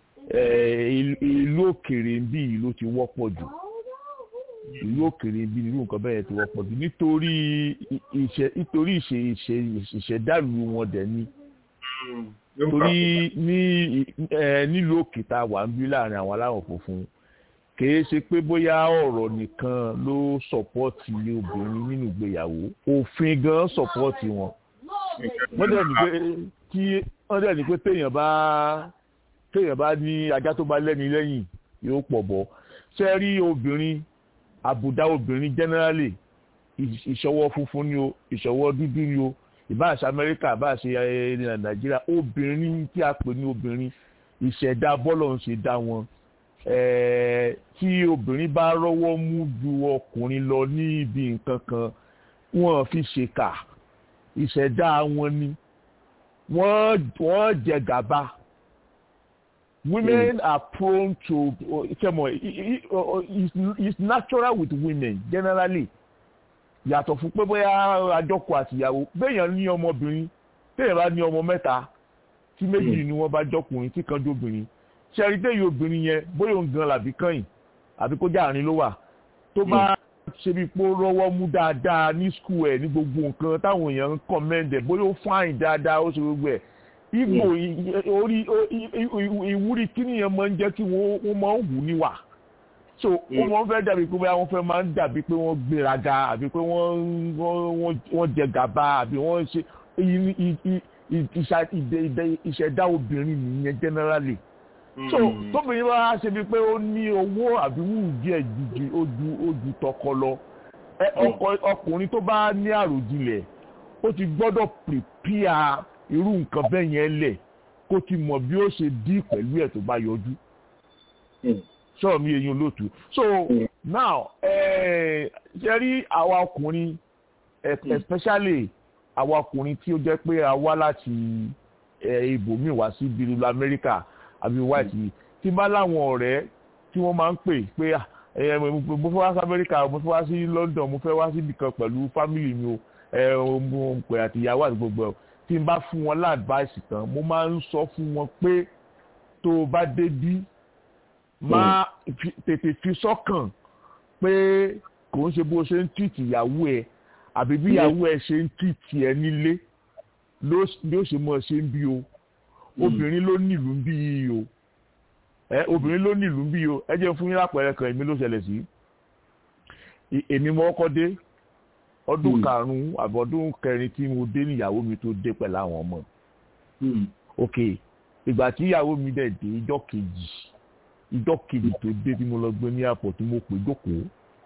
Speaker 13: ìlú òkèèrè ń bí ìlú ti wọ́pọ̀ jù ìlú òkèèrè bí irú nǹkan bẹ́ẹ̀ ti wọ́pọ̀ jù nítorí nítorí ìṣẹ̀dálù wọn dẹ̀ ni torí ní nílùú òkè tá a wà ń bí láàrin àwọn aláwọ̀ funfun kìí ṣe pé bóyá ọ̀rọ̀ nìkan ló sọ̀pọ́ọ̀tì obìnrin nínú ìgbéyàwó òfin gan sọ̀pọ́ọ̀tì wọn wọ́n dẹ̀ ní pé kí wọ́n dẹ̀ ní pé téèyàn bá téèyàn bá ní ajá tó bá lẹ́ni lẹ́yìn yóò pọ̀ bọ́ ṣe rí obìnrin àbùdá obìnrin generally ìṣọwọ́ funfun ni o ìṣọwọ́ dúdú ni o ìbáṣe amẹ́ríkà ìbáṣe nàìjíríà obìnrin tí a pè ní obìnrin ìṣẹ̀dá bọ́lọ̀ ń ṣe dá wọn tí obìnrin bá rọ́wọ́ mú ju ọkùnrin lọ ní ibi nǹkan kan wọ́n fi ṣèkà ìṣẹ̀dá wọn ni wọ́n jẹ gàba women mm. are prone to kẹmọ it's, it's natural with women generally yàtọ̀ fún pé bóyá àjọkọ àtìyàwó béèyàn ní ọmọbìnrin téèyàn bá ní ọmọ mẹ́ta tí méjì ni wọ́n bá jọkùnrin tí kan jóbìnrin ṣẹ́rí téèyàn obìnrin yẹn bóyá òun gan làbí kàn àbí kó jáàrin ló wà tó bá ṣe bí pé ó rọ́wọ́ mú dáadáa ní skul ẹ̀ ní gbogbo nǹkan táwọn èèyàn ń kọ́mẹ́ndẹ̀ bóyá ó fáìn dáadáa ó ṣe gbogbo ẹ̀ ìgbò orí ìwúrí kíní yẹn máa ń jẹ́ kí wọ́n máa ń wù níwà so wọ́n máa ń fẹ́ dàbí pé wọ́n fẹ́ máa ń dàbí pé wọ́n gbéraga àbí pé wọ́n jẹ gàba àbí wọ́n ṣe ìṣẹ̀dá obìnrin nìyẹn generally so tóbìnrin bá ṣe bíi pé ó ní owó àbí wù díẹ̀ ju ojú ojú tọkọ lọ ọkùnrin tó bá ní àròjinlẹ̀ ó ti gbọ́dọ̀ prepare irú nǹkan bẹ́ẹ̀ yẹn lẹ̀ kó ti mọ̀ bí ó ṣe dí pẹ̀lú ẹ̀ tó bá yọjú sọ̀rọ̀ mi èyí olóòtú so now ṣe rí àwa ọkùnrin especially àwa ọkùnrin tí ó jẹ́ pé a wá láti ibòmíì wá sí bíi Amẹ́ríkà àbí white yìí tí bá láwọn ọ̀rẹ́ tí wọ́n máa ń pè pé mo fẹ́ wá sí Amẹ́ríkà mo fẹ́ wá sí London mo fẹ́ wá síbi kan pẹ̀lú family mi o mo pè àtìyàwó àti gbogbo ẹ̀ tí n bá fún wọn láàdváìsì tán mo máa ń sọ fún wọn pé tó o bá débí máa tètè fi sọ́kàn pé kò ń ṣe bó ṣe ń tìtì ìyàwó ẹ àbí bí ìyàwó ẹ ṣe ń tìtì ẹ nílé ló ṣe mọ̀ ṣe ń bí o obìnrin ló nílùú bí i o ẹ obìnrin ló nílùú bí i o ẹ jẹ́ fún yín lápẹẹrẹ kan èmi ló ṣẹlẹ̀ sí èmi mo kọ́kọ́ dé ọdún karùnún àbí ọdún kẹrin tí mo dé níyàwó mi tó dé pẹ̀lú àwọn ọmọ ok ìgbà tí ìyàwó mi dẹ̀ dé ìjọ́ kejì ìjọ́ kejì tó dé tí mo lọ gbé ní àpò tí mo pè jókòó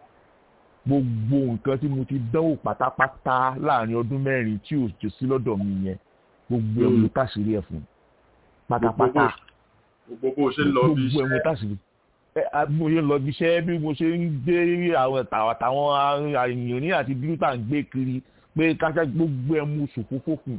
Speaker 13: gbogbo nǹkan tí mo ti dánwò pátápátá láàrin ọdún mẹ́rin tí ò jò sí lọ́dọ̀ mi yẹn gbogbo ẹ̀ mo tàṣírí ẹ̀ fún pátápátá
Speaker 3: gbogbo bó ṣe ń lọ bí
Speaker 13: gbogbo ẹ̀ mo tàṣírí mo ṣe lọ bí iṣẹ́ bí mo ṣe ń gbé àwọn àtàwọn àyìnrín àti bílútà ń gbé kiri pé káṣá gbogbo ẹ̀ mo ṣòfófó fún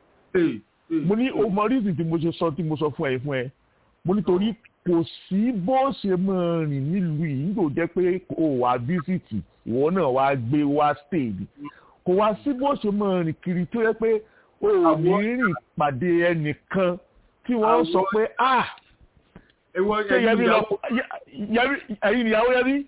Speaker 13: mo ní ọmọ rízìn tí mo ṣe sọ tí mo sọ fún ẹ fún ẹ mo nítorí kò sí bó ṣe máa rìn nílùú yìí nígbà jẹ́ pé o wà bísítì ìwọ náà wá gbé wá stéèdì kò wá sí bó ṣe máa rìn kiri tó yẹ pé o ò ní rìn pàdé ẹnìkan tí wọ́n sọ pé ah ṣé yẹmi lọ ẹyin ìyàwó yẹmi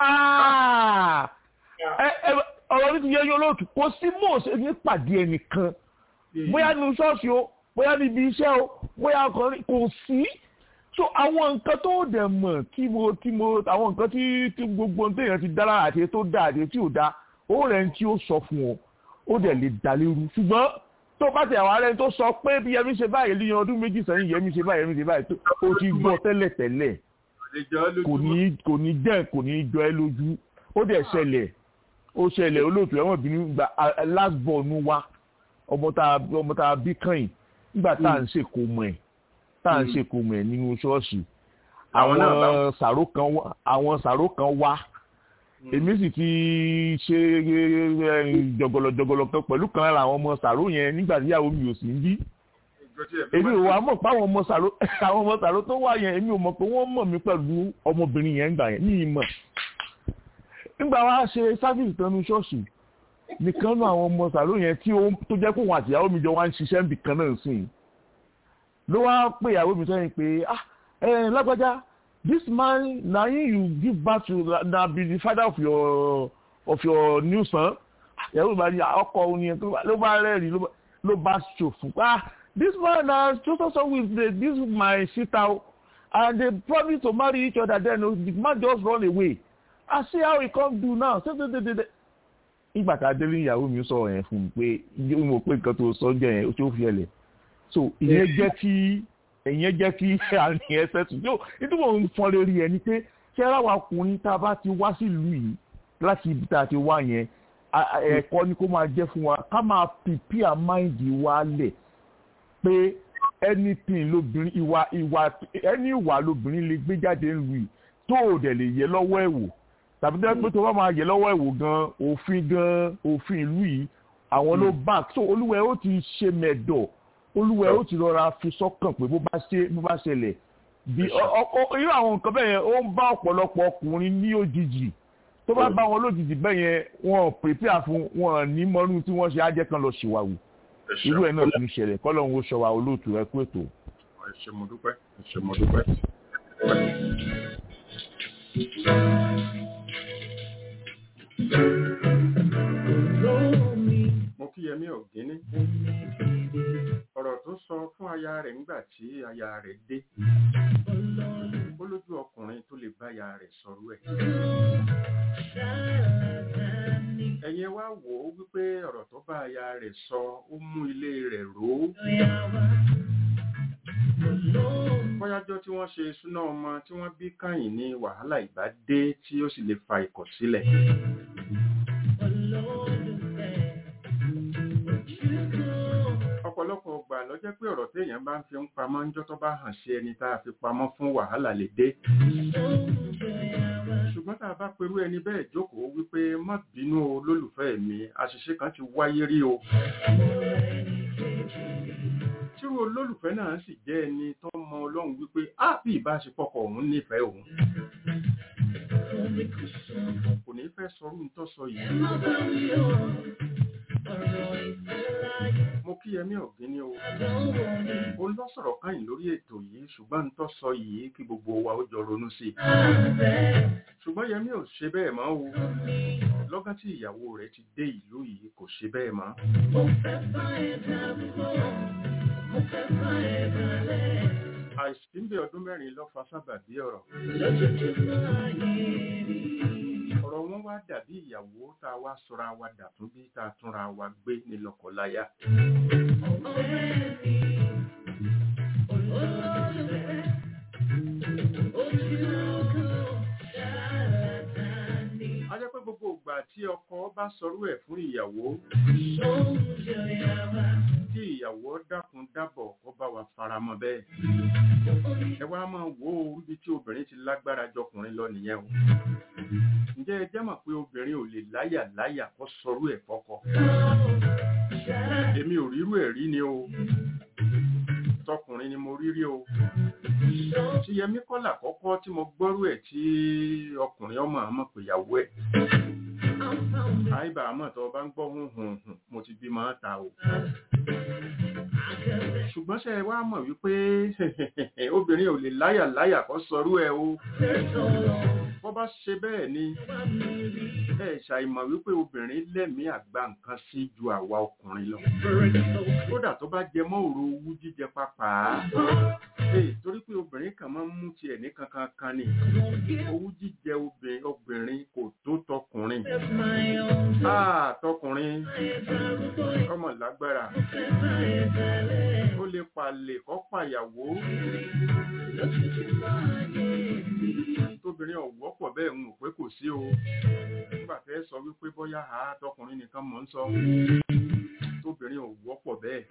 Speaker 13: ọ̀rọ̀ mi ti yẹ yọ lóòtù kò sí mò ṣe ní pàdé ẹnìkan bóyá ní ṣọ́ọ̀ṣì o bóyá níbi iṣẹ́ o bóyá ọkùnrin kò sí so àwọn nǹkan tó dẹ̀ mọ̀ tí mo tí mo àwọn nǹkan tí tí gbogbo téèyàn ti dára àti tó dá àti tí ò dá ó rẹ̀ ń tí ó sọ fún ọ ó dẹ̀ lè dá lérú ṣùgbọ́n tó bá tẹ̀ àwọn arẹ́ni tó sọ pé bí yẹmi ṣe báyìí lẹ́yìn ọdún méjì sẹ́yìn yẹmi ṣe báyìí yẹmi ṣe báyìí ó ti gbọ́ tẹ́lẹ̀ tẹ́lẹ̀ kò ní kò ní dẹ̀ kò ní jọ ẹ́ lójú ó dẹ̀ ṣẹlẹ̀ ó ṣẹlẹ̀ olóòtú ẹ̀wọ̀n bínú gba last born wa ọmọ tá ọmọ tá a bí kàn nígbà tá à ń ṣèkó mọ̀ ẹ̀ tá à ń ṣèkó mọ̀ ẹ̀ nínú ṣọ́ọ̀ṣì àwọn sàró kan àwọn sàró kan wá èmi sì ti ṣe jọgọlọ jọgọlọ kan pẹ̀lú kan lára àwọn ọmọ sàró yẹn nígbà tí ìyàwó mi ò sí ń bí èmi ò wá mọ̀ pé àwọn ọmọ sàró àwọn ọmọ sàró tó wà yẹn èmi ò mọ̀ pé wọ́n mọ̀ mí pẹ̀lú ọmọbìnrin yẹn gbà yẹn ní ìmọ̀ nígbà wa ṣe sáfìsì tán ní ṣọ́ọ̀ṣì nìkan náà àwọn ọmọ sàló yẹn tí ó tó jẹ́ pé òun àti ìyàwó mi jọ wá ń ṣiṣẹ́ níbì kan náà sìn ló wá pé ìyàwó mi sẹ́yìn pé ah ẹ lágbájá this man na him you give birth to na be the father of your of your new son ìyàwó mi bá ní ọkọ òun yẹn ló bá rẹ́rìn ló bá ṣòfò ah this man na so so so with the, this my sister and they promise to marry each other then the man just run away i see how he come do now so so so so ìgbà tá a délé ìyàwó mi sọ yẹn fún mi pé mo pé nǹkan tó sọ jẹ yẹn ó tó fi ẹlẹ so ìyẹn jẹ́ kí ìyẹn jẹ́ kí àrùn yẹn sẹ́tù yóò nítorí mò ń fọn lórí ẹni pé ṣé ara wa ọkùnrin tá a bá ti wá sílùú yìí láti ibi tá a ti wá yẹn ẹ̀kọ́ ni kó máa jẹ́ fún wa ká máa prepare mind wa lẹ̀ pé anything lóbìnrin ìwà ìwà ẹni ìwà lóbìnrin lè gbé jáde ń lu yìí tó o dẹ̀ lè yẹ lọ́wọ́ ẹ̀ wò tàbí tẹ́ pé tó bá máa yẹ lọ́wọ́ ẹ̀ wò gan òfin gan òfin ìlú yìí àwọn ló back so olúwẹ̀ ó ti ṣe mẹ̀dọ̀ olúwẹ̀ ó ti rọra fi sọ́kàn pé bó bá ṣe bó bá ṣẹlẹ̀ bí irú àwọn nǹkan bẹ́ẹ̀ yẹn ó ń bá ọ̀pọ̀lọpọ̀ ọkùnrin ní òjijì tó bá bá wọn lójijì bẹ́ẹ̀ yẹn wọn prepare fún wọn ní mọ́rú tí wọ́n ṣe á jẹ́ kan lọ ṣìwàwù irú ẹ̀ náà tún ṣẹlẹ̀ kọ́lọ́hún ó ṣọwa olóòtú ẹ kú ètò.
Speaker 3: ẹ ṣé mo dúpẹ́ ẹ ṣé mo dúpẹ́. mo kí yẹmí ọ̀gíní ọ̀rọ̀ tó sọ fún aya rẹ̀ nígbà tí aya rẹ̀ dé ó lójú ọkùnrin tó lè bá aya rẹ̀ sọ̀rọ̀ ẹ̀ ẹ̀yin wá wò ó wípé ọ̀rọ̀ tó bá aya rẹ̀ sọ ó mú ilé rẹ̀ ró bọ́yájọ́ tí wọ́n ṣe súná ọmọ tí wọ́n bí káyìn ní wàhálà ìbá dé tí ó sì lè fa ìkọ̀sílẹ̀ ọ̀pọ̀lọpọ̀ ọgbà ló jẹ́ pé ọ̀rọ̀ téèyàn bá ń fi ń pamọ́ ńjọ́ tó bá hàn sí ẹni tá a fi pamọ́ fún wàhálà lè dé ṣùgbọ́n tá a bá perú ẹni bẹ́ẹ̀ jókòó wípé má bínú o lólùfẹ́ mi àṣìṣe kan ti wáyé rí o tírú olólùfẹ́ náà sì jẹ́ ẹni tó mọ ọlọ́run wípé á bí ìbáṣepọ̀kọ̀ òun nífẹ̀ẹ́ òun kò ní fẹ́ sọrú ń tọ́ sọ yìí mo kí ẹmí ọ̀gíní o ó lọ sọ̀rọ̀ káyìn lórí ètò yìí ṣùgbọ́n ń tọ́ sọ yìí kí gbogbo wa ó jọ ronú sí i ṣùgbọ́n yẹmí ò ṣe bẹ́ẹ̀ mọ́ o lọ́gán tí ìyàwó rẹ̀ ti dé ìlú yìí kò ṣe bẹ́ẹ̀ mọ́ àìsí ń bẹ ọdún mẹ́rin ló fa sábàbí ọ̀rọ̀ ọ̀rọ̀ wọn wá dàbí ìyàwó tá a wá sọra wa dàtún bí tá a túnra wa gbé ní lọ́kọláya. a jẹ́ pé gbogbo ìgbà tí ọkọ bá sọrú ẹ̀ fún ìyàwó tí ìyàwó dákun dábọ̀ kó bá wa faramọ́ bẹ́ẹ̀ ẹ wá máa wo ibi tí obìnrin ti lágbára jọkùnrin lọ nìyẹn o ǹjẹ́ ẹ jẹ́ mọ̀ pé obìnrin ò lè láyà láyà kó sọrú ẹ̀ fọ́kọ èmi ò rírú ẹ̀ rí ni o tọkùnrin ni mo rí rí o tí yẹmí kọ́là kọ́kọ́ tí mo gbọ́rú ẹ̀ tí ọkùnrin ọmọ àmọ́ pé ìyàwó ẹ̀ àìbà àmọ́ tó bá ń gbọ́ hùn hùn hùn mo ti bí máa ta o ṣùgbọ́n ṣe wá mọ̀ wípé obìnrin ò lè láyà láyà kó sọrú ẹ̀ o bọ́ bá ṣe bẹ́ẹ̀ ni ẹ ṣàìmọ̀ wípé obìnrin lẹ́mìí àgbà nǹkan sí ju àwa ọkùnrin lọ kódà tó bá jẹ mọ́ òru owú jíjẹ pápá torí pé obìnrin kan máa ń mú tiẹ̀ ní kankan kan ni owú jíjẹ obìnrin kò tó tọkùnrin tọkùnrin ọmọ lágbára ó lè palè kọ́ pàyàwó tóbìnrin ọ̀wọ́ pọ̀ bẹ́ẹ̀ ń mọ̀ pé kò sí o nígbà tẹ́ sọ wípé bóyá a tọkùnrin nìkan mọ̀ ń sọ tóbìnrin ọ̀wọ́ pọ̀ bẹ́ẹ̀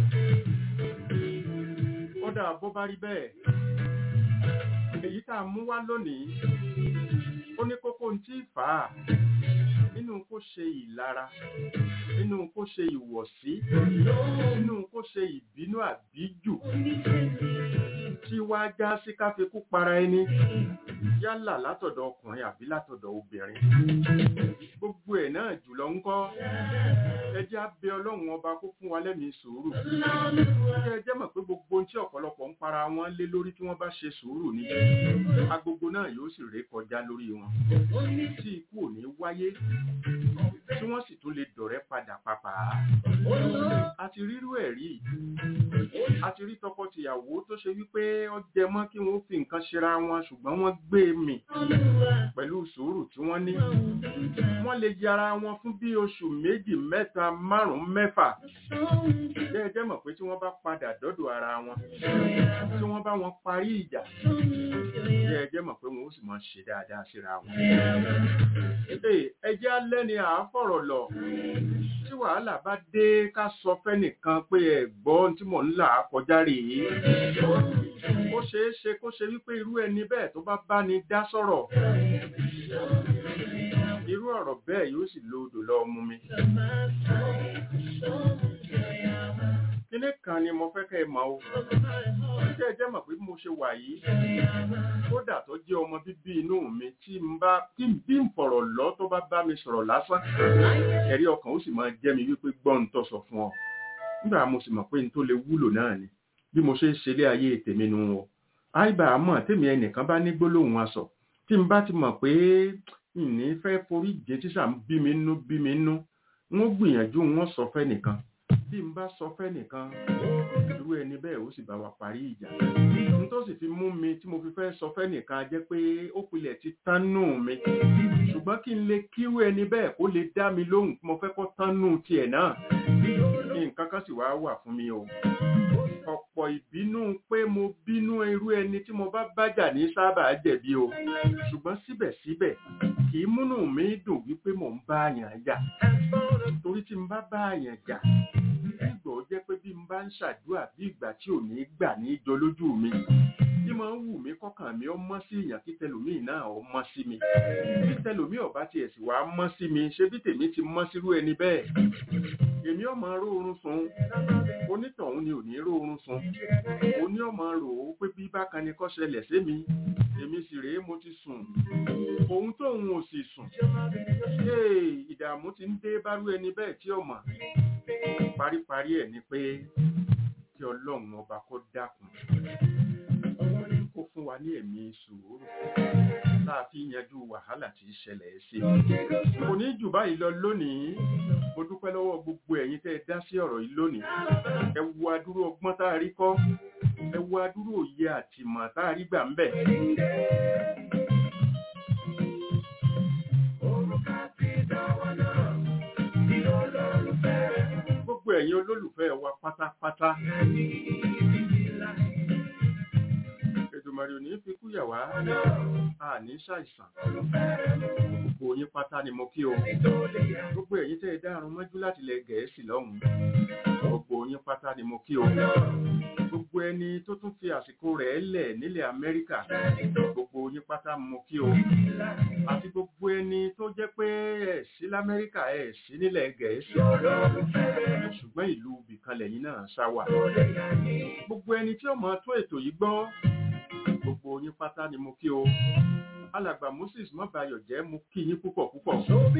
Speaker 3: kódà bó bá rí bẹ́ẹ̀ èyí tá a mú wá lónìí ó ní kókó ń tí fà á nínú kó ṣe ìlara nínú kó ṣe ìwọ̀sí nínú kó ṣe ìbínú àbíjù tí wá já sí káfíkú para ẹni yálà látọ̀dọ̀ ọkùnrin àbí látọ̀dọ̀ obìnrin gbogbo ẹ̀ náà jùlọ ń kọ́ ẹ jẹ́ á bẹ ọlọ́run ọba kó fún wa lẹ́mìí sùúrù kí ẹ jẹ́ mọ̀ pé gbogbo ohun tí ọ̀pọ̀lọpọ̀ ń para wọn lé lórí tí wọ́n bá ṣe sùúrù ni agogo náà yóò sì ré kọjá lórí wọn tí ikú ò ní wáyé tí wọ́n sì tún lè dọ̀rẹ́ padà papà a ti rírú ẹ̀ rí a ti rí tọkọtìyàwó tó ṣe wípé ó jẹ mọ́ kí wọ́n fi nǹkan ṣera wọn ṣùgbọ́n wọ́n gbé mì pẹ̀lú sùúrù tí wọ́n ní wọ́n lè yára wọn fún bí oṣù méjì mẹ́ta márùn-ún mẹ́fà jẹ́ jẹ́ mọ̀ pé tí wọ́n bá padà dọ́dọ̀ ara wọn tí wọ́n bá wọn parí ìjà jẹ́ jẹ́ mọ̀ pé wọ́n ó sì máa ṣe dáadáa síra wọn. ẹ jẹ́ alẹ́ ni à á fọ̀rọ̀ lọ tí wàhálà bá dé ká sọ fẹ́nìkan pé ẹ gbọ́ tí mò ń là á kọjá rèé ó ṣeé ṣe kó ṣe wípé irú ẹni bẹ́ẹ̀ tó bá bá ní dá sọ̀rọ̀ irú ọ̀rọ̀ bẹ́ẹ̀ yóò sì lo odò lọ mú mi. kíní kan ni mo fẹ́ kẹ́ ẹ mọ̀ o jẹ́ ẹ jẹ́ mọ̀ pé mo ṣe wà yìí kódà tó jẹ́ ọmọ bíbí inú mi tí n bá tí n bí n fọ̀rọ̀ lọ tó bá bá mi sọ̀rọ̀ lásán ẹ̀rí ọkàn ó sì máa jẹ́ mi wípé gbọ́n tó sọ fún ọ nígbà mo sì mọ̀ pé n tó lè wúlò náà ni bí mo ṣe ń ṣe ilé ayé tèmi nu o àìbá àmọ́ tèmi ẹnìkan bá ní gbólóhùn aṣọ tí n bá ti mọ̀ pé ìní fẹ́ forí jẹ tí sà ń bí mi nú bí mi nú wọ́n gbìyànjú wọ́n sọ fẹ́ nìkan bí n bá sọ fẹ́ nìkan irú ẹni bẹ́ẹ̀ ó sì bá wa parí ìjà n tó sì fi mú mi tí mo fi fẹ́ sọ fẹ́ nìkan jẹ́ pé ó pilẹ̀ ti tán nù mi ṣùgbọ́n kí n lè kírú ẹni bẹ́ẹ̀ kó lè dá mi lóhùn mo fẹ́ kó tán nù tiẹ̀ náà nǹkan kan sì wá wà fún mi o ọ̀pọ̀ ìbínú pé mo bínú irú ẹni tí mo bá bájà ní sábà jẹ̀bi o ṣùgbọ́n síbẹ̀síbẹ̀ kì í múnú mi dùn wípé mò ń bá àyàn jà torí tí n bá bá àyàn jà nígbà ó jẹ́ pé bí n bá ń ṣàdúrà bí ìgbà tí ò ní gbà ní jọ lójú mi bí mo ń wù mí kọ́kàn mi ó mọ́ sí èèyàn kí tẹlòmíì náà ó mọ́ sí mi bí tẹlòmíì ọ̀bá tiẹ̀ sì wá mọ́ sí mi ṣé bí tèmi ti mọ́ sírú ẹni bẹ́ẹ̀ èmi ọmọ róorun sùn onítọ̀hún ni ò ní róorun sùn oní ọmọ rò ó pé bí bákan ni kọ́ ṣẹlẹ̀ sí mi èmi sì rèé mo ti sùn òun tóun ò sì sùn ìdààmú ti ń dé bárú ẹni bẹ́ẹ̀ tí ọmọ paríparí ẹ̀ ni pé kí ọlọ́run ọba kó dákun kó fún wa ní ẹ̀mí sùúrù tá a fi yanjú wàhálà tí í ṣẹlẹ̀ sí i kò ní jù báyìí lọ lónìí mo dúpẹ́ lọ́wọ́ gbogbo ẹ̀yin tẹ́ ẹ dá sí ọ̀rọ̀ yìí lónìí ẹ wo adúrú ọgbọ́n tá a rí kọ́ ẹ wo adúrú òye àtìmọ̀ tá a rí gbà ń bẹ̀. gbogbo ẹ̀yin olólùfẹ́ wa pátápátá Èdùmàrè ò ní fi kú yà wá a ní ṣàìsàn gbogbo yín pátá ni mo kí o gbogbo ẹ̀yin tẹ́ ẹ dárun mọ́jú láti ilẹ̀ Gẹ̀ẹ́sì lọ́hùn gbogbo yín pátá ni mo kí o gbogbo ẹni tó tún fi àsìkò rẹ̀ lẹ̀ nílẹ̀ Amẹ́ríkà gbogbo yín pátá mo kí o àti gbogbo ẹni tó jẹ́ pé ẹ̀ sí l'Amẹ́ríkà ẹ̀ sí nílẹ̀ Gẹ̀ẹ́sì ṣùgbọ́n ìlú ibìkan lẹ́yìn náà ṣá wà gbogbo ẹni tí ó mọ̀ tó ètò yìí gbọ́ gbogbo yín pátá ni mo kí o alàgbà moses mọ́bayọ̀ jẹ́ mo kí yín púpọ̀ púpọ̀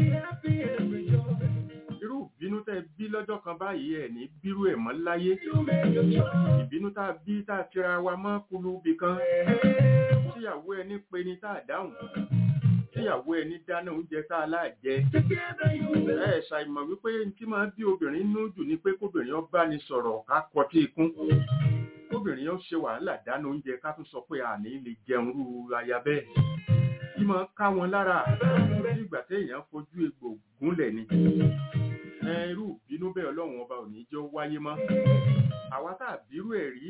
Speaker 3: irú ìbínú tẹ́ bí lọ́jọ́ kan báyìí ẹ̀ ní bírú ẹ̀ mọ́ láyé ìbínú tá a bí tá a tira wa mọ́ kulubi kan tíyàwó ẹni pe ni tá a dáhùn tíyàwó ẹni dáná oúnjẹ tá a láàjẹ ẹ ṣàìmọ̀ wípé tí máa bí obìnrin nú jù ni pé kóbìnrin ó bá ní sọ̀rọ̀ ká kọtí ikún kóbìnrin ó ṣe wàhálà dáná oúnjẹ ká tún sọ pé àní lè jẹun rú aya bẹ́ẹ̀ tí máa ká wọn lára nígbà téèyàn fojú egbò gúnlẹ̀ ni irú ìbínú bẹ́ẹ̀ ọlọ́run ọba ò ní jẹ́ wáyé mọ́ àwa tá a bírú ẹ̀ rí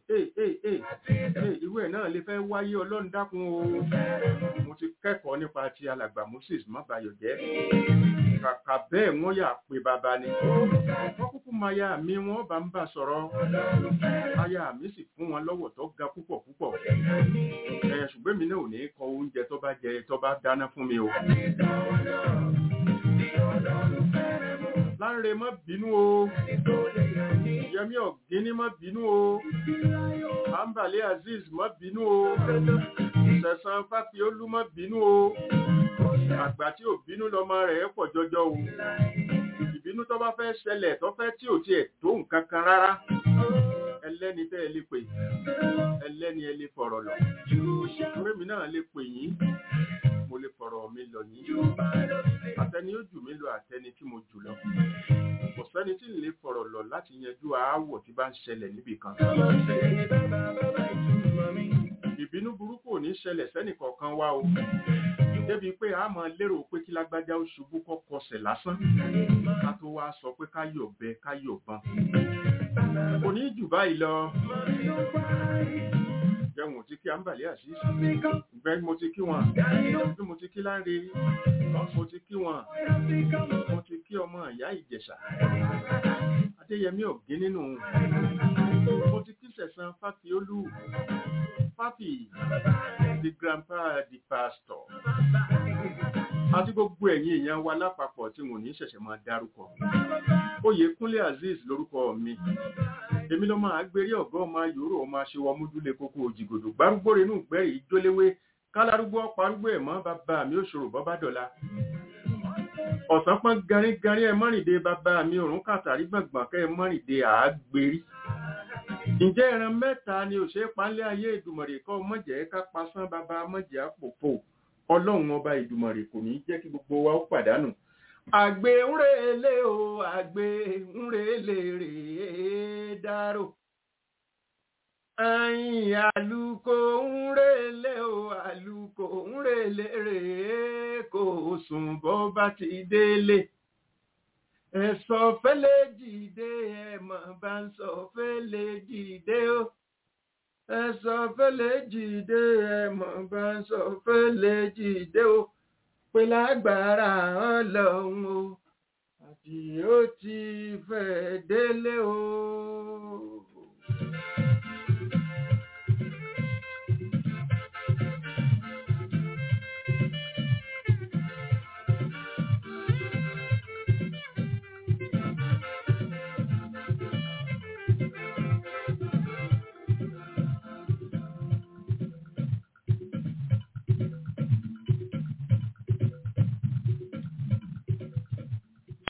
Speaker 3: irú ẹ̀ náà lè fẹ́ wáyé ọlọ́run dákun o mo ti kẹ́kọ̀ọ́ nípa ti alàgbà Moses mábàyọ̀ jẹ́ kàkà bẹ́ẹ̀ wọ́n yà pé bàbá ni wọ́n kúkú máa ya mi wọ́n bá ń bà sọ̀rọ̀ aya mi sì fún wọn lọ́wọ́ tó ga púpọ̀ púpọ̀ ṣùgbọ́n mi náà ò ní kọ oúnjẹ tó bá jẹ tó bá dáná fún mi o láńre má bínú o yẹmí ọ̀gíní má bínú o ambale azeez má bínú o sẹ̀sán fáfiolú má bínú o àgbà tí ò bínú lọmọ rẹ̀ pọ̀ jọjọ o ìbínú tó bá fẹ́ ṣẹlẹ̀ tó fẹ́ tí ò tiẹ̀ tó nǹkan kan rárá ẹlẹ́ni tẹ́ ẹ lè pè ẹlẹ́ni ẹ lè fọ̀rọ̀ lọ orí mi náà lè pè yín mo lè fọ̀rọ̀ mi lọ yín àtẹni ó jù mí lọ àtẹni tí mo jù lọ kò sẹ́ni tí ń lè fọ̀rọ̀ lọ láti yanjú aáwọ̀ tí bá ń ṣẹlẹ̀ níbì kan ìbínú burúkú ò ní ṣẹlẹ̀ sẹ́nì kọ̀ọ̀kan wá o débi pé a máa lérò pé kí lágbájá ó ṣubú kọ́ kọsẹ̀ lásán ká tó wá sọ pé ká yọ̀ bẹ ká yọ̀ ban kò ní jù báyìí lọ jẹun tí kí àǹbàlẹ́ àṣìṣe ìgbẹ́ mo ti kí wọn bí mo ti kí láńre mo ti kí wọn mo ti kí ọmọ ìyá ìjẹ̀ṣà adéyẹmí ọ̀gẹ́ nínú mo ti kí sẹ̀sán fáfiolú fáfì the grandpa the pastor àti gbogbo ẹ̀yin èèyàn wa lápapọ̀ tí mo ní ṣẹ̀ṣẹ̀ máa dárúkọ oyèkúnlé azeez lórúkọ mi èmi ló máa gbérí ọ̀gá ọmọ yòóró ọmọ aṣèwọ múdúlé kókó òjìgòdò gbárúgbó renú gbẹ́rì ìjóléwé kálárúgbó parúgbó ẹ̀mọ́ bàbá mi òṣòro bọ́bá dọ̀la ọ̀sán pọ́n garígarí ẹ mọ́rìndé bàbá mi òrùn kàtàrí gbọ̀ngbọ̀n kẹ́ ẹ mọ́rìndé àágbérí ǹjẹ́ ẹran mẹ́ta ni òṣè panlẹ̀ ayé ìdùmọ̀rè kọ́ mọ̀jẹ̀ ká pasán bàbá mọ̀jẹ̀ àpòpò ọlọ́run ọba ìdùmọ̀rè kò ní jẹ́ kí gbogbo wa ó pàdánù àgbè ńrèlé o àgbè ńrèlé rèé dárò ayin àlùkò ńrèlé o àlùkò ńrèlé rèé kò sùn bó bá ti délé ẹ̀sọ́ fẹ́lẹ́ jìde ẹ̀mọ̀ bá ń sọ fẹ́lẹ́ jìde o ẹ̀sọ́ fẹ́lẹ́ jìde ẹ̀mọ̀ bá ń sọ fẹ́lẹ́ jìde o pé lágbára ọlọ́run o àti ó ti fẹ́ délé o.